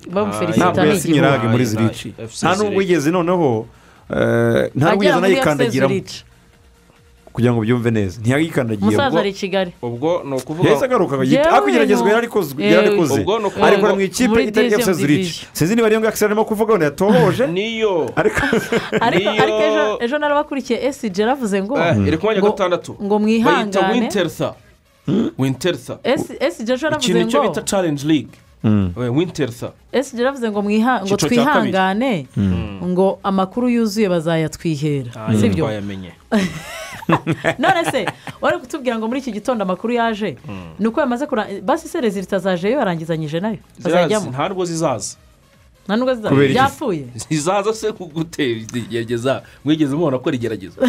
[SPEAKER 1] ntabwo yasinye
[SPEAKER 2] n'igihugu.
[SPEAKER 1] ragi muri zirici
[SPEAKER 3] Aye, FC
[SPEAKER 1] nta nubwo yigeze noneho eh,
[SPEAKER 2] Agera
[SPEAKER 1] nta nubwo yigeze
[SPEAKER 2] muri FC
[SPEAKER 1] anayikandagiramo
[SPEAKER 2] Zurich.
[SPEAKER 1] kugira ngo byumve neza ntiyayikandagiyemo
[SPEAKER 2] umusaza ari i kigali
[SPEAKER 3] ubwo ni ukuvuga
[SPEAKER 1] yahise agaruka
[SPEAKER 2] Yewe
[SPEAKER 1] agahita ariko igeragezwa yari arikoze
[SPEAKER 3] Yewe.
[SPEAKER 1] yari arikoze
[SPEAKER 3] Ubwo ni ukuvuga
[SPEAKER 1] arikora mu
[SPEAKER 3] ngo
[SPEAKER 1] ikipe
[SPEAKER 3] muri
[SPEAKER 1] itari
[SPEAKER 3] division
[SPEAKER 1] efuse zirici
[SPEAKER 3] division.
[SPEAKER 1] sinzi niba ariyo ngakisi arimo kuvuga ngo yatohoje
[SPEAKER 3] niyo
[SPEAKER 1] ariko
[SPEAKER 2] ariko
[SPEAKER 3] Niyo-
[SPEAKER 2] ariko ejo ejo narabakurikiye esiji yaravuze ngo
[SPEAKER 3] Eh, iri ku mwanya wa
[SPEAKER 2] ngo-
[SPEAKER 3] gatandatu
[SPEAKER 2] ngo mwihangane.
[SPEAKER 3] bayita wintersa wintersa
[SPEAKER 2] esiji ejo yaravuze
[SPEAKER 3] ikintu icyo
[SPEAKER 2] ngo
[SPEAKER 3] bita challenge league Eh, wintersa
[SPEAKER 2] esiji yaravuze ngo mwiha- ngo
[SPEAKER 3] Icyiciro cya kabiri.
[SPEAKER 2] twihangane ngo amakuru yuzuye bazayatwihera
[SPEAKER 3] si
[SPEAKER 2] sibyo
[SPEAKER 3] byo yamenye
[SPEAKER 2] none se wari kutubwira ngo muri iki gitondo amakuru yaje ni uko yamaze kurangiza basi se rezilita zajeyo yarangizanyije nayo azajyamo
[SPEAKER 3] ntabwo zizaza
[SPEAKER 2] nta nubwo ziza
[SPEAKER 3] Kubera iki?
[SPEAKER 2] byapfuye
[SPEAKER 3] zizaza se kugutera igerageza mwigeze mubona ko rigerageza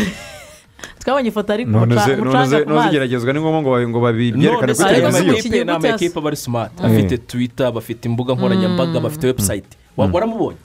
[SPEAKER 2] twabonye ifoto ari ku
[SPEAKER 1] none
[SPEAKER 2] muca-
[SPEAKER 1] se none
[SPEAKER 2] umucanga
[SPEAKER 1] se
[SPEAKER 2] ku
[SPEAKER 1] none
[SPEAKER 2] mazi
[SPEAKER 1] zigeragezwa ni ngombwa ngo babi- ngo babyerekane kuri
[SPEAKER 3] Ariko
[SPEAKER 1] televiziyo
[SPEAKER 3] amakipe ni amakipe aba ari smart afite twitter bafite imbuga nkoranyambaga bafite website Wa- waramubonye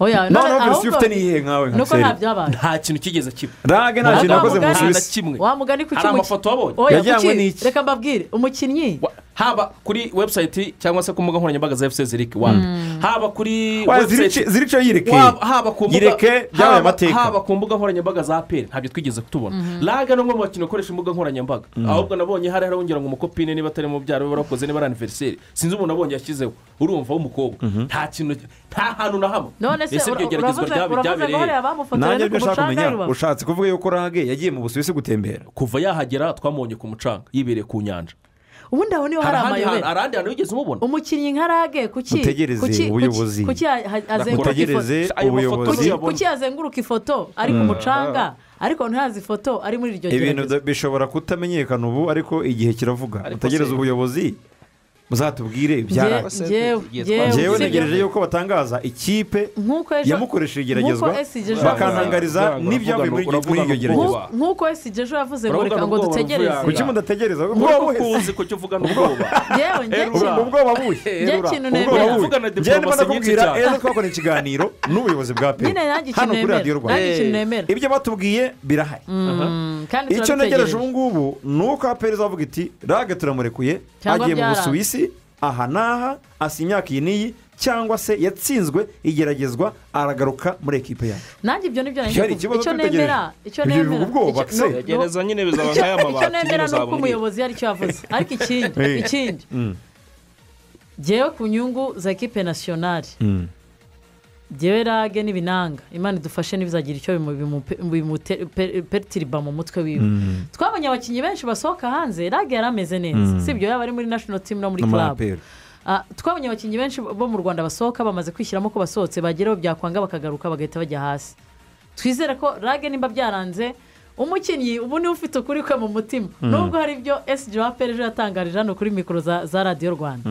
[SPEAKER 2] oya none
[SPEAKER 3] Noneho
[SPEAKER 2] ahubwo-
[SPEAKER 3] verisiyo ufite ni iyihe
[SPEAKER 1] nkawe
[SPEAKER 2] ni uko nta byabaye
[SPEAKER 3] nta kintu kigeze kiba
[SPEAKER 1] rage nta kintu yakoze mu
[SPEAKER 3] Nta na
[SPEAKER 1] Busuwisi.
[SPEAKER 3] kimwe
[SPEAKER 2] wa mugani ku
[SPEAKER 3] Hari
[SPEAKER 2] cyuma
[SPEAKER 3] amafoto wabonye?
[SPEAKER 2] oya
[SPEAKER 3] Yajyanywe
[SPEAKER 2] kuki
[SPEAKER 3] n'iki?
[SPEAKER 2] reka mbabwire umukinnyi
[SPEAKER 3] haba kuri website cyangwa se ku mbuga nkoranyambaga za fc zirike wambi haba kuri
[SPEAKER 1] Wa,
[SPEAKER 3] website-
[SPEAKER 1] Zirike- Zirike yireke.
[SPEAKER 3] Waba- haba ku mbuga-
[SPEAKER 1] Yireke,
[SPEAKER 3] haba-
[SPEAKER 1] byabaye amateka.
[SPEAKER 3] haba ku mbuga nkoranyambaga za aperi ntabyo twigeze tubona raga ni umwe mu bakinnyi bakoresha imbuga nkoranyambaga ahubwo nabonye hari harongera ngo umukopine niba atari mubyara we warakoze niba ari aniveriseri sinzi umuntu abonye yashyizeho urumva w'umukobwa nta kintu nta hantu na hamwe
[SPEAKER 2] None se
[SPEAKER 3] Ese iryo
[SPEAKER 2] ura-
[SPEAKER 3] geragezwa
[SPEAKER 2] uravuze-
[SPEAKER 3] ryabe-
[SPEAKER 2] uravuze
[SPEAKER 3] ryabereye
[SPEAKER 2] ngo
[SPEAKER 3] he?
[SPEAKER 2] hariya bamufotoreye
[SPEAKER 1] Nanjye
[SPEAKER 2] no ku
[SPEAKER 1] ibyo nshaka
[SPEAKER 2] mucanga i
[SPEAKER 1] kumenya
[SPEAKER 2] Rubavu.
[SPEAKER 1] ushatse kuvuga yuko rage yagiye mu busuwisi gutembera
[SPEAKER 3] kuva yahagera twamubonye ku mucanga yibereye ku nyanja
[SPEAKER 2] ubundi aho niho
[SPEAKER 3] Hari
[SPEAKER 2] hari
[SPEAKER 3] ahandi hantu- hari
[SPEAKER 2] amayobera
[SPEAKER 3] ahandi hantu wigeze umubona
[SPEAKER 2] umukinnyi nka rage kuki
[SPEAKER 1] Mutegereze
[SPEAKER 2] kuki-
[SPEAKER 1] ubuyobozi.
[SPEAKER 2] kuki- kuki ha- ha- azenguruka
[SPEAKER 1] Mutegereze
[SPEAKER 2] ifoto- ayo mafoto
[SPEAKER 1] ubuyobozi.
[SPEAKER 2] kuki- kuki yazenguruka ifoto ari ku
[SPEAKER 1] Mm.
[SPEAKER 2] mucanga ariko ntazi ifoto ari muri iryo
[SPEAKER 1] ibintu
[SPEAKER 2] gerageza
[SPEAKER 1] da- bishobora kutamenyekana ubu ariko igihe kiravuga mutegereze
[SPEAKER 2] se-
[SPEAKER 1] ubuyobozi muzatubwire ibyara
[SPEAKER 2] Nge- ngewe- ngewe
[SPEAKER 1] ngewe
[SPEAKER 2] usibye-
[SPEAKER 1] negereje yuko batangaza ikipe
[SPEAKER 2] Nk'uko ejo-
[SPEAKER 1] yamukoresheje igeragezwa
[SPEAKER 2] nk'uko SG ejo-
[SPEAKER 1] bakantangariza
[SPEAKER 3] Uravuga-
[SPEAKER 1] n'ibyavuye muri iryo- muri iryo
[SPEAKER 3] uravuga-
[SPEAKER 1] geragezwa
[SPEAKER 2] nk'uko esiji ejo yavuze ngo
[SPEAKER 3] Uravuga
[SPEAKER 2] reka ngo
[SPEAKER 3] ubwoba
[SPEAKER 2] dutegereze
[SPEAKER 3] buvuye
[SPEAKER 1] kuki
[SPEAKER 3] aha.
[SPEAKER 1] mudategereza
[SPEAKER 3] Ubwoba
[SPEAKER 1] ubwoba
[SPEAKER 3] uzi kucyo uvugana ubwoba
[SPEAKER 2] Yewe, njye kintu-
[SPEAKER 1] ubwoba buhe
[SPEAKER 2] njye kintu
[SPEAKER 1] ubwoba
[SPEAKER 2] nemera.
[SPEAKER 1] buhe
[SPEAKER 3] Uvugana
[SPEAKER 1] njyewe ndimo
[SPEAKER 3] diplomasi nyinshi
[SPEAKER 1] ndakubwira
[SPEAKER 3] cyane.
[SPEAKER 1] ejo twakora ikiganiro n'ubuyobozi bwa pe
[SPEAKER 2] Nyine nanjye ikintu
[SPEAKER 1] hano kuri
[SPEAKER 2] nemera.
[SPEAKER 1] radiyo
[SPEAKER 2] Nanjye ikintu nemera.
[SPEAKER 1] rwanda ibyo batubwiye birahari
[SPEAKER 2] Mm, kandi
[SPEAKER 1] icyo
[SPEAKER 2] turabitegereje.
[SPEAKER 1] ntegereje ubu ngubu ni uko aperi izavuga iti rage turamurekuye
[SPEAKER 2] Cyangwa
[SPEAKER 1] agiye mu
[SPEAKER 2] byaranze."
[SPEAKER 1] busuwisi aha n'aha asinya iyi n'iyi cyangwa se yatsinzwe igeragezwa aragaruka muri ekipe yawe
[SPEAKER 2] nanjye ibyo nibyo nanjye
[SPEAKER 1] Gihari,
[SPEAKER 2] kuvuga.
[SPEAKER 1] ikibazo
[SPEAKER 2] icyo
[SPEAKER 1] twitegereje.
[SPEAKER 2] nemera icyo
[SPEAKER 1] Ibyo bivuga
[SPEAKER 2] nemera
[SPEAKER 1] ubwoba,
[SPEAKER 2] Icyo-
[SPEAKER 1] se.
[SPEAKER 2] no- no-
[SPEAKER 1] Gereza nyine bizaba
[SPEAKER 2] Icyo-
[SPEAKER 1] nk'aya mabati,
[SPEAKER 2] icyo
[SPEAKER 1] nyine
[SPEAKER 2] nemera ni uko
[SPEAKER 1] uzabona
[SPEAKER 2] umuyobozi yaricyo yavuze ariko ikindi
[SPEAKER 1] Eh.
[SPEAKER 2] ikindi
[SPEAKER 1] Mm.
[SPEAKER 2] ngewe ku nyungu za ekipe nasiyonari
[SPEAKER 1] Mm.
[SPEAKER 2] ngewe rage n'ibinanga imana idufashe ntibizagira icyo bimu- bimu- bimute- pe- pertiriba mu mutwe wiwe
[SPEAKER 1] Mm.
[SPEAKER 2] twabonye abakinnyi benshi basohoka hanze rage yari ameze neza
[SPEAKER 1] Mm.
[SPEAKER 2] si ibyo yaba ari muri national team no muri
[SPEAKER 1] No muri
[SPEAKER 2] club
[SPEAKER 1] APR.
[SPEAKER 2] Ah, twabonye abakinnyi benshi bo mu rwanda basohoka bamaze kwishyiramo ko basohotse bageraho byakwanga bakagaruka bagahita bajya hasi twizere ko rage nimba byaranze umukinnyi ubu niwe ufite ukuri kwe mu mutima
[SPEAKER 5] Mm.
[SPEAKER 2] nubwo hari ibyo esiji waperi ejo yatangarije hano kuri mikoro za za radiyo rwanda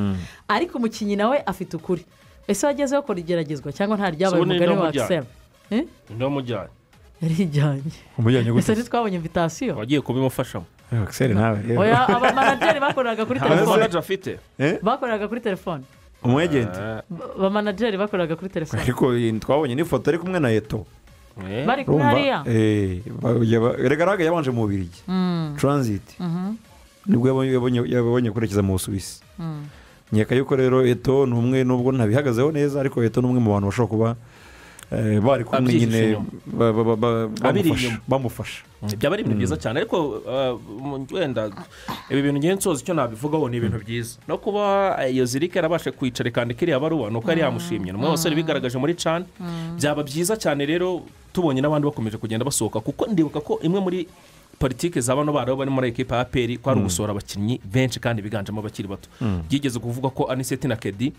[SPEAKER 2] ariko umukinnyi nawe afite ukuri ese wageze bakora igeragezwa cyangwa nta ryabaye
[SPEAKER 3] So, ni
[SPEAKER 2] umugani
[SPEAKER 3] no
[SPEAKER 2] wa
[SPEAKER 3] mujyanye.
[SPEAKER 2] akisera
[SPEAKER 3] undi wamujyanye
[SPEAKER 2] yarijyanye
[SPEAKER 1] umujyanye
[SPEAKER 2] ese ntitwabonye invitasiyo
[SPEAKER 3] wagiye kubimufashamo
[SPEAKER 1] akiseri nawe
[SPEAKER 2] oya aba manajeri bakoreraga kuri
[SPEAKER 3] Nta
[SPEAKER 2] telefone
[SPEAKER 3] manager afite
[SPEAKER 1] Eh?
[SPEAKER 2] bakoreraga kuri telefone
[SPEAKER 1] umwegenti
[SPEAKER 2] Ba- ba manajeri bakoreraga kuri telefone
[SPEAKER 1] ariko iyi twabonye n'ifoto ari kumwe na eto
[SPEAKER 2] Bari kumwe
[SPEAKER 1] Urumva?
[SPEAKER 2] hariya?
[SPEAKER 1] Eh, ba- yaba- rega rage yabanje mu bubirigi
[SPEAKER 2] Mm.
[SPEAKER 1] taranziti
[SPEAKER 2] Mhm.
[SPEAKER 1] nibwo yabonye- yabonye- yabonye kwerekeza mu busuwisi
[SPEAKER 2] Mm.
[SPEAKER 1] nkeka yuko rero eto ni umwe nubwo ntabihagazeho neza ariko eto ni umwe mu bantu bashobora kuba eh, bari kumwe
[SPEAKER 3] Abyihishe
[SPEAKER 1] nyine
[SPEAKER 3] inyuma.
[SPEAKER 1] ba- ba- ba- ba-
[SPEAKER 3] Abiri
[SPEAKER 1] bamufasha-
[SPEAKER 3] inyuma.
[SPEAKER 1] bamufasha
[SPEAKER 3] byaba ari ibintu
[SPEAKER 1] Mm.
[SPEAKER 3] byiza cyane ariko uh, mu- wenda ibi bintu ngiye nsoza icyo nabivugaho ni ibintu byiza no kuba eh, iyo zirike yarabashe kwicara ikandika iriya baruwa ni uko yari yamushimye ni umwe mu basore bigaragaje muri cani byaba byiza cyane rero tubonye n'abandi bakomeje kugenda basohoka kuko ndibuka ko imwe muri politiki za bano barabo bari muri ekipa ya peri ko ari
[SPEAKER 5] Mm.
[SPEAKER 3] ugusohora abakinnyi benshi kandi biganjemo abakiri bato
[SPEAKER 5] Mm.
[SPEAKER 3] byigeze kuvuga ko aniseti na kedi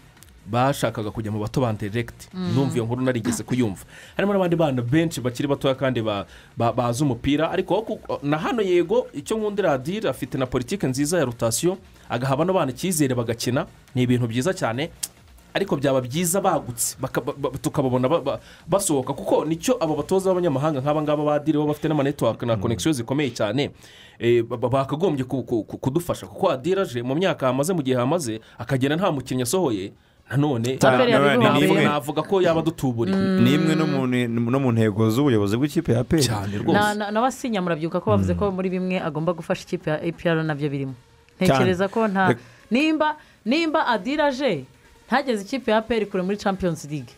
[SPEAKER 3] bashakaga kujya mu bato ba deregiti
[SPEAKER 5] Mm.
[SPEAKER 3] numva iyo nkuru narigeze kuyumva harimo n'abandi bana benshi bakiri batoya kandi ba- ba- bazi umupira ariko aho ku- na hano yego icyo nkundira radiri afite na politiki nziza ya rotasiyo agaha bano bana icyizere bagakina ni ibintu byiza cyane ariko byaba byiza bagutse baka- ba- ba- tukababona ba- ba- basohoka kuko nicyo abo batoza b'abanyamahanga nk'aba ngaba badiri baba bafite n'amanetiwake na konegisiyo zikomeye cyane eh, ba- ba- bakagombye ku- ku- ku- kudufasha kuko adira aje mu myaka hamaze mu gihe hamaze akagenda nta mukinnyi asohoye nanone
[SPEAKER 1] Ta- Taperi yari
[SPEAKER 3] ntabwo
[SPEAKER 1] ruhambuye.
[SPEAKER 3] navuga ko yaba adutuburiye
[SPEAKER 1] ni imwe no mu ne- no mu ntego z'ubuyobozi bw'ikipe ya peri cyane
[SPEAKER 2] Na- na- n'abasinya murabyibuka ko bavuze ko muri bimwe agomba gufasha ikipe ya apr nabyo birimo ntekereza ko nta
[SPEAKER 1] Rek-
[SPEAKER 2] nimba nimba adira aje ntageze ikipe ya apr kure muri champions league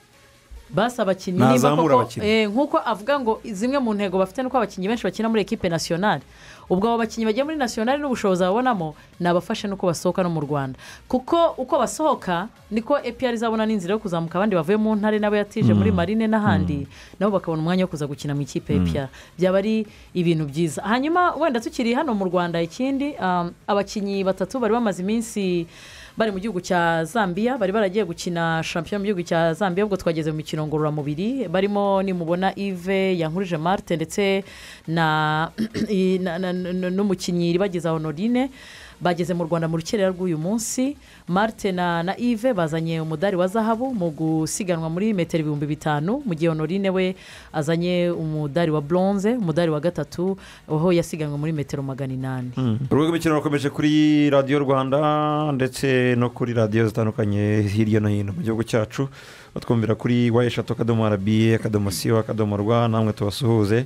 [SPEAKER 2] basi abakinnyi nimba
[SPEAKER 1] Ntazamura
[SPEAKER 2] koko-
[SPEAKER 1] abakinnyi.
[SPEAKER 2] eh, nk'uko avuga ngo zimwe mu ntego bafite ni uko abakinnyi benshi bakina muri ekipe nasiyonari ubwo abo bakinnyi bagiye muri nasiyonari n'ubushobozi babonamo ni abafashe n'uko basohoka no mu rwanda kuko uko basohoka niko apr izabona n'inzira yo kuzamuka abandi bavuye mu ntare n'abo yatije muri
[SPEAKER 22] Mm.
[SPEAKER 2] marine n'ahandi nabo bakabona umwanya wo kuza gukina mu ikipe ya
[SPEAKER 22] Mm.
[SPEAKER 2] apr byaba ari ibintu byiza hanyuma wenda tukiri hano mu rwanda ikindi um, abakinnyi batatu bari bamaze iminsi bari mu gihugu cya zambia bari baragiye gukina shampiyona mu gihugu cya zambia ubwo twageze mu mikino ngororamubiri barimo nimubona ive yankurije marite ndetse na i- na- na- na- n'umukinnyi ribageza honorine bageze mu rwanda mu rukerera rw'uyu munsi marite na na ive bazanye umudari wa zahabu mu gusiganwa muri metero ibihumbi bitanu mu gihe honorine we azanye umudari wa bronze umudari wa gatatu aho yasiganwe muri metero magana inani
[SPEAKER 1] urubuga rw'imikino rukomeje kuri radiyo rwanda ndetse no kuri radiyo zitandukanye hirya no hino mu gihugu cyacu batwumvira kuri wa eshatu akadomo arabiye akadomo siyo akadomo rwa namwe tubasuhuze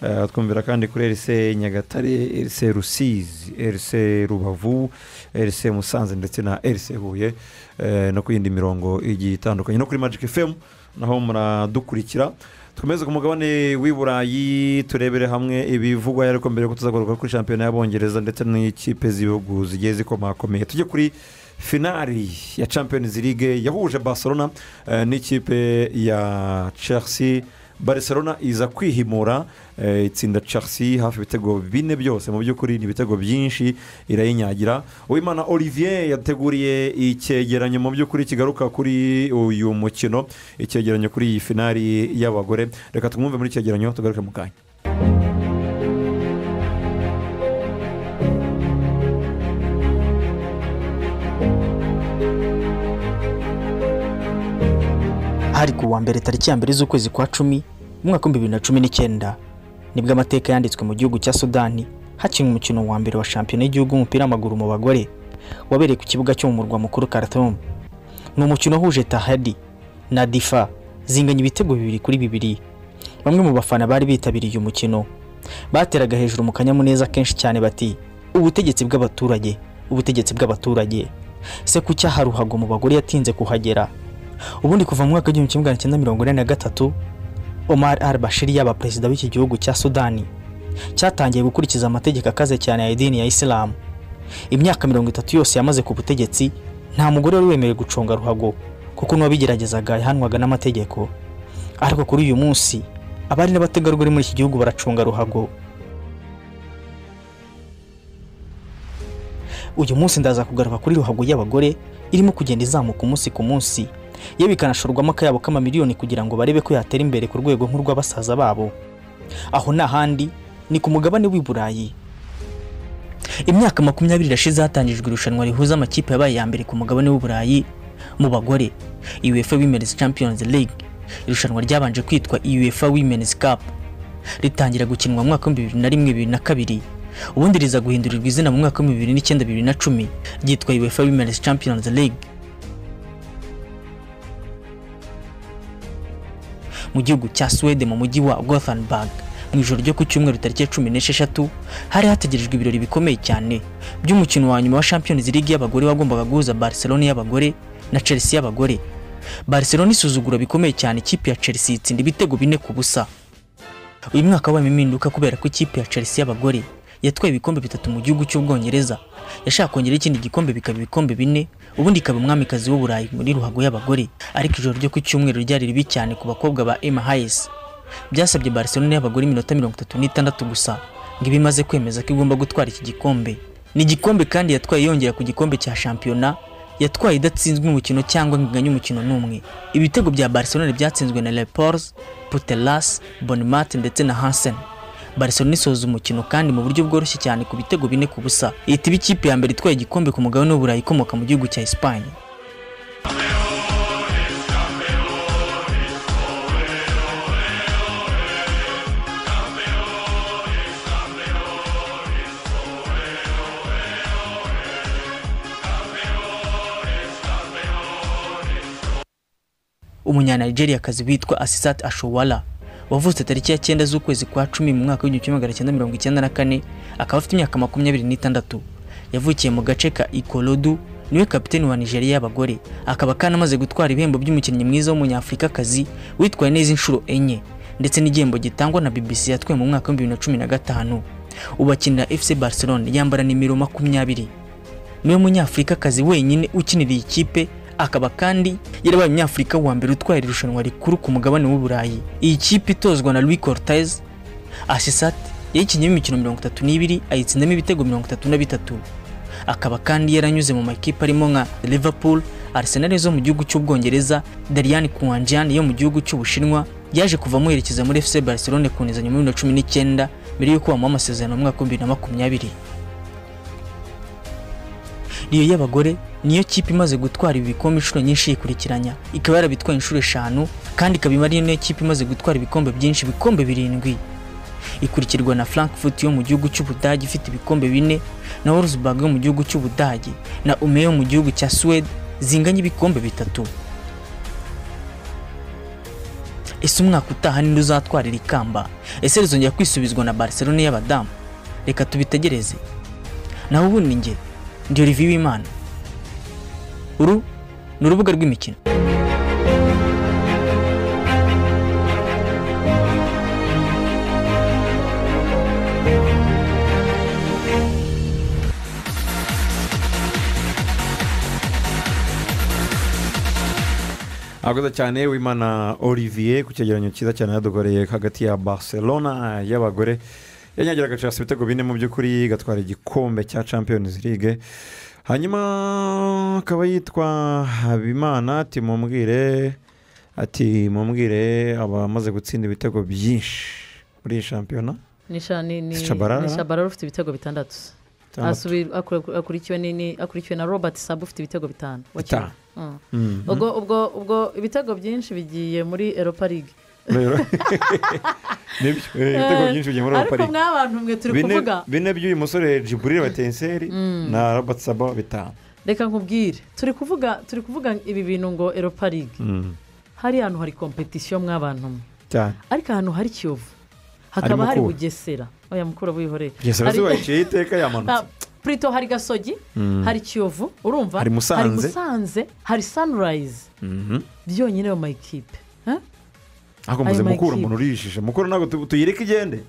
[SPEAKER 1] Eh, twumvira kandi kuri erise nyagatare erise rusizi erise rubavu erise musanze ndetse na erise huye eh, no ku yindi mirongo igiye itandukanye no kuri magic fm naho muradukurikira twemeze ku mugabane w'i burayi turebere hamwe ibivugwa ariko mbere yuko tuzagaruka kuri shampiyona y'abongereza ndetse n'ikipe z'ibihugu zigiye zikomakomeye tujye kuri finari ya champions league yahuje barcelona eh, n'ikipe ya chelsea barcelona iza kwihimura eh, itsinda chelsea hafi ibitego bine byose mu by'ukuri ni ibitego byinshi irayinyagira uwimana olivier yateguriye icyegeranyo mu by'ukuri kigaruka kuri uyu mukino icyegeranyo kuri iyi finari y'abagore reka tumwumve muri icyegeranyo tugaruke mu kanya
[SPEAKER 23] hari ku wa mbere tariki ya mbere z'ukwezi kwa cumi mu mwaka w'ibihumbi bibiri na cumi n'icyenda nibwo amateka yanditswe mu gihugu cya sudani hakinwe umukino wa mbere wa shampiyona y'igihugu w'umupira w'amaguru mu bagore wabereye ku kibuga cyo mu murwa mukuru karatom ni umukino wahuje tahadi na difa zinganya ibitego bibiri kuri bibiri bamwe mu bafana bari bitabiriye uyu mukino bateraga hejuru mu kanyamuneza kenshi cyane bati ubutegetsi bw'abaturage ubutegetsi bw'abaturage se kuki aha ruhago mu bagore yatinze kuhagera ubundi kuva mu mwaka w'igihumbi kimwe magana cyenda mirongo ine na gatatu omar al bashiri yaba perezida w'iki gihugu cya sudani cyatangiye gukurikiza amategeko akaze cyane ya idini ya isilamu imyaka mirongo itatu yose yamaze ku butegetsi nta mugore wari wemerewe guconga ruhago kuko n'uwabigeragezaga yahanwaga n'amategeko ariko kuri uyu munsi abari n'abategarugori muri iki gihugu baracunga ruhago uyu munsi ndaza kugaruka kuri ruhago y'abagore irimo kugenda izamuka umunsi ku munsi yewe ikanashorwamo akayabo k'amamiliyoni kugira ngo barebe ko yatera imbere ku rwego nk'urw'abasaza babo aho n'ahandi ni ku mugabane w'i burayi
[SPEAKER 24] imyaka makumyabiri irashize hatangijwe irushanwa rihuza amakipe yabaye ya mbere ku mugabane w'u burayi mu bagore uefa women's champions league irushanwa ryabanje kwitwa uefa women's cup ritangira gukinwa mu mwaka w'ibihumbi bibiri na rimwe bibiri na kabiri ubundi riza guhindurirwa izina mu mwaka w'ibihumbi bibiri n'icyenda bibiri na cumi ryitwa uefa women's champions league mu gihugu cya Sweden mu mujyi wa Gothenburg mu ijoro ryo ku cyumweru tariki ya cumi n'esheshatu hari hategerejwe ibirori bikomeye cyane by'umukino wa nyuma wa Champions League y'abagore wagombaga guhuza Barcelona y'abagore na Chelsea y'abagore barcelona isuzugura bikomeye cyane ikipe ya chelsea itsinda ibitego bine ku busa uyu mwaka wabaye impinduka kubera ko ikipe ya chelsea y'abagore yatwaye ibikombe bitatu mu gihugu cy'ubwongereza yashaka kongera ikindi gikombe bikaba ibikombe bine ubundi ikaba umwamikazi w'uburayi muri ruhago y'abagore ariko ijoro ryo ku cyumweru ryari ribi cyane ku bakobwa ba emma hayes byasabye barcelona y'abagore iminota mirongo itatu n'itandatu gusa ngo ibe imaze kwemeza ko igomba gutwara iki gikombe ni igikombe kandi yatwaye yongera ku gikombe cya shampiyona yatwaye idatsinzwe umukino cyangwa ngo iganye umukino n'umwe ibitego bya barcelona byatsinzwe na lepors putelas bonimate ndetse na hansen barcelona isoza umukino kandi mu buryo bworoshye cyane ku bitego bine ku busa ihita iba ikipe ya mbere itwaye igikombe ku mugabane w'uburayi ikomoka mu gihugu cya esipanye umunyanigeriakazi witwa asisat ashowala wavutse tariki ya cyenda z'ukwezi kwa cumi mu mwaka w'igihumbi kimwe magana cyenda mirongo icyenda na kane akaba afite imyaka makumyabiri n'itandatu yavukiye mu gace ka ikorodu niwe kapiteni wa nigeria y'abagore akaba kandi amaze gutwara ibihembo by'umukinnyi mwiza w'umunyafurikakazi witwaye neza inshuro enye ndetse n'igihembo gitangwa na bbc yatwaye mu mwaka w'ibihumbi bibiri na cumi na gatanu ubu akinira fc barcelone yambara nimero makumyabiri niwe munyafurikakazi wenyine ukinira iyi kipe akaba kandi yarabaye umunyafurika wa mbere utwara irushanwa rikuru ku mugabane w'uburayi iyi kipe itozwa na louis cortez asisat yayikinnyeho imikino mirongo itatu n'ibiri ayitsindamo ibitego mirongo itatu na bitatu akaba kandi yaranyuze mu makipe arimo nka liverpool arsenal zo mu gihugu cy'ubwongereza darian kuwanjian yo mu gihugu cy'ubushinwa yaje kuva amuherekeza muri fc barcelone ku neza nyuma ya bibiri na cumi n'icyenda mbere y'uko bamuha amasezerano mu mwaka w'ibihumbi bibiri na makumyabiri riyo y'abagore niyo kipe imaze gutwara ibikombe inshuro nyinshi yikurikiranya ikaba yarabitwaye inshuro eshanu kandi ikaba imari niyo kipe imaze gutwara ibikombe byinshi ibikombe birindwi ikurikirwa na frankfurt yo mu gihugu cy'ubudage ifite ibikombe bine na wolfsburg yo mu gihugu cy'ubudage na ume yo mu gihugu cya suwede zinganya ibikombe bitatu ese umwaka utaha ninde uzatwarira ikamba ese rizongera kwisubizwa na barcelona y'abadamu reka tubitegereze naho ubundi njye ndi olivier w'imana uru ni urubuga rw'imikino
[SPEAKER 1] murakoze cyane wimana olivier ku cyegeranyo cyiza cyane yadukoreye hagati ya barcelona y'abagore yanyagira agacirasa ibitego bine mu by'ukuri gatwara igikombe cya champions league hanyuma akaba yitwa habimana ati mumbwire ati mumbwire abamaze gutsinda ibitego byinshi muri iyi shampiyona
[SPEAKER 2] ni sha- ni- ni-
[SPEAKER 1] Si Shabalala?
[SPEAKER 2] ni shabarara ufite ibitego bitandatu
[SPEAKER 1] Bitandatu.
[SPEAKER 2] Asubi- akuri- akurikiwe ni- ni- akurikiwe na robert sabu ufite ibitego bitanu
[SPEAKER 1] Bitanu.
[SPEAKER 2] Mm.
[SPEAKER 1] Mhm.
[SPEAKER 2] ubwo ubwo ubwo ibitego byinshi bigiye muri eropa ligue
[SPEAKER 1] rero nibyo eh, ibitego byinshi bigiye muri
[SPEAKER 2] ariko
[SPEAKER 1] parike
[SPEAKER 2] mwa bantu mwe turi
[SPEAKER 1] Bine-
[SPEAKER 2] kuvuga
[SPEAKER 1] bine by'uyu musore jiburire batenseri
[SPEAKER 2] Mm.
[SPEAKER 1] na robert saba bitanu
[SPEAKER 2] reka nkubwire turi kuvuga turi kuvuga ibi bintu ngo eropa ligue
[SPEAKER 1] Mm.
[SPEAKER 2] hari ahantu hari kompetisiyo mwabantu mwe
[SPEAKER 1] cyane
[SPEAKER 2] ariko ahantu hari kiyovu hakaba
[SPEAKER 1] Hari
[SPEAKER 2] hari
[SPEAKER 1] Mukura.
[SPEAKER 2] bugesera oya mukura wihorere
[SPEAKER 1] Bugesera
[SPEAKER 2] Hari-
[SPEAKER 1] zuba riciye iteka yamanutse.
[SPEAKER 2] Ah, Prito hari gasogi
[SPEAKER 1] Mm.
[SPEAKER 2] hari kiyovu urumva
[SPEAKER 1] Hari Musanze.
[SPEAKER 2] hari musanze hari sanirayizi byonyine ayo mayikipe Eh?
[SPEAKER 1] ariko muze
[SPEAKER 2] Ayo
[SPEAKER 1] mukura
[SPEAKER 2] makipe.
[SPEAKER 1] umuntu urishije mukura ntabwo tu- tuyireke igende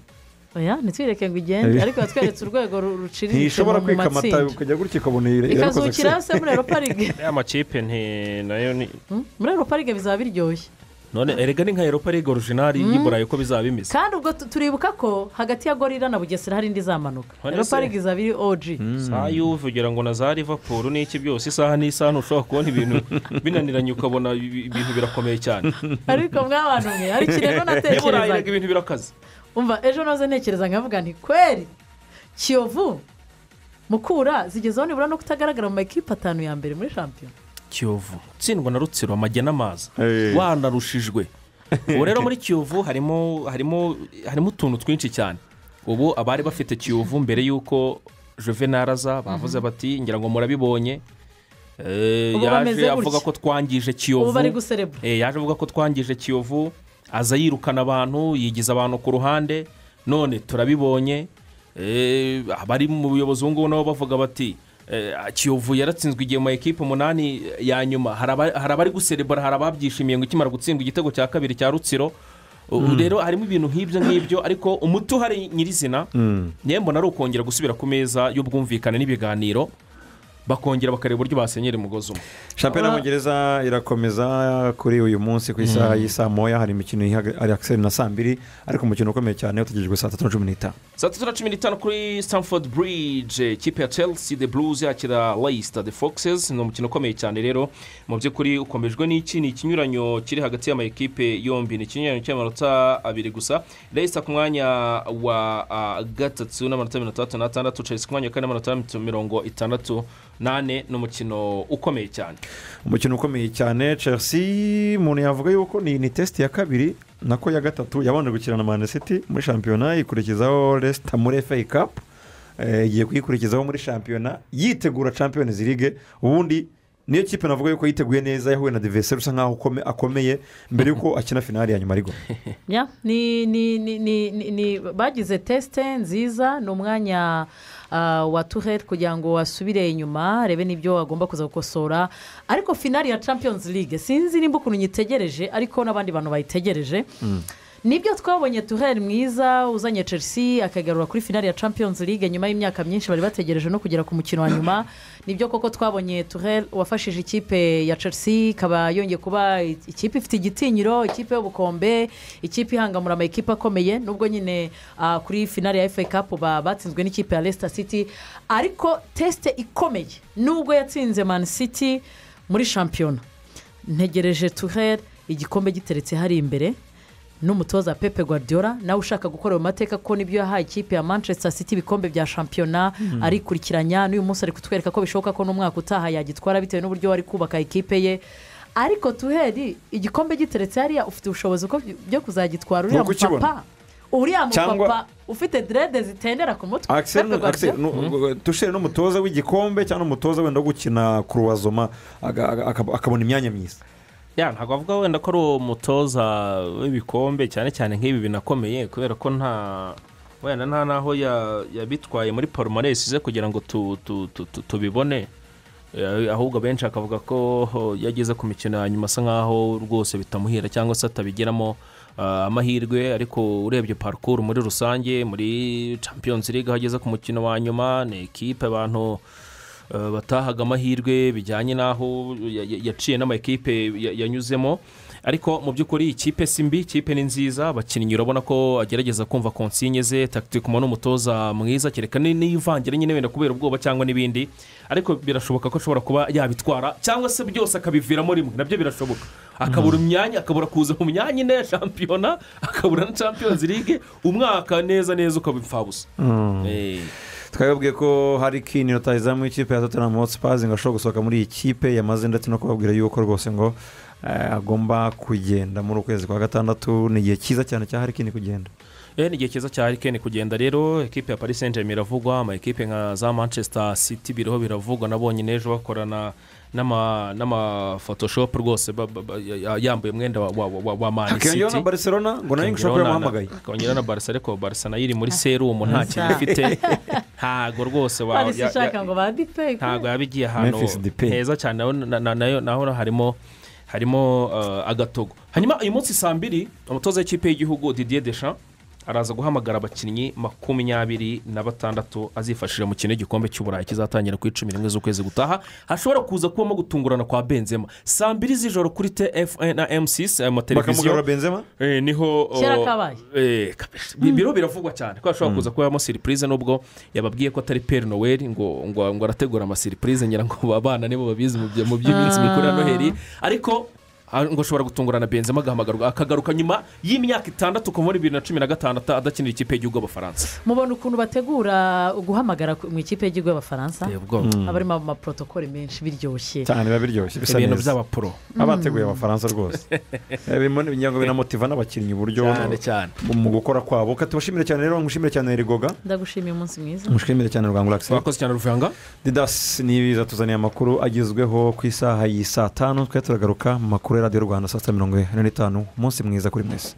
[SPEAKER 2] oya ntitwireke ngo igende ariko yatweretse urwego ru- ruciriritse mu
[SPEAKER 1] ntishobora
[SPEAKER 2] mu
[SPEAKER 1] kwikamata
[SPEAKER 2] matsinda
[SPEAKER 1] ukajya gutya ukabona ire- irakoze
[SPEAKER 2] ikazukira se muri eropa ligue
[SPEAKER 3] ya makipe nti nayo ni
[SPEAKER 2] Hmm? muri eropa ligue bizaba biryoshye
[SPEAKER 3] none erega ni nka eropa ligue orijinari
[SPEAKER 2] Mm.
[SPEAKER 3] y'iburayi uko bizaba bimeze
[SPEAKER 2] kandi ubwo tu- turibuka ko hagati ya gorira na bugesera hari indi izamanuka
[SPEAKER 3] None
[SPEAKER 2] eropa
[SPEAKER 3] se?
[SPEAKER 2] ligue izaba iri oji
[SPEAKER 3] saa y'uvu ugira ngo na za rivapuru n'iki byose isaha n'isaha ntushobora kubona ibintu binaniranye ukabona ibi- ibintu birakomeye cyane
[SPEAKER 2] ariko mwabantu mwe hari ikintu natekereza
[SPEAKER 3] erega ibintu birakaze
[SPEAKER 2] umva ejo noze ntekereza nkavuga nti kweri kiyovu mukura zigezeho nibura no kutagaragara mu makipe atanu ya mbere muri shampiyona
[SPEAKER 3] kiyovu utsindwa na rutsiro amajya n'amazi wanarushijwe ubu rero muri kiyovu harimo harimo harimo utuntu twinshi cyane ubu abari bafite kiyovu mbere y'uko juvenal aza bavuze bati ngira ngo murabibonye Eh,
[SPEAKER 2] Ubu bameze
[SPEAKER 3] yaje
[SPEAKER 2] gutya.
[SPEAKER 3] avuga ko twangije kiyovu
[SPEAKER 2] ubu bari guserebura
[SPEAKER 3] Eh, yaje avuga ko twangije kiyovu aza yirukana abantu yigiza abantu ku ruhande none turabibonye Eh, abari mu buyobozi ubu ngubu nabo bavuga bati eh, kiyovu yaratsinzwe igihe mu ma ekipe umunani ya nyuma hari aba- hari abari guserebura hari ababyishimiye ngo ikimara gutsindwa igitego cya kabiri cya rutsiro ubu
[SPEAKER 4] Mm.
[SPEAKER 3] rero harimo ibintu nk'ibyo ngibyo ariko umuti uhari nyirizina niyo mbona ari ukongera gusubira ku meza y'ubwumvikane n'ibiganiro bakongera bakareba uburyo basenyera umugozi umwe
[SPEAKER 1] shampiyona y'ubwongereza irakomeza kuri uyu munsi ku isaha
[SPEAKER 3] Mm.
[SPEAKER 1] y'isaa moya hari imikino ihaga- ari akiseri na saa mbiri ariko umukino ukomeye cyane utegerejwe saa tatu na cumi n'itanu
[SPEAKER 3] saa tatu na cumi n'itanu kuri stamford bridge ikipe ya chelsea the blues yakira leicester the foxes ni umukino ukomeye cyane rero mu by'ukuri ukomejwe n'iki ni ikinyuranyo kiri hagati y'ama ekipe yombi ni ikinyuranyo cy'amanota abiri gusa leicester ku mwanya wa ah, gatatu n'amanota mirongo itandatu n'atandatu chelsea ku mwanya wa kane n'amanota mirongo itandatu n'ane ni umukino ukomeye cyane
[SPEAKER 1] umukino ukomeye cyane chelsea umuntu yavuga yuko ni ni tesiti ya kabiri nako ya gatatu yabanje gukina na mani city muri shampiyona ikurikizaho resita muri efe kapu eh, igiye kuyikurikizaho muri shampiyona yitegura champions league ubundi niyo kipe navuga yuko yiteguye neza yahuye na diveseri usa nkaho ukome- akomeye mbere y'uko akina finali ya nyuma ariko
[SPEAKER 2] Ya, ni ni ni ni ni- ni bagize tesite nziza ni umwanya ah, wa tuheri kugira ngo asubire inyuma arebe n'ibyo agomba kuza gukosora ariko finali ya champions league sinzi nimba ukuntu nyitegereje ariko n'abandi bantu bayitegereje nibyo twabonye tuheri mwiza uzanye chelsea akagarura kuri finali ya champions league nyuma y'imyaka myinshi bari bategereje no kugera ku mukino wa nyuma nibyo koko twabonye tuheri wafashije ikipe ya chelsea ikaba yongeye kuba i- ikipe ifite igitinyiro ikipe y'ubukombe ikipe ihangamura amakipe akomeye nubwo nyine ah, kuri finali ya fa cup ba- batsinzwe n'ikipe ya leicester city ariko tesite ikomeye nubwo yatsinze man city muri shampiyona ntegereje tuheri igikombe giteretse hari imbere n'umutoza pepe guardiola nawe ushaka gukora ayo mateka ko nibyo yahaye ikipe ya manchester city ibikombe bya shampiyona
[SPEAKER 5] Mhm.
[SPEAKER 2] arikurikiranya n'uyu munsi ari kutwereka ko bishoboka ko n'umwaka utaha yagitwara bitewe n'uburyo ari kubaka ikipe ye ariko tuheri igikombe giteretse hariya ufite ubushobozi bwo- byo kuzagitwara uriya
[SPEAKER 1] Nkuko ukibona.
[SPEAKER 2] mupapa uriya
[SPEAKER 1] Cyangwa-
[SPEAKER 2] mupapa ufite derede zitendera ku mutwe
[SPEAKER 1] akiseri
[SPEAKER 2] Pepe Guardiola.
[SPEAKER 1] tushere n'umutoza w'igikombe cyangwa n'umutoza wenda wo gukina kuruwazoma aga- aga- akab- akabona imyanya myiza
[SPEAKER 3] ya ntabwo avuga wenda ko ari umutoza w'ibikombe cyane cyane nk'ibi binakomeye kubera ko nta wenda nta n'aho ya- yabitwaye muri palmarès ze kugira ngo tu- tu- tu- tu- tubibone Eh, ahubwo benshi akavuga ko ho, yageze ku mikino ya nyuma asa nkaho rwose bitamuhira cyangwa se atabigiramo ah, amahirwe ariko urebye parikuru muri rusange muri champions league aho ageze ku mukino wa nyuma ni ekipe abantu eh, batahaga amahirwe bijyanye n'aho ya- ya- yaciye n'amakipe ya- yanyuzemo ariko mu by'ukuri ikipe si mbi ikipe ni nziza abakinnyi urabona ko agerageza kumva konsinye ze takitikuma n'umutoza mwiza kereka ni- n'iyo ivangire nyine wenda kubera ubwoba cyangwa n'ibindi ariko birashoboka ko ashobora kuba yabitwara cyangwa se byose akabiviramo rimwe nabyo birashoboka akabura imyanya akabura kuza mu myanya ine ya shampiyona akabura na champions league umwaka neza neza ukaba imfabusa
[SPEAKER 1] twababwiye ko hari kini rutayizamu w'ikipe ya tottenham hotspurs ngo ashobora gusohoka muri iyi kipe yamaze ndetse no kubabwira yuko rwose ngo eh, agomba kugenda muri ukwezi kwa gatandatu ni igihe cyiza cyane cya hari kini kugenda
[SPEAKER 3] Eh, ni igihe cyiza cya harikeni kugenda rero ekipe ya paris saint germain iravugwa ama ekipe nka za manchester city biriho biravugwa nabonye n'ejo bakorana n'ama- n'amafotoshopu rwose ba- ba- ba- ya- ya- yambaye umwenda wa- wa- wa- wa mani
[SPEAKER 1] Hakiyongeraho
[SPEAKER 3] city
[SPEAKER 1] na Barcelona, ngo nayo ngishobora kuba yamuhamagaye.
[SPEAKER 3] kongera na barisa ariko barisa nayo iri muri serumu nta
[SPEAKER 2] Mm.
[SPEAKER 3] kintu ifite ntago rwose wa-
[SPEAKER 2] Paris
[SPEAKER 3] ya- ya-
[SPEAKER 2] ishaka ngo badipeke
[SPEAKER 3] ntabwo yaba igiye ahantu
[SPEAKER 1] Memphis Depay.
[SPEAKER 3] heza cyane naho- na- na- nayo- naho harimo harimo eh, agatogo hanyuma uyu munsi saa mbiri umutoza w'ikipe y'igihugu didier desha araza guhamagara abakinnyi makumyabiri na batandatu azifashishije mu kintu igikombe cy'uburayi kizatangira ku icumi rimwe z'ukwezi gutaha hashobora kuza kubamo gutungurana kwa benzema saa mbiri z'ijoro kuri tfn na m6 aya
[SPEAKER 1] Bakamugarura
[SPEAKER 3] mateleviziyo
[SPEAKER 1] Benzema?
[SPEAKER 3] Eh, niho oh,
[SPEAKER 2] Kera kabaye.
[SPEAKER 3] eh, kabisa. Bi- biro biravugwa cyane ko hashobora kuza kubamo siripurize nubwo yababwiye ko atari peri noweli ngo ngo ngo arategura amasiripurize ngira ngo abana nibo babizi mu bya- mu by'iminsi mikuru ya
[SPEAKER 2] Ah.
[SPEAKER 3] noheli ariko ah, ngo ashobora gutungurana benzema agahamagarwa akagaruka nyuma y'imyaka itandatu kuva muri bibiri na cumi na gatandatu adakinira ikipe y'igihugu abafaransa
[SPEAKER 2] mubona ukuntu bategura guhamagara ku- mu ikipe y'igihugu y'abafaransa
[SPEAKER 3] Yego. Mm.
[SPEAKER 2] haba harimo amaporotokole menshi biryoshye
[SPEAKER 1] cyane biba biryoshye bisa
[SPEAKER 3] Ibintu
[SPEAKER 1] neza.
[SPEAKER 3] by'abapro.
[SPEAKER 1] aba ateguye abafaransa rwose Eh, birimo n'ibinyago binamotiva n'abakinnyi uburyo
[SPEAKER 3] Cyane, cyane.
[SPEAKER 1] mu gukora kwabo katubashimire cyane rero mushimire cyane rigoga
[SPEAKER 2] ndagushimiye umunsi mwiza
[SPEAKER 1] mushimire cyane rwangura akiseri
[SPEAKER 3] wakoze cyane ruvanga
[SPEAKER 1] didasi n'ibiza tuzaniye amakuru agezweho ku isaha y'i saa tanu twari turagaruka mu makuru ya radiyo rwanda saa sita mirongo ine n'itanu umunsi mwiza kuri mwese